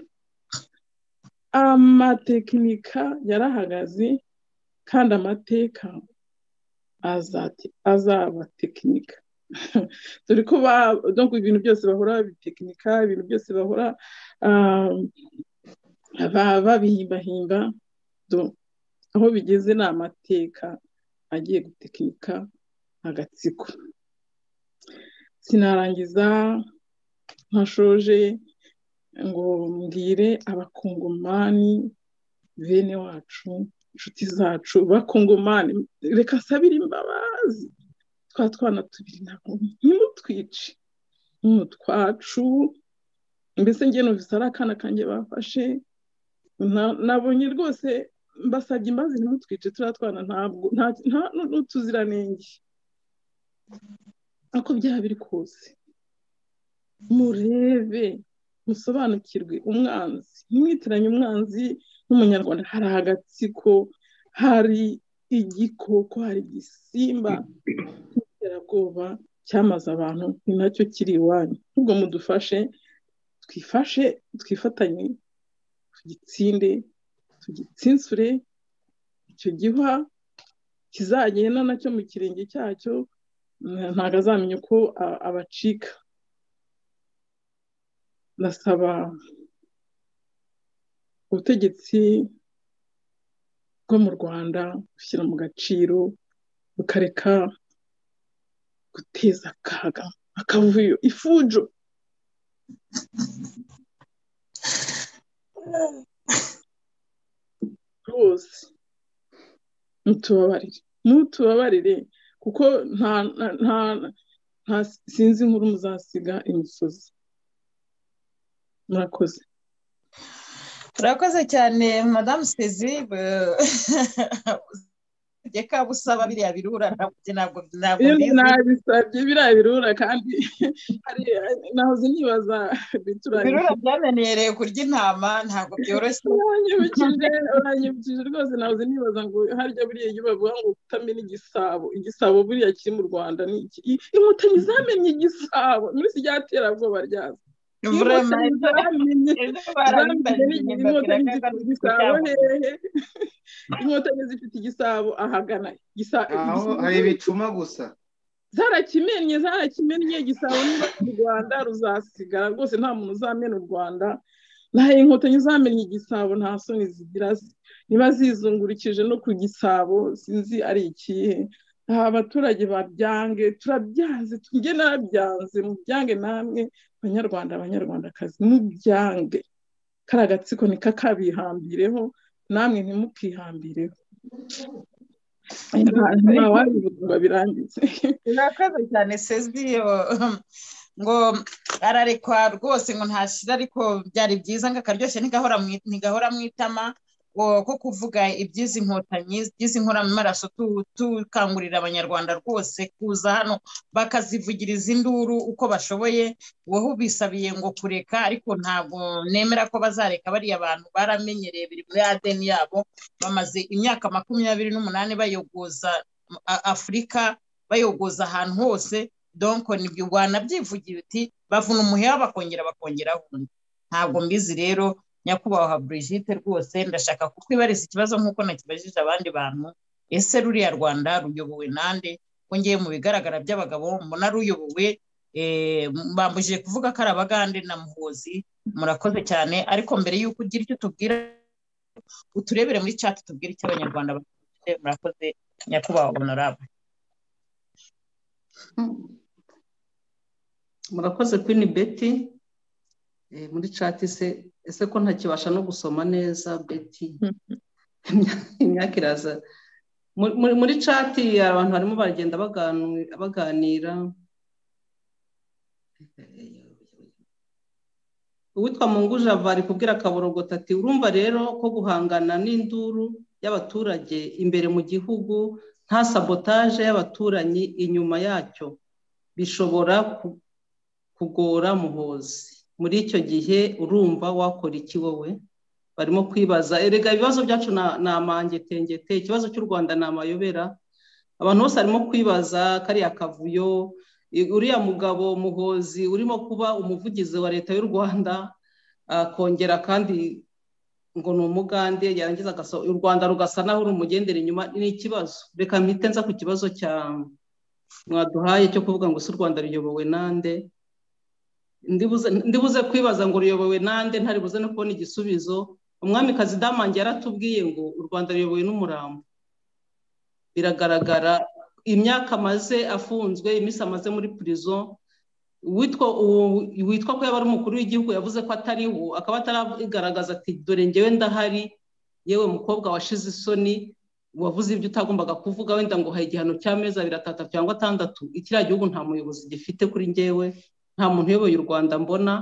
amatekinika yarahagaze kandi amateka azabatekinika dore ko ibintu byose bahora babitekinika ibintu byose bahora babihimbahimba aho bigeze ni amateka agiye gutekinika agatsiko sinarangiza ntashoje ngo mbwire abakungomani bene wacu inshuti zacu bakungomani reka nsabire imbabazi twa twana tubiri ntabwo ntimutwice ni utwacu mbese njye numvise ari akana kanjye bafashe nabonye rwose mbasabye imbazi ntimutwice turiya twana ntabwo nta n'utuziranenge ako byaba biri kose murebe musobanukirwe umwanzi ntimwitiranye umwanzi n'umunyarwanda hari agatsiko hari igikoko hari igisimba cy'iterabwoba cyamaze abantu ni nacyo kiri iwanyu ahubwo mudufashe twifashe twifatanye tugitsinde tugitsinsure icyo gihwa kizagenda nacyo mu kirenge cyacyo ntabwo azamenya uko abacika ndasaba ubutegetsi bwo mu rwanda gushyira mu gaciro bukareka guteza akaga akavuyo ifujo rwose mutubabarire mutubabarire kuko nta nta nta sinzi inkuru muzasiga imisozi murakoze turakoze cyane madamu sezi reka busaba biriya birura ntabwo ntabwo nabisabye biriya birura kandi nahoze nibaza birura byamenyereye kurya intama ntabwo byoroshye uranyibukije rwose nahoze nibaza ngo harya buriya iyo bavuga ngo kutamenya igisabo igisabo buriya kiri mu rwanda ni iki inkotanyi zamenye igisabo muri iki ryaterabwoba ryazo inkotanyi zifite igisabo hehe inkotanyi zifite igisabo ahagana aho hari ibicuma gusa zarakimennye zarakimennye igisabo niba u rwanda ruzasigara rwose nta muntu uzamena u rwanda naho inkotanyi uzamenya igisabo nta soni zigira niba zizungurukije no ku gisabo sinzi ari ikihe aha abaturage babyange turabyanze tujye narabyanze mubyange namwe abanyarwanda abanyarwandakazi mubyange kari agatsiko ni kakabihambireho namwe ntimukihambireho ntawabivuga birangize urakoze cyane seziyo ngo ararekwa rwose ngo ntashira ariko byari byiza ngo akaryoshye ntigahora mu itama ko kuvuga iby'izi nkotanyi by'izi nkoramaraso tukangurira abanyarwanda rwose kuza hano bakazivugiriza induru uko bashoboye wowe ubisabiye ngo kureka ariko ntabwo nemera ko bazareka bariya bantu baramenyereye biri muri adeni yabo bamaze imyaka makumyabiri n'umunani bayogoza afurika bayogoza ahantu hose donko nibyo wanabyivugira uti bavuna umuheha bakongera bakongeraho undi ntabwo mbizi rero nyakubahwa Brigitte rwose ndashaka kukwibariza ikibazo nk'uko nakibajije abandi bantu ese ruriya rwanda ruyobowe nande ngiye mu bigaragara by'abagabo mbona ruyobowe bambujije kuvuga ko ari abagande na muhozi murakoze cyane ariko mbere y'uko ugira icyo tubwira uturebere muri cati tubwire icyo abanyarwanda bafite murakoze nyakubahwa honorable murakoze kwini beti muri cati se ese ko ntakibasha no gusoma neza beti imyaka iraza muri cati abantu barimo baragenda baganira uwitwa mungu java ari kubwira kaborogota ati urumva rero ko guhangana n'induru y'abaturage imbere mu gihugu nta sabotaje y'abaturanyi inyuma yacyo bishobora kugora muhozi muri icyo gihe urumva wakora iki wowe barimo kwibaza erega ibibazo byacu ni amangetengete ikibazo cy'u rwanda ni amayobera abantu bose barimo kwibaza kariya kavuyo uriya mugabo muhozi urimo kuba umuvugizi wa leta y'u rwanda akongera kandi ngo ni umugande yarangiza u rwanda rugasa naho rumugendera inyuma ni ikibazo reka mpite nza ku kibazo cya mwaduhaye cyo kuvuga ngo si u rwanda ruyobowe nande ndibuze kwibaza ngo ruyobowe nande ntaribuze no kubona igisubizo umwami damange yaratubwiye ngo u rwanda ruyobowe n'umurambo biragaragara imyaka amaze afunzwe iminsi amaze muri purizo witwa ko yaba ari umukuru w'igihugu yavuze ko atariho akaba ataragaragaza ati dore ngewe ndahari yewe mukobwa washize isoni wavuze ibyo utagombaga kuvuga wenda ngo uhaye igihano cy'amezi abiri atatu cyangwa atandatu ikiriya gihugu nta muyobozi gifite kuri ngewe nta muntu uyoboye u rwanda mbona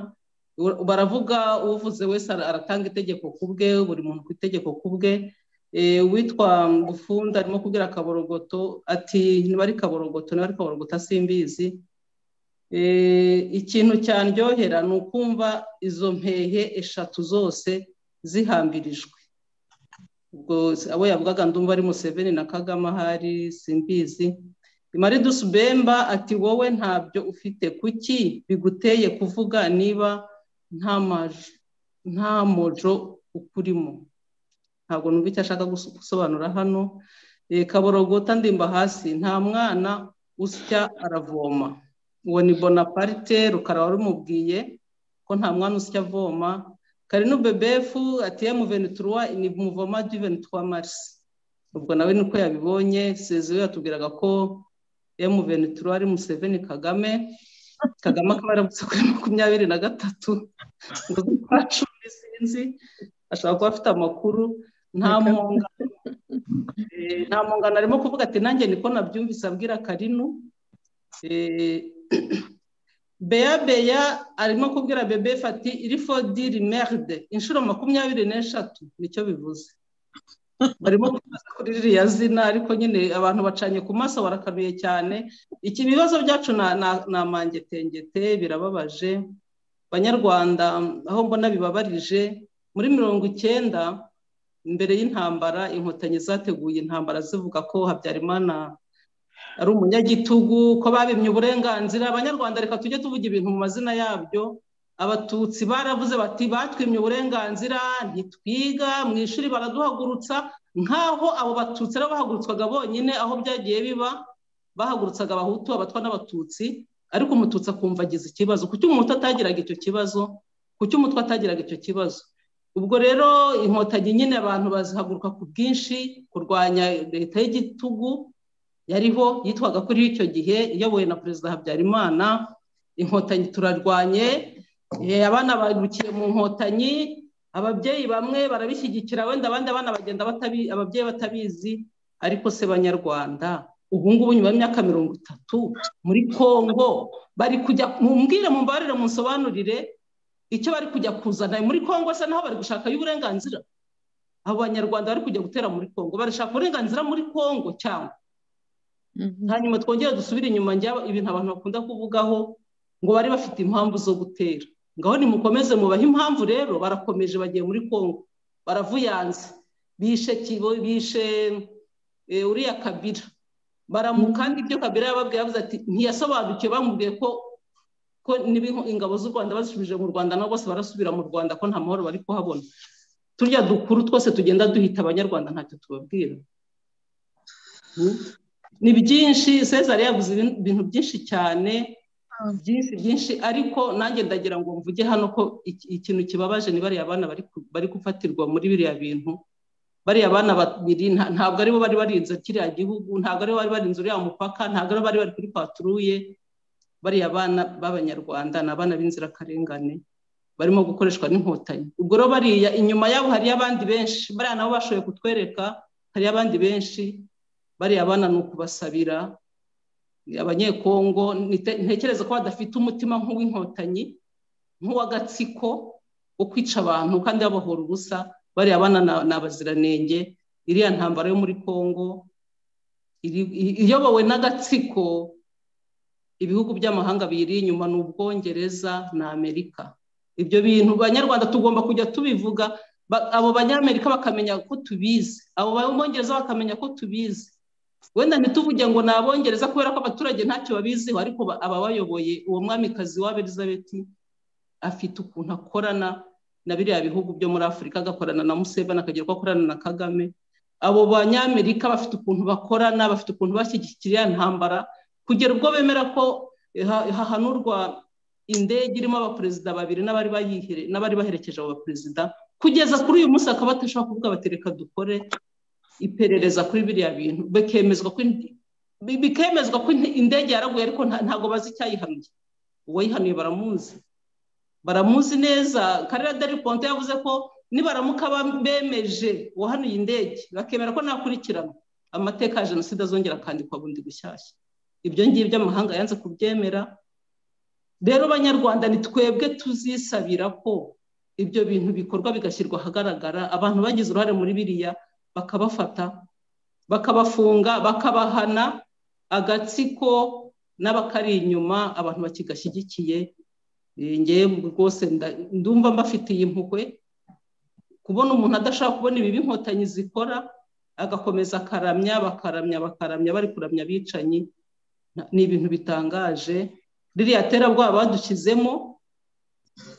baravuga uvuze wese aratanga itegeko ku bwe buri muntu ku itegeko ku bwe uwitwa gufunda arimo kubwira kaborogoto ati niba ari kaborogoto niba ari kaborogoto simbizi ikintu cyandyohera ni ukumva izo mpehe eshatu zose zihambirijwe ubwo abo yavugaga ndumva ari museveni na kagame ahari simbizi maridus bemba ati wowe ntabyo ufite kuki biguteye kuvuga niba nta mojo ukurimo ntabwo numva icyo ashaka gusobanura hano kaborogota ndimba hasi nta mwana usya aravoma uwo ni bonaparte rukara warumubwiye ko nta mwana usya avoma karinu bebefu ati emuvenituruwa ni muvoma duvenituruwa marisi ubwo nawe niko yabibonye seziwe yatubwiraga ko emuveni turuwari museveni kagame kagame akaba yarabutse kuri makumyabiri na gatatu ngo zikora cumi sinzi ashobora kuba afite amakuru nta mpungano nta mpungano arimo kuvuga ati nanjye niko nabyumvise abwira karinu beya beya arimo kubwira bebe fati irifodi rimerde inshuro makumyabiri n'eshatu nicyo bivuze barimo kubaza kuri ririya zina ariko nyine abantu bacanye ku maso barakanuye cyane iki ibibazo byacu ni amangetengete birababaje banyarwanda aho mbona bibabarije muri mirongo icyenda mbere y'intambara inkotanyi zateguye intambara zivuga ko habyarimana ari umunyagitugu ko babimye uburenganzira abanyarwanda reka tujye tuvuga ibintu mu mazina yabyo abatutsi baravuze bati batwimye uburenganzira ntitwiga mu ishuri baraduhagurutsa nk'aho abo batutsi aribo bahagurutswaga bonyine aho byagiye biba bahagurutsaga abahutu abatwa n'abatutsi ariko umututsi akumva agize ikibazo kuki umuhutu atagiraga icyo kibazo kuki umutwe atagiraga icyo kibazo ubwo rero inkotanyi nyine abantu bazihaguruka ku bwinshi kurwanya leta y'igitugu yariho yitwaga kuri icyo gihe iyobowe na perezida habyarimana inkotanyi turarwanye abana barukiye mu nkotanyi ababyeyi bamwe barabishyigikira wenda abandi abana bagenda ababyeyi batabizi ariko se banyarwanda ubu ngubu nyuma y'imyaka mirongo itatu muri congo bari kujya mumbwire mumbarire munsobanurire icyo bari kujya kuzana muri congo se naho bari gushaka y'uburenganzira abo banyarwanda bari kujya gutera muri congo barashaka uburenganzira muri congo cyangwa hanyuma twongere dusubire inyuma ibintu abantu bakunda kuvugaho ngo bari bafite impamvu zo gutera ngaho nimukomeze mubahe impamvu rero barakomeje bagiye muri congo baravuyanze bishe kibo bishe uriya kabira kandi ibyo kabira yababwiye yavuze ati ntiyasobanukiwe bamubwiye ko ko ingabo z'u rwanda bazisubije mu rwanda nabo bose barasubira mu rwanda ko nta mahoro bari kuhabona turya dukuru twose tugenda duhita abanyarwanda ntacyo tubabwira ni byinshi sezari yaguze ibintu byinshi cyane byinshi byinshi ariko nanjye ndagira ngo mvuge hano ko ikintu kibabaje ni bariya bana bari gufatirwa muri biriya bintu bariya bana babiri ntabwo aribo bari barinze kiriya gihugu ntabwo aribo bari barinze uriya mupaka ntabwo aribo bari bari kuri paturuye bariya bana b'abanyarwanda ni abana b'inzirakarengane barimo gukoreshwa n'inkotanyi ubwo rero bariya inyuma yabo hariyo abandi benshi bariya nabo bashoboye kutwereka hariyo abandi benshi bariya bana ni ukubasabira abanyekongo ntekereza ko badafite umutima nk'uw'inkotanyi nk'uw'agatsiko wo kwica abantu kandi babahora ubusa bariya bana ni abaziranenge iriya ntambara yo muri congo iyobowe n'agatsiko ibihugu by'amahanga biyiri inyuma ni ubwongereza na amerika ibyo bintu banyarwanda tugomba kujya tubivuga abo banyamerika bakamenya ko tubizi abo b'abongereza bakamenya ko tubizi wenda ntituvuge ngo ni abongereza kubera ko abaturage ntacyo babiziho ariko ababayoboye uwo mwamikazi wa elizabeth afite ukuntu akorana na biriya bihugu byo muri afurika agakorana na museveni akagira uko akorana na kagame abo banyamerika bafite ukuntu bakorana bafite ukuntu bashyigikira ntambara kugera ubwo bemera ko hahanurwa indege irimo abaperezida babiri n'abari baherekeje abo baperezida kugeza kuri uyu munsi bakaba badashobora kuvuga bati reka dukore iperereza kuri biriya bintu bikemezwa ko indege yaraguye ariko ntabwo bazi icyayihanuye uwayihanuye baramuzi baramuzi neza karere deri ponte yavuze ko nibaramuka bemeje uwahanuye indege bakemera ko nakurikirana amateka ya jenoside azongera akandikwa bundi bushyashya ibyo ngibyo amahanga yanze kubyemera rero abanyarwanda ni twebwe tuzisabira ko ibyo bintu bikorwa bigashyirwa ahagaragara abantu bagize uruhare muri biriya bakabafata bakabafunga bakabahana agatsiko n'abakari inyuma abantu bakigashyigikiye ngewe rwose ndumva mbafitiye impuhwe kubona umuntu adashaka kubona ibi b'inkotanyi zikora agakomeza akaramya bakaramya bakaramya bari kuramya abicanyi ni ibintu bitangaje ririya terabwoba badushyizemo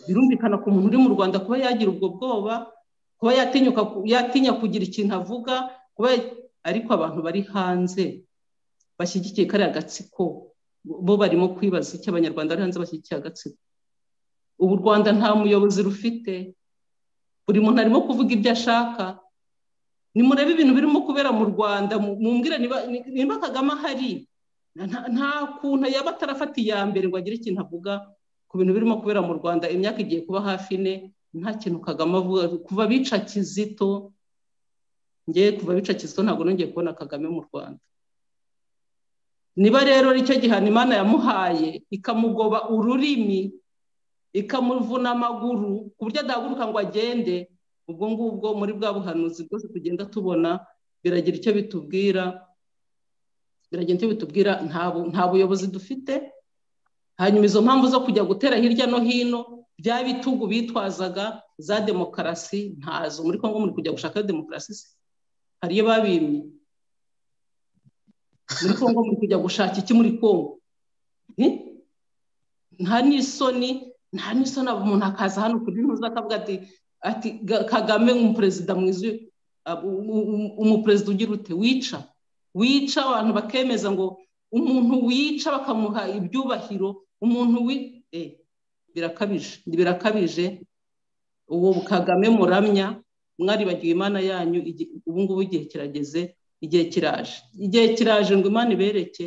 birumvikana ku muntu uri mu rwanda kuba yagira ubwo bwoba kuba yatinya kugira ikintu avuga ariko abantu bari hanze bashyigikiye kariya gatsiko bo barimo kwibaza icyo abanyarwanda bari hanze bashyigikiye agatsiko ubu u rwanda nta muyobozi rufite buri muntu arimo kuvuga ibyo ashaka nimurebe ibintu birimo kubera mu rwanda mumbwira niba kagame ahari nta kuntu yaba atarafata iya mbere ngo agire ikintu avuga ku bintu birimo kubera mu rwanda imyaka igiye kuba hafi ine nta kintu kagame avuga kuva bica kizito ngewe kuva bica kizito ntabwo nongeye kubona kagame mu rwanda niba rero icyo gihano imana yamuhaye ikamugoba ururimi ikamuvuna amaguru ku buryo adahaguruka ngo agende ubwo ngubwo muri bwa buhanuzi bwose tugenda tubona biragira icyo bitubwira biragenda bitubwira nta buyobozi dufite hanyuma izo mpamvu zo kujya gutera hirya no hino bya bitugu bitwazaga za demokarasi ntazo muri congo muri kujya gushaka demokarasi se hariyo babimye muri congo muri kujya gushaka iki muri congo nta n'isoni nta n'isoni umuntu akaza hano ku gihugu akavuga ati ati kagame umuperezida mwiza umuperezida ugira ute wica wica abantu bakemeza ngo umuntu wica bakamuha ibyubahiro umuntu wi birakabije birakabije uwo kagame muramya mwaribagiwe imana yanyu ubu ngubu igihe kirageze igihe kiraje igihe kiraje ngo imana ibereke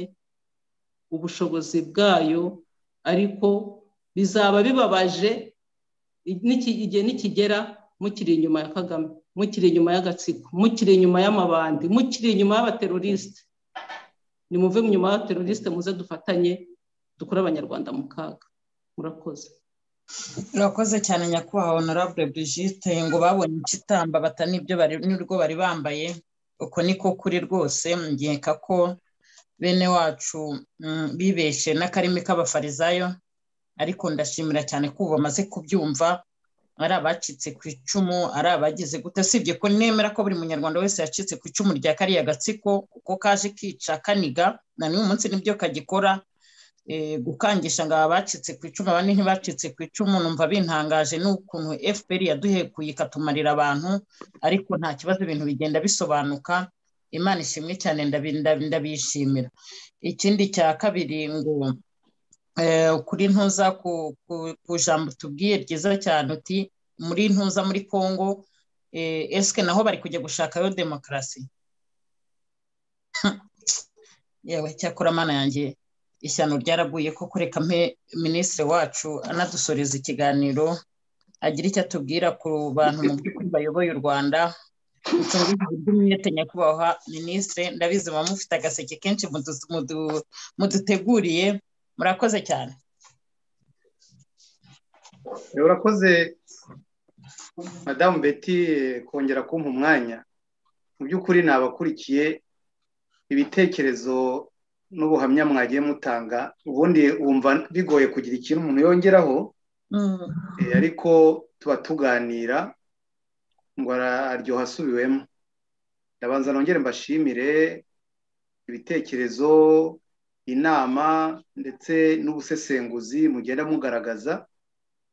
ubushobozi bwayo ariko bizaba bibabaje igihe nikigera mukiri inyuma ya kagame mukiri inyuma y'agatsiko mukiri inyuma y'amabandi mukiri inyuma y'abaterorisite nimuve inyuma y'abaterorisite muze dufatanye dukure abanyarwanda mu kaga murakoze urakoze cyane nyakubahwa honorable brigitte ngo babonye ikitamba batanibyo n'urwo bari bambaye uko niko kuri rwose ngeka ko bene wacu bibeshe n'akarimi k'abafarizayo ariko ndashimira cyane ko ubu bamaze kubyumva ari abacitse ku icumu ari abagize gute usibye ko nemera ko buri munyarwanda wese yacitse ku icumu rya kariya gatsiko uko kaje kica kaniga na n'uyu munsi nibyo kagikora gukangisha ngo aba bacitse ku icumu abandi ntibacitse ku icumu numva bintangaje n'ukuntu fpr yaduhekuye ikatumarira abantu ariko nta kibazo ibintu bigenda bisobanuka imana ishimwe cyane ndabishimira ikindi cya kabiri ngo kuri ntuza ku jambo tubwiye ryiza cyane uti muri ntuza muri congo esike naho bari kujya gushakayo demokarasi yewe cyakora amana yanjye ishyano ryaraguye ko kureka minisitiri wacu anadusoreza ikiganiro agira icyo atubwira ku bantu mu by'ukuri bayoboye u rwanda umwete nyakubahwa minisitiri ndabizi muba mufite agaseke kenshi muduteguriye murakoze cyane urakoze madamu beti kongera kumpa umwanya mu by'ukuri nabakurikiye ibitekerezo n'ubuhamya mwagiye mutanga ubundi wumva bigoye kugira ikintu umuntu yongeraho ariko tuba tuganira ngo araryoha asubiwemo ndabanza nongere mbashimire ibitekerezo inama ndetse n'ubusesenguzi mugenda mugaragaza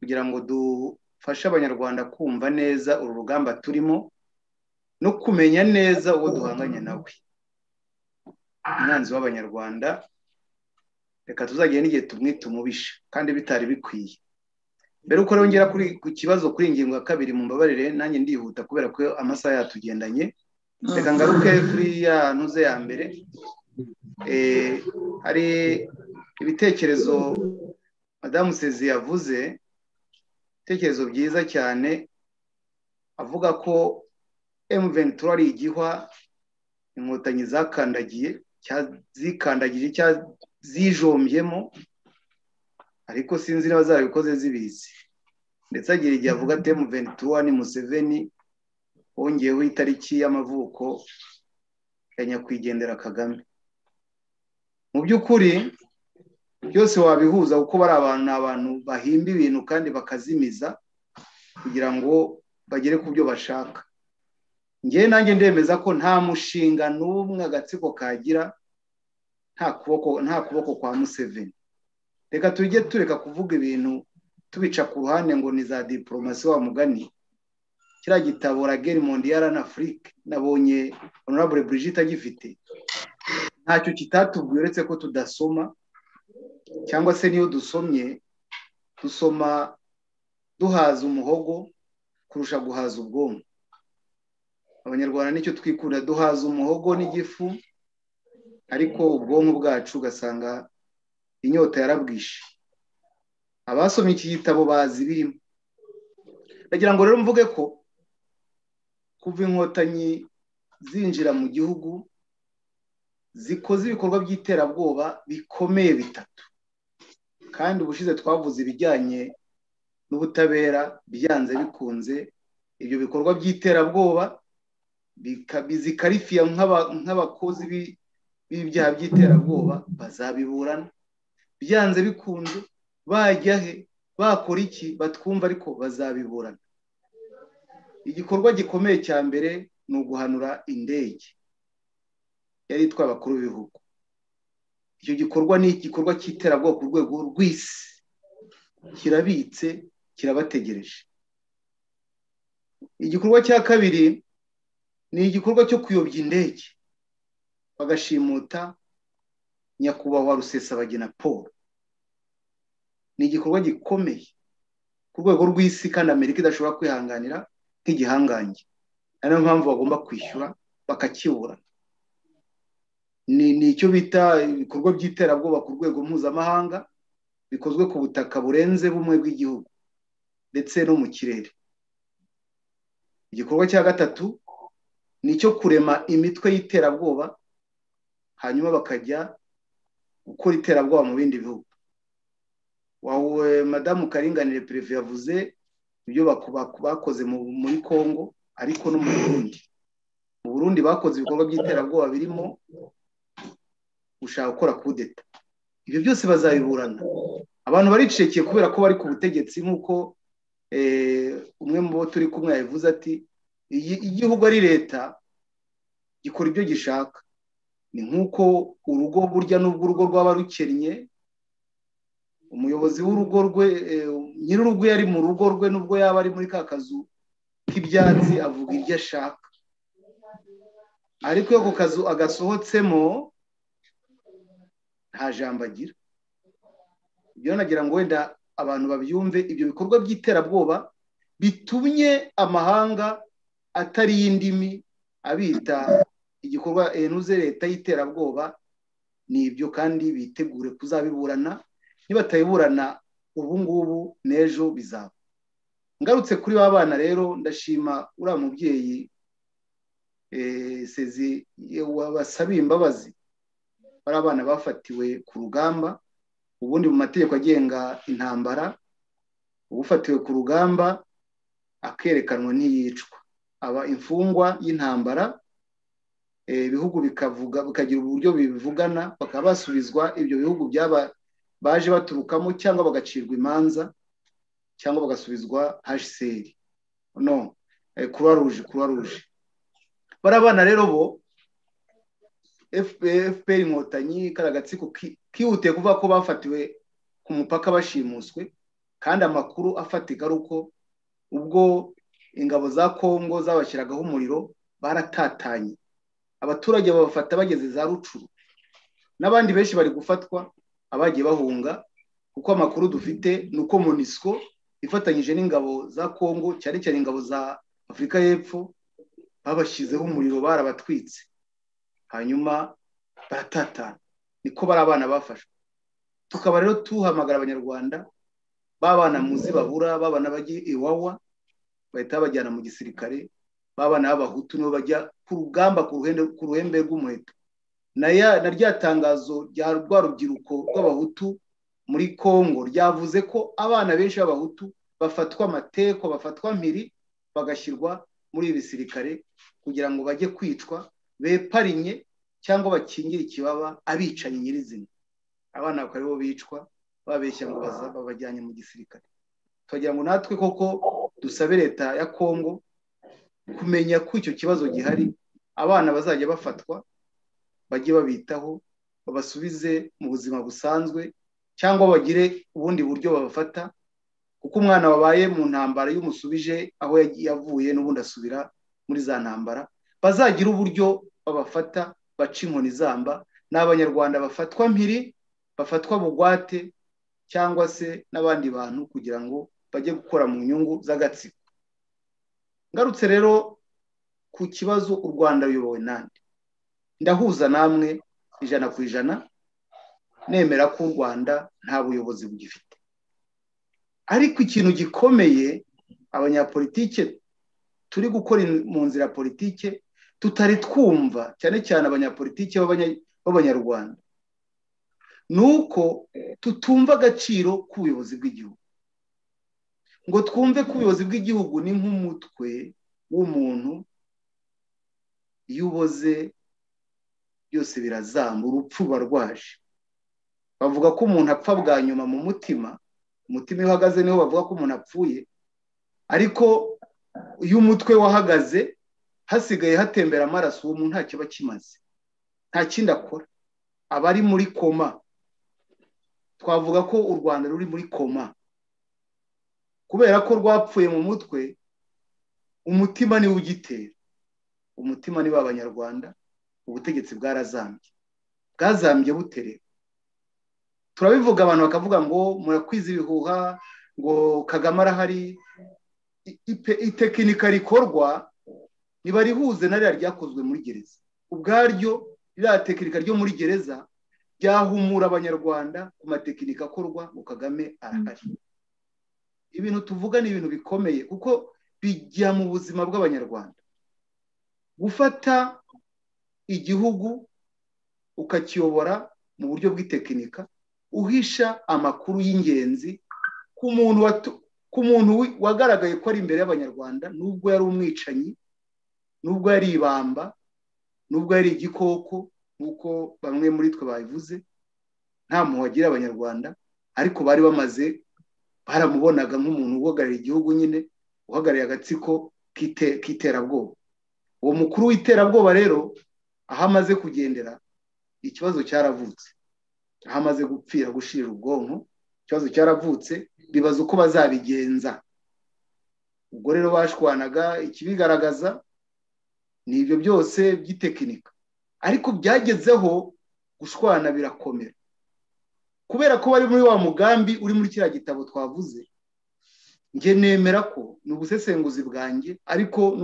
kugira ngo dufashe abanyarwanda kumva neza uru rugamba turimo no kumenya neza uwo duhanganye nawe umwanzi w'abanyarwanda reka tuzagira n'igihe tumwite umubisha kandi bitari bikwiye mbere uko yongera ku kibazo kuri ingingo ya kabiri mu mbabarire nanjye ndihuta kubera ko amasaha yatugendanye reka ngaruke kuri ya ntuze ya mbere hari ibitekerezo madamu sezi yavuze ibitekerezo byiza cyane avuga ko emuventura ari igihwa inkotanyi zakandagiye zikandagije cyangwa zijombyemo ariko sinzi niba zarabikoze zibizi ndetse agira igihe avuga ati emuventura ni museveni wongeyeho itariki y'amavuko ya nyakwigendera kagame mu by'ukuri byose wabihuza kuko bari abantu ni abantu bahimba ibintu kandi bakazimiza kugira ngo bagere ku byo bashaka ngewe nanjye ndemeza ko nta mushinga n'umwe agatsiko kagira nta kuboko nta kuboko kwa museveni reka tujye tureka kuvuga ibintu tubica ku ruhande ngo ni za diporomasi wa mugani kiriya gitabo rageri mondiyara na afurike nabonye honorable brigitte agifite ntacyo kitatubwiye uretse ko tudasoma cyangwa se niyo dusomye dusoma duhaza umuhogo kurusha guhaza ubwonko abanyarwanda nicyo twikunda duhaza umuhogo n'igifu ariko ubwonko bwacu ugasanga inyota yarabwishe abasomye iki gitabo bazi birimo ndagira ngo rero mvuge ko kuva inkotanyi zinjira mu gihugu zikoze ibikorwa by'iterabwoba bikomeye bitatu kandi ubushize twavuze ibijyanye n'ubutabera byanze bikunze ibyo bikorwa by'iterabwoba zikarifiya nk'abakozi b'ibyaha by'iterabwoba bazabiburana byanze bikunze bajya he bakora iki batwumva ariko bazabiburana igikorwa gikomeye cya mbere ni uguhanura indege yari itwaye abakuru b'ibihugu icyo gikorwa ni igikorwa cy'iterabwoba ku rwego rw'isi kirabitse kirabategereje igikorwa cya kabiri ni igikorwa cyo kuyobya indege bagashimuta nyakubahwa rusesabagina paul ni igikorwa gikomeye ku rwego rw'isi kandi amerika idashobora kwihanganira nk'igihangange ari nayo mpamvu bagomba kwishyura bakakibura ni icyo bita ibikorwa by'iterabwoba ku rwego mpuzamahanga bikozwe ku butaka burenze bumwe bw'igihugu ndetse no mu kirere igikorwa cya gatatu ni icyo kurema imitwe y'iterabwoba hanyuma bakajya gukora iterabwoba mu bindi bihugu wawe madamu karinganire perezida yavuze ibyo bakoze muri congo ariko no mu burundi mu burundi bakoze ibikorwa by'iterabwoba birimo gushaka gukora kudeta ibyo byose bazabiburana abantu baricecekeye kubera ko bari ku butegetsi nk'uko umwe mu bo turi kumwe yabivuze ati igihugu ari leta gikora ibyo gishaka ni nk'uko urugo burya n'ubwo urugo rwaba rukennye umuyobozi w'urugo rwe nyir'urugo yari mu rugo rwe n'ubwo yaba ari muri ka kazu k'ibyatsi avuga ibyo ashaka ariko iyo ako kazu agasohotsemo nta jambo agira ibyo nagira ngo wenda abantu babyumve ibyo bikorwa by'iterabwoba bitumye amahanga atari y'indimi abita igikorwa enuze leta y'iterabwoba ni ibyo kandi bitegure kuzabiburana nibatabiburana ubu ngubu n'ejo bizaba ngarutse kuri ba bana rero ndashima uriya mubyeyi sezi wabasabiye imbabazi bari abana bafatiwe ku rugamba ubundi mu mategeko agenga intambara ufatiwe ku rugamba akerekanwa ntiyicwa aba imfungwa y'intambara ibihugu bikavuga bikagira uburyo bivugana bakaba basubizwa ibyo bihugu byaba baje baturukamo cyangwa bagacirwa imanza cyangwa bagasubizwa hseri no kuruwa ruje kuruwa ruje bari abana rero bo fpr inkotanyi kari agatsiko kihutiye kuvuga ko bafatiwe ku mupaka bashimuswe kandi amakuru afatika ari uko ubwo ingabo za kongo zabashyiragaho umuriro baratatanye abaturage babafata bageze za rucuru n'abandi benshi bari gufatwa abagiye bahunga kuko amakuru dufite ni uko monisco ifatanyije n'ingabo za kongo cyane cyane ingabo za afurika y'epfo babashyizeho umuriro barabatwitse hanyuma baratatana niko bari abana bafashwe tukaba rero tuhamagara abanyarwanda babana muzi babura babana bajya iwawa bahita babajyana mu gisirikare babana b'abahutu nibo bajya ku rugamba ku ruhembe rw'umuheto na rya tangazo rya rwa rubyiruko rw'abahutu muri congo ryavuze ko abana benshi b'abahutu bafatwa amateko bafatwa mpiri bagashyirwa muri ibi bisirikare kugira ngo bajye kwicwa beparinye cyangwa bakingire ikibaba abicanyi nyirizina abana bakaba aribo bicwa babeshya ngo babajyanye mu gisirikare tukagira ngo natwe koko dusabe leta ya kongo kumenya ko icyo kibazo gihari abana bazajya bafatwa bajye babitaho babasubize mu buzima busanzwe cyangwa bagire ubundi buryo babafata kuko umwana wabaye mu ntambara y'umusubije aho yavuye n'ubundi asubira muri za ntambara bazagira uburyo babafata baca inkoni zamba ni abanyarwanda bafatwa mpiri bafatwa bugwate cyangwa se n'abandi bantu kugira ngo bajye gukora mu nyungu z'agatsiko ngarutse rero ku kibazo u rwanda ruyobowe nande ndahuza namwe ijana ku ijana nemera ko u rwanda nta buyobozi bugifite ariko ikintu gikomeye abanyapolitike turi gukora mu nzira politike tutari twumva cyane cyane abanyapolitike b'abanyarwanda ni uko tutumva agaciro k'ubuyobozi bw'igihugu ngo twumve ko ubuyobozi bw'igihugu ni nk'umutwe w'umuntu iyo uboze byose birazamba urupfu ruba rwaje bavuga ko umuntu apfa bwa nyuma mu mutima umutima iyo uhagaze niho bavuga ko umuntu apfuye ariko iyo umutwe wahagaze hasigaye hatembera amaraso uwo muntu ntacyo aba akimaze nta kindi akora aba ari muri koma twavuga ko u rwanda ruri muri koma kubera ko rwapfuye mu mutwe umutima niwo ugitera umutima niba abanyarwanda ubutegetsi bwarazambye bwazambye buterera turabivuga abantu bakavuga ngo murakwiza ibihuha ngo kagame arahari itekinika rikorwa niba rihuze na ririya ryakozwe muri gereza ubwaryo ririya tekinika ryo muri gereza ryahumura abanyarwanda ku matekinika akorwa ngo kagame arahari ibintu tuvuga ni ibintu bikomeye kuko bijya mu buzima bw'abanyarwanda gufata igihugu ukakiyobora mu buryo bw'itekinika uhisha amakuru y'ingenzi ku muntu wagaragaye ko ari imbere y'abanyarwanda nubwo yari umwicanyi nubwo yari ibamba nubwo yari igikoko nk'uko bamwe muri twe babivuze nta muntu wagira abanyarwanda ariko bari bamaze baramubonaga nk'umuntu uhagarariye igihugu nyine uhagarariye agatsiko k'iterabwoba uwo mukuru w'iterabwoba rero aho amaze kugendera ikibazo cyaravutse aho amaze gupfira gushira ubwonko ikibazo cyaravutse bibaza uko bazabigenza ubwo rero bashwanaga ikibigaragaza ni ibyo byose by'itekinika ariko byagezeho gushwana birakomera kubera ko bari muri wa mugambi uri muri kiriya gitabo twavuze njye nemera ko ni ubusesenguzi bwanjye ariko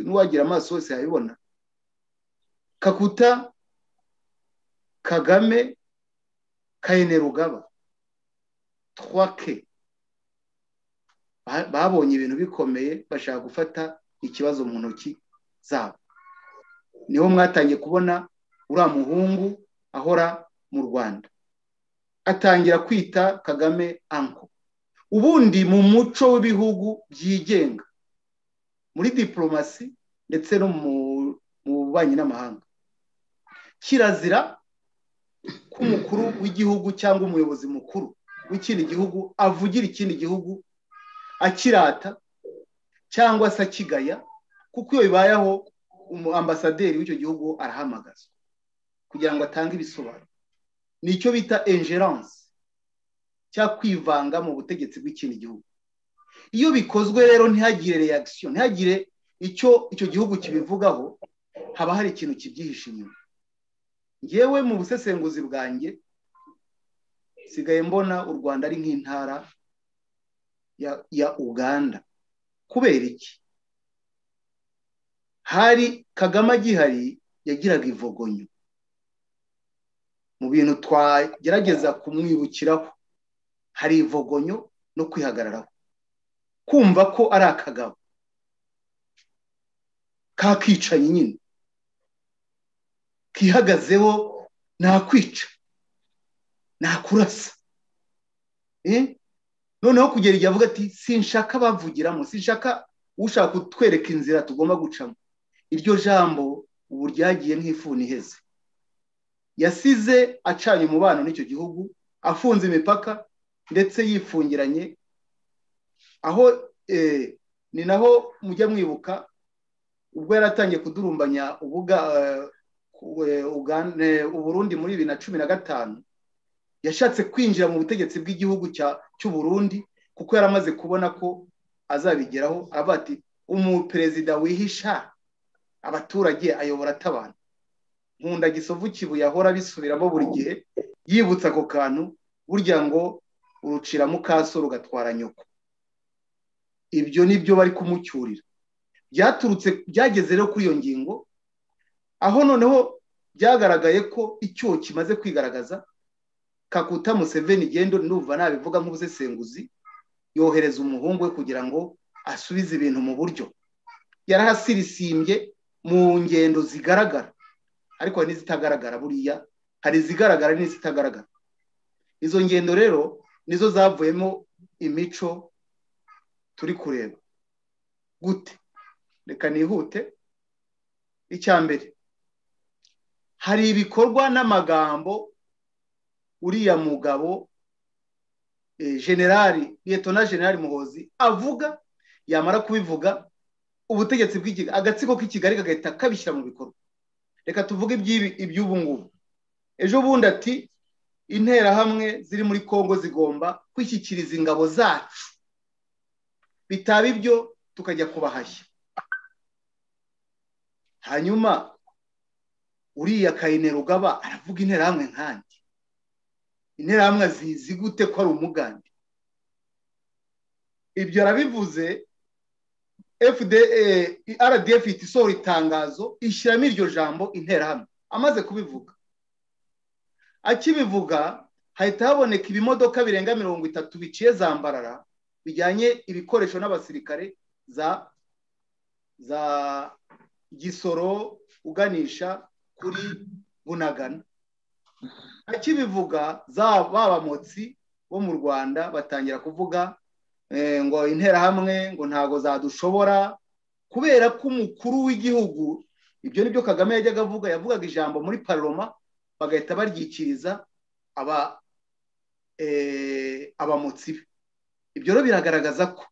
n'uwagira amaso hose yabibona kakuta kagame kayenerugaba twake babonye ibintu bikomeye bashaka gufata ikibazo mu ntoki zabo niho mwatangiye kubona uriya muhungu ahora mu rwanda atangira kwita kagame anko ubundi mu muco w'ibihugu byigenga muri diporomasi ndetse no mu bubanyi n'amahanga kirazira ko umukuru w'igihugu cyangwa umuyobozi mukuru w'ikindi gihugu avugira ikindi gihugu akirata cyangwa se akigaya kuko iyo bibayeho umu ambasaderi w'icyo gihugu arahamagazwa kugira ngo atange ibisobanuro ni icyo bita ingerance cyangwa kwivanga mu butegetsi bw'ikindi gihugu iyo bikozwe rero ntihagire reaction ntihagire icyo icyo gihugu kibivugaho haba hari ikintu kibyihishe inyuma ngewe mu busesenguzi bwanjye sigaye mbona u rwanda ari nk'intara ya uganda kubera iki hari kagame agihari yagiraga ivogonyo mu bintu twagerageza kumwibukiraho hari ivogonyo no kwihagararaho kumva ko ari akagabo kakicaye nyine kihagazeho nakwica nakurasa noneho kugera igihe avuga ati sinshaka bavugiramo sinshaka ushaka kutwereka inzira tugomba gucamo iryo jambo ubu ryagiye nk'ifuni iheze yasize acanye umubano n'icyo gihugu afunze imipaka ndetse yifungiranye aho ni naho mujya mwibuka ubwo yari atangiye kudurumbanya uburundi muri bibiri na cumi na gatanu yashatse kwinjira mu butegetsi bw'igihugu cy'uburundi kuko yari amaze kubona ko azabigeraho avuga ati umuperezida wihisha abaturage ayobora atabana nkunda gisovu kibuye ahora bisubiramo buri gihe yibutsa ako kantu burya ngo urucira mukaso rugatwara nyoko ibyo ni byo bari kumucyurira byaturutse byageze rero kuri iyo ngingo aho noneho byagaragaye ko icyuho kimaze kwigaragaza kakuta museveni igendo numva nabivuga nk'ubusesenguzi yohereza umuhungu we kugira ngo asubize ibintu mu buryo yarahasirisimbye mu ngendo zigaragara ariko hari n'izitagaragara buriya hari izigaragara n'izitagaragara izo ngendo rero nizo zavuyemo imico turi kureba gute reka nihute icya mbere hari ibikorwa n'amagambo uriya mugabo generali liyetona generali muhozi avuga yamara kubivuga ubutegetsi bw'ikigali agatsiko k'ikigali kagahita kabishyira mu bikorwa reka tuvuge iby'ubu ngubu ejo bundi ati interahamwe ziri muri congo zigomba kwishyikiriza ingabo zacu bitaba ibyo tukajya kubahashya hanyuma uriya kayine rugaba aravuga interahamwe nkanjye interahamwe zizi gute ko ari umugande ibyo arabivuze rdf ifite isohora itangazo ishyiramo iryo jambo interahamwe amaze kubivuga akibivuga hahita haboneka ibimodoka birenga mirongo itatu biciye zambarara bijyanye ibikoresho n'abasirikare za za gisoro uganisha kuri bunagana akibivuga za babamotsi bo mu rwanda batangira kuvuga ngo interahamwe ngo ntabwo zadushobora kubera ko umukuru w'igihugu ibyo nibyo kagame yajyaga avuga yavugaga ijambo muri paroma bagahita baryikiriza abamotsi be ibyo rero biragaragaza ko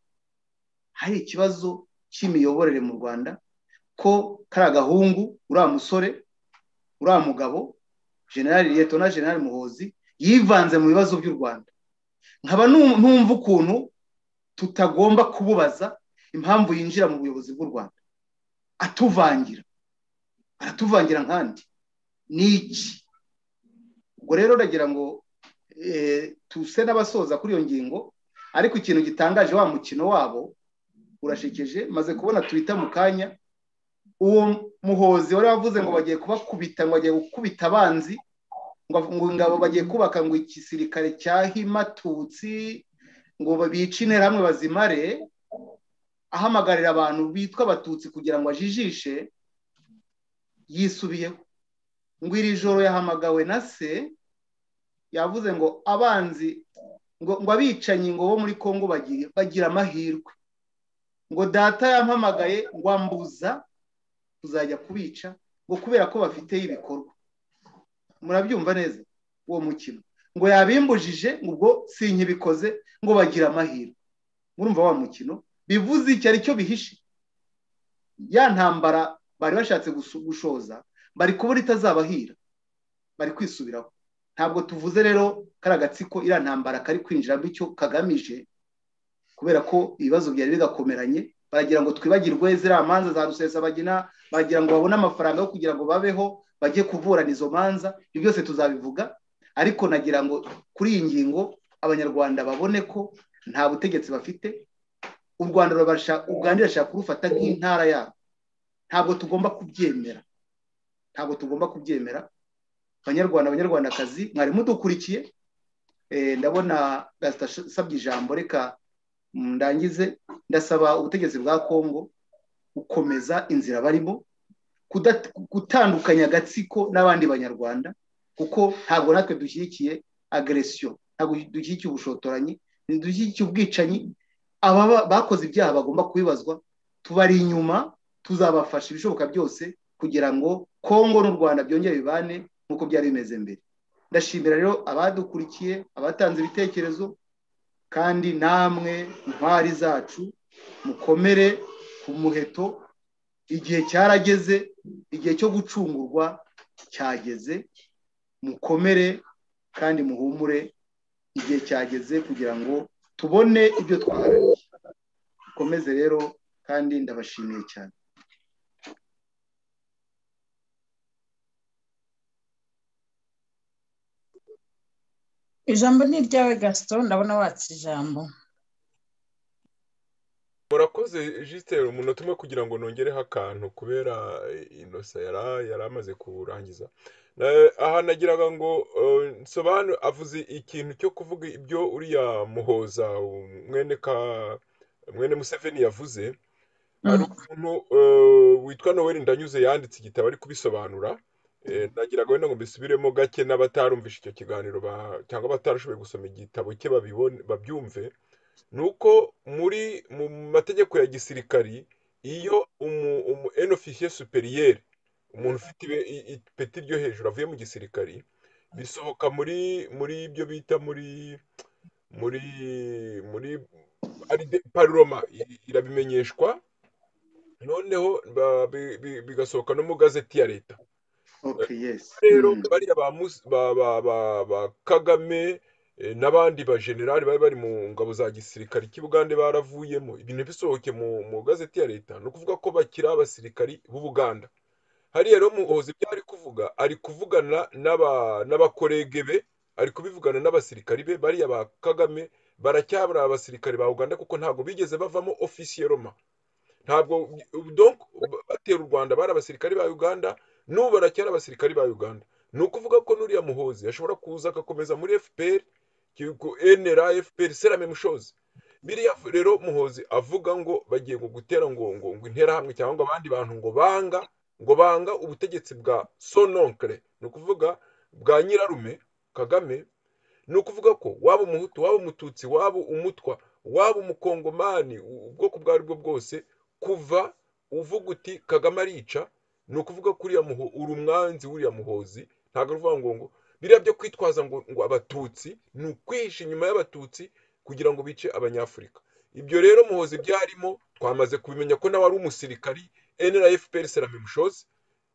hari ikibazo cy'imiyoborere mu rwanda ko kari agahungu uriya musore uriya mugabo generali leta na generali muhozi yivanze mu bibazo by'u rwanda nkaba numva ukuntu tutagomba kububaza impamvu yinjira mu buyobozi bw'u rwanda atuvangira aratuvangira nkandi ni iki ubwo rero uragira ngo tuse n'abasoza kuri iyo ngingo ariko ikintu gitangaje wa mukino wabo urashekeje maze kubona twita mu kanya uwo muhozi wari wavuze ngo bagiye kubakubita ngo bagiye gukubita abanzi ngo ingabo bagiye kubaka ngo igisirikare cyahimatutsi ngo bice interahamwe bazimare ahamagarira abantu bitwa abatutsi kugira ngo ajijishe yisubiyeho ngo iri joro yahamagawe na se yavuze ngo abanzi ngo abicanyi ngo bo muri congo bagira amahirwe ngo data yampamagaye ngo ambuza kuzajya kubica ngo kubera ko bafiteho ibikorwa murabyumva neza uwo mukino ngo yabimbujije ngo ubwo sinkibikoze ngo bagira amahirwe murumva wa mukino bivuze icyo ari cyo bihishe ya ntambara bari bashatse gushoza bari kubura itazabahira bari kwisubiraho ntabwo tuvuze rero kari agatsiko iriya ntambara kari kwinjiramo icyo kagamije kubera ko ibibazo byari bigakomeranye baragira ngo twibagirwe ziriya manza za rusesabagina baragira ngo babone amafaranga yo kugira ngo babeho bajye kuburana izo manza ibyo byose tuzabivuga ariko nagira ngo kuri iyi ngingo abanyarwanda babone ko nta butegetsi bafite u rwanda rurashaka kurufata nk'intara yabo ntabwo tugomba kubyemera ntabwo tugomba kubyemera abanyarwanda abanyarwandakazi mwari mudukurikiye ndabona asabye ijambo reka ndangize ndasaba ubutegetsi bwa kongo gukomeza inzira barimo gutandukanya agatsiko n'abandi banyarwanda kuko ntabwo natwe dushyigikiye ageresiyo ntabwo dushyigikiye ubushotoranyi ntidushyigikiye ubwicanyi aba bakoze ibyaha bagomba kubibazwa tubari inyuma tuzabafasha ibishoboka byose kugira ngo kongo n'u rwanda byongere bibane nk'uko byari bimeze mbere ndashimira rero abadukurikiye abatanze ibitekerezo kandi namwe intwari zacu mukomere ku muheto igihe cyarageze igihe cyo gucungurwa cyageze mukomere kandi muhumure igihe cyageze kugira ngo tubone ibyo twaharaniye mukomeze rero kandi ndabashimiye cyane ijambo ni iryawe gasito ndabona watse ijambo murakoze jisiteri umunota umwe kugira ngo nongereho akantu kubera inosa yari amaze kurangiza aha nagiraga ngo nsobanure avuze ikintu cyo kuvuga ibyo uriya muhoza mwene ka mwene museveni yavuze hari umuntu witwa noweli ndanyuze yanditse igitabo ari kubisobanura nagiraga wenda ngo mbisubiremo gake n'abatarumvishe icyo kiganiro cyangwa abatarashoboye gusoma igitabo cye babyumve ni uko muri mu mategeko ya gisirikari iyo umu enofisiye superiyeri umuntu ufite ipeti ryo hejuru avuye mu gisirikari bisohoka muri muri ibyo bita muri muri muri paroma irabimenyeshwa noneho bigasohoka no mu gazeti ya leta rero bariya ba kagame n'abandi bajenerali bari bari mu ngabo za gisirikare cy'ubugande baravuyemo ibintu bisohoke mu gazeti ya leta ni ukuvuga ko bakiri abasirikari b'ubuganda hariya rero muhoza ibyo ari kuvuga ari kuvugana n'abakorege be ari kubivugana n'abasirikari be bariya ba kagame baracyabura abasirikari ba uganda kuko ntabwo bigeze bavamo ofisiye roma ntabwo batera u rwanda bari abasirikari ba uganda n'ubu baracyari abasirikari ba uganda ni ukuvuga ko n'uriya muhozi ashobora kuza agakomeza muri fpr enera fpr serame mushozi biriya rero muhozi avuga ngo bagiye gutera ngo ngo interahamwe cyangwa ngo abandi bantu ngo banga ngo banga ubutegetsi bwa sononkere ni ukuvuga bwa nyirarume kagame ni ukuvuga ko waba umuhutu waba umututsi waba umutwa waba umukongomani ubwoko ubwo aribwo bwose kuva uvuga uti kagame arica ni ukuvuga ko uriya muho uri umwanzi w'uriya muhozi ntabwo ari ukuvuga ngo ngo biriya byo kwitwaza ngo ngo abatutsi ni ukwihisha inyuma y'abatutsi kugira ngo bice abanyafurika ibyo rero muhozi byarimo twamaze kubimenya ko nawe ari umusirikari enera efuperi serame mushozi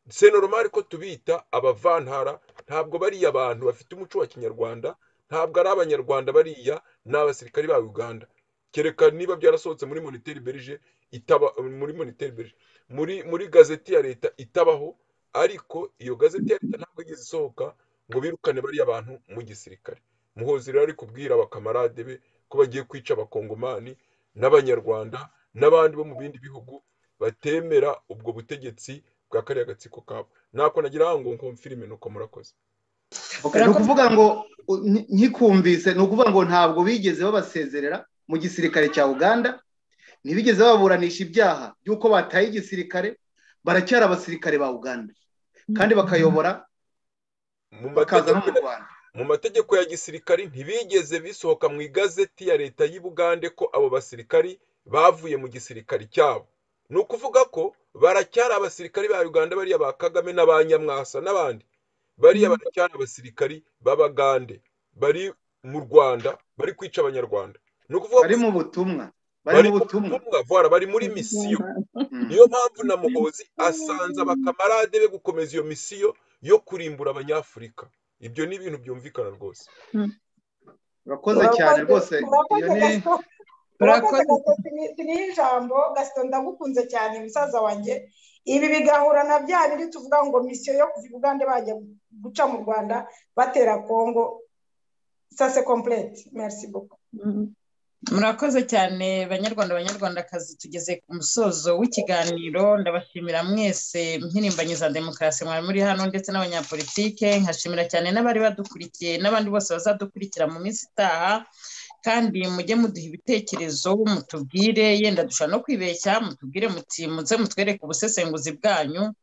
senoromari ko tubita abavantara ntabwo bariya abantu bafite umuco wa kinyarwanda ntabwo ari abanyarwanda bariya ni abasirikari ba uganda kereka niba byarasohotse muri moniteri berije itaba muri moniteri berije muri muri gazeti ya leta itabaho ariko iyo gazeti ya leta ntabwo igeze isohoka ngo birukane bariya bantu mu gisirikare muhozi rero ari kubwira abakamarade be ko bagiye kwica abakongomani n'abanyarwanda n'abandi bo mu bindi bihugu batemera ubwo butegetsi bwa kariya gatsiko kabo ntako nagira ngo ngo mfirime nuko murakoze ni ukuvuga ngo nkikumvise ni ukuvuga ngo ntabwo bigeze babasezerera mu gisirikare cya uganda ntibigeze baburanisha ibyaha by'uko bataye igisirikare baracyari abasirikare ba uganda kandi bakayobora bakaza no mu rwanda mu mategeko ya gisirikari ntibigeze bisohoka mu igazeti ya leta y'ubugande ko abo basirikari bavuye mu gisirikari cyabo ni ukuvuga ko baracyari abasirikari ba uganda bariya ba kagame n'aba nyamwasa n'abandi bariya baracyari abasirikari b'abagande bari mu rwanda bari kwica abanyarwanda ni ukuvuga bari mu butumwa bari mu butumwa vora bari muri misiyo niyo mpamvu na muhozi asanze abakamarade be gukomeza iyo misiyo yo kurimbura abanyafurika ibyo ni ibintu byumvikana rwose urakoze cyane rwose iyo ni Urakoze. niyo ijambo gasito ndagukunze cyane musaza wanjye ibi bigahura na bya biri tuvuga ngo misiyo yo kuva i bugande bajya guca mu rwanda batera kongo sase kompurete merisi buko murakoze cyane banyarwanda banyarwandakazi tugeze ku musozo w'ikiganiro ndabashimira mwese mpirimbanyi za demokarasi mwari muri hano ndetse n'abanyapolitike nkashimira cyane n'abari badukurikiye n'abandi bose bazadukurikira mu minsi itaha kandi mujye muduha ibitekerezo mutubwire yenda dushobora no kwibeshya mutubwire muti muze mutwereke ubusesenguzi bwanyu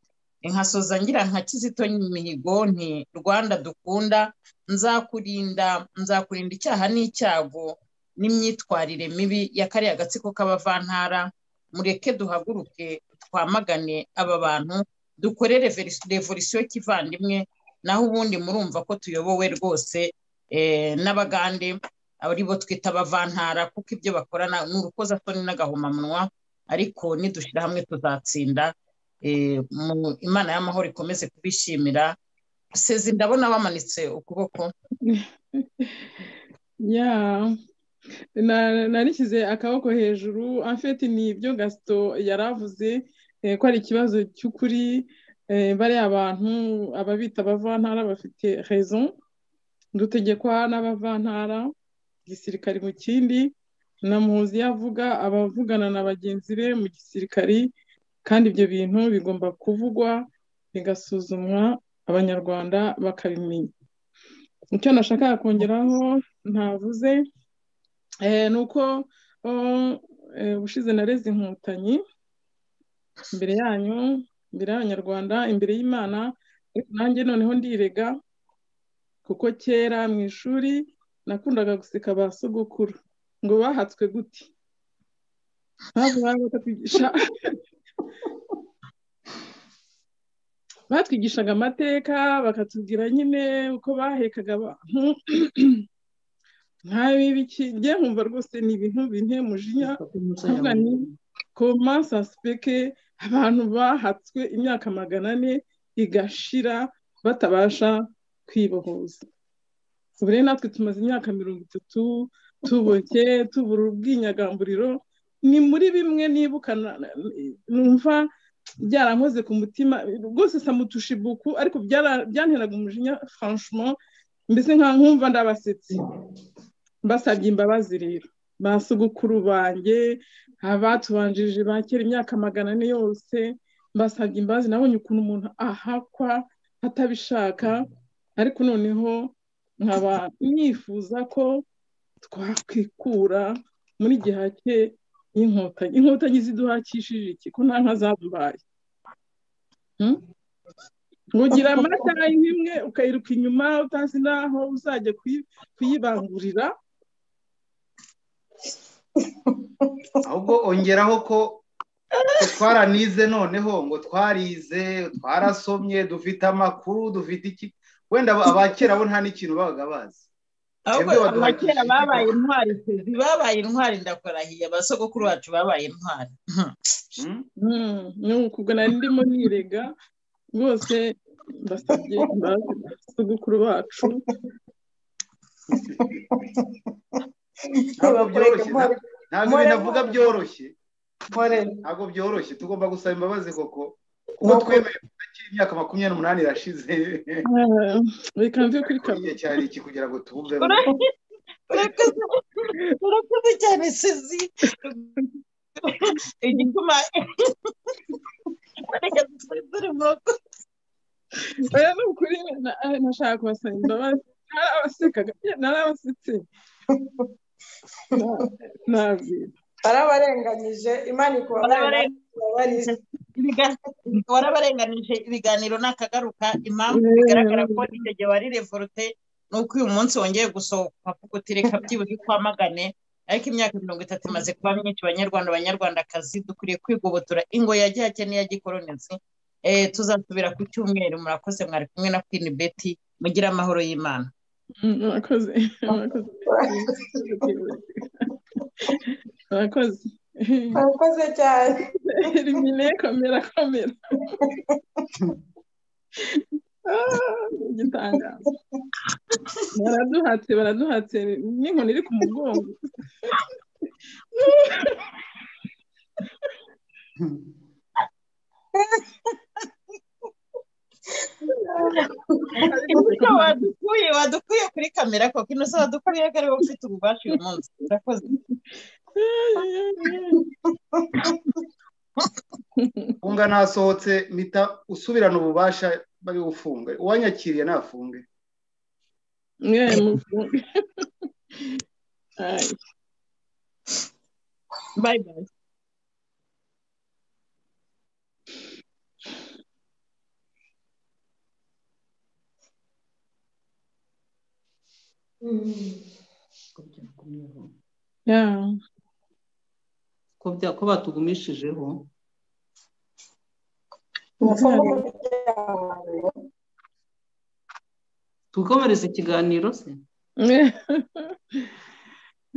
inkasoza ngira nka kizito mihigo nti rwanda dukunda nzakurinda nzakurinda icyaha n'icyago n'imyitwarire mibi ya kariya gatsiko k'abavantara mureke duhaguruke twamagane aba bantu dukore reveri- revolisiyo kivandimwe naho ubundi murumva ko tuyobowe rwose eh, n'abagande ari bo twita abavantara kuko ibyo bakorana ni urukozasoni n'agahomamunwa ariko nidushyira hamwe tuzatsinda eh, mu- imana y'amahoro ikomeze kubishimira sezi ndabona bamanitse ukuboko ya Na- narishyize akaboko hejuru amfeti ni ibyo gasito yari avuze eh, ko ari ikibazo cy'ukuri eh, bariya abantu ababita abavantara bafite rezo dutegekwa n'abavantara gisirikari mu kindi na muhuzi yavuga abavugana na bagenzi be mu gisirikari kandi ibyo bintu bigomba kuvugwa bigasuzumwa abanyarwanda bakabimenya icyo nashakaga kongeraho ntavuze Eh, ni uko oh, eh, ubushize nareze inkotanyi imbere yanyu imbere y'abanyarwanda imbere y'imana ariko nanjye noneho ndirega kuko kera mu ishuri nakundaga guseka ba sogokuru ngo bahatswe gute mpamvu baba batatwigisha batwigishaga amateka bakatubwira nyine uko bahekaga abantu nkabi biki njye nkumva rwose ni ibintu binteye umujinya kuvuga ni koma sansipeke abantu bahatswe imyaka magana ane igashira batabasha kwibohoza ubu rero natwe tumaze imyaka mirongo itatu tuboke tubura ubwinyagamburiro ni muri bimwe nibuka numva byarankoze ku mutima rwose samutushibuku ariko byanteraga umujinya franchement mbese nka nkumva ndabasetsi basabye imbabazi rero basugukuru banjye abatubanjirije ba kera imyaka magana ane yose mbasabye imbabazi nabonye ukuntu umuntu ahakwa atabishaka ariko noneho nkaba nifuza ko twakwikura muri gihake y'inkotanyi inkotanyi ziduhakishije iki ko nta nka zambaye ugira amata imwe ukayiruka inyuma utazi n'aho uzajya kuyibangurira ahubwo ongeraho ko twaranize noneho ngo twarize twarasomye dufite amakuru dufite iki wenda abakera bo nta n'ikintu babaga bazi ahubwo abakera babaye intwari babaye intwari ndakurahiye abasogokuru bacu babaye intwari ni ubwo nari ndimo nirega rwose basabye imbabazi abasogokuru bacu ntabwo byoroshye ntabwo ibintu avuga byoroshye ntabwo byoroshye tugomba gusaba imbabazi koko kuko twemeye kutakiri imyaka makumyabiri n'umunani irashize reka mve kuri igihe cyari iki kugira ngo tubumve urakoze cyane sizi igituma reka dusezere murugo oya ni ukuri nashaka kubasaba imbabazi narabasekaga narabasetse nabwira barabarenganyije imana ikubabarira warabarenganije ibiganiro nakagaruka impamvu bigaragara ko icyo gihe wari revorute ni uko uyu munsi wongeye gusohoka kuko utireka byibuze twamagane ariko imyaka mirongo itatu imaze kuba myinshi banyarwanda banyarwandakazi dukwiriye kwigobotora ingo ya gihake n'iya gikolonizi tuzasubira ku cyumweru murakoze mwari kumwe na kwini beti mugire amahoro y'imana murakoze murakoze murakoze cyane elimine komera komera igitangazo baraduhatse baraduhatse n'inkoni iri ku mugongo imbuto wadukuye wadukuye kuri kamera koko ino saha wadukuye ko ariwe ufite ububasha uyu munsi urakoze funga nasohotse mpita usubirana ububasha bari bufunge uwanyakiriye nafunge mwe mufunge Ay. bye bye yeah. ko bya- ko batugumishijeho tukomereza ikiganiro se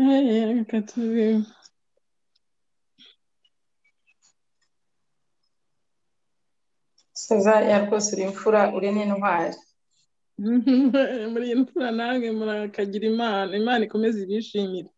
Ay, reka tubi- seza ya rwose uri imfura uri n'intwari muri iyi mfura namwe murakagira imana imana ikomeze ibishimire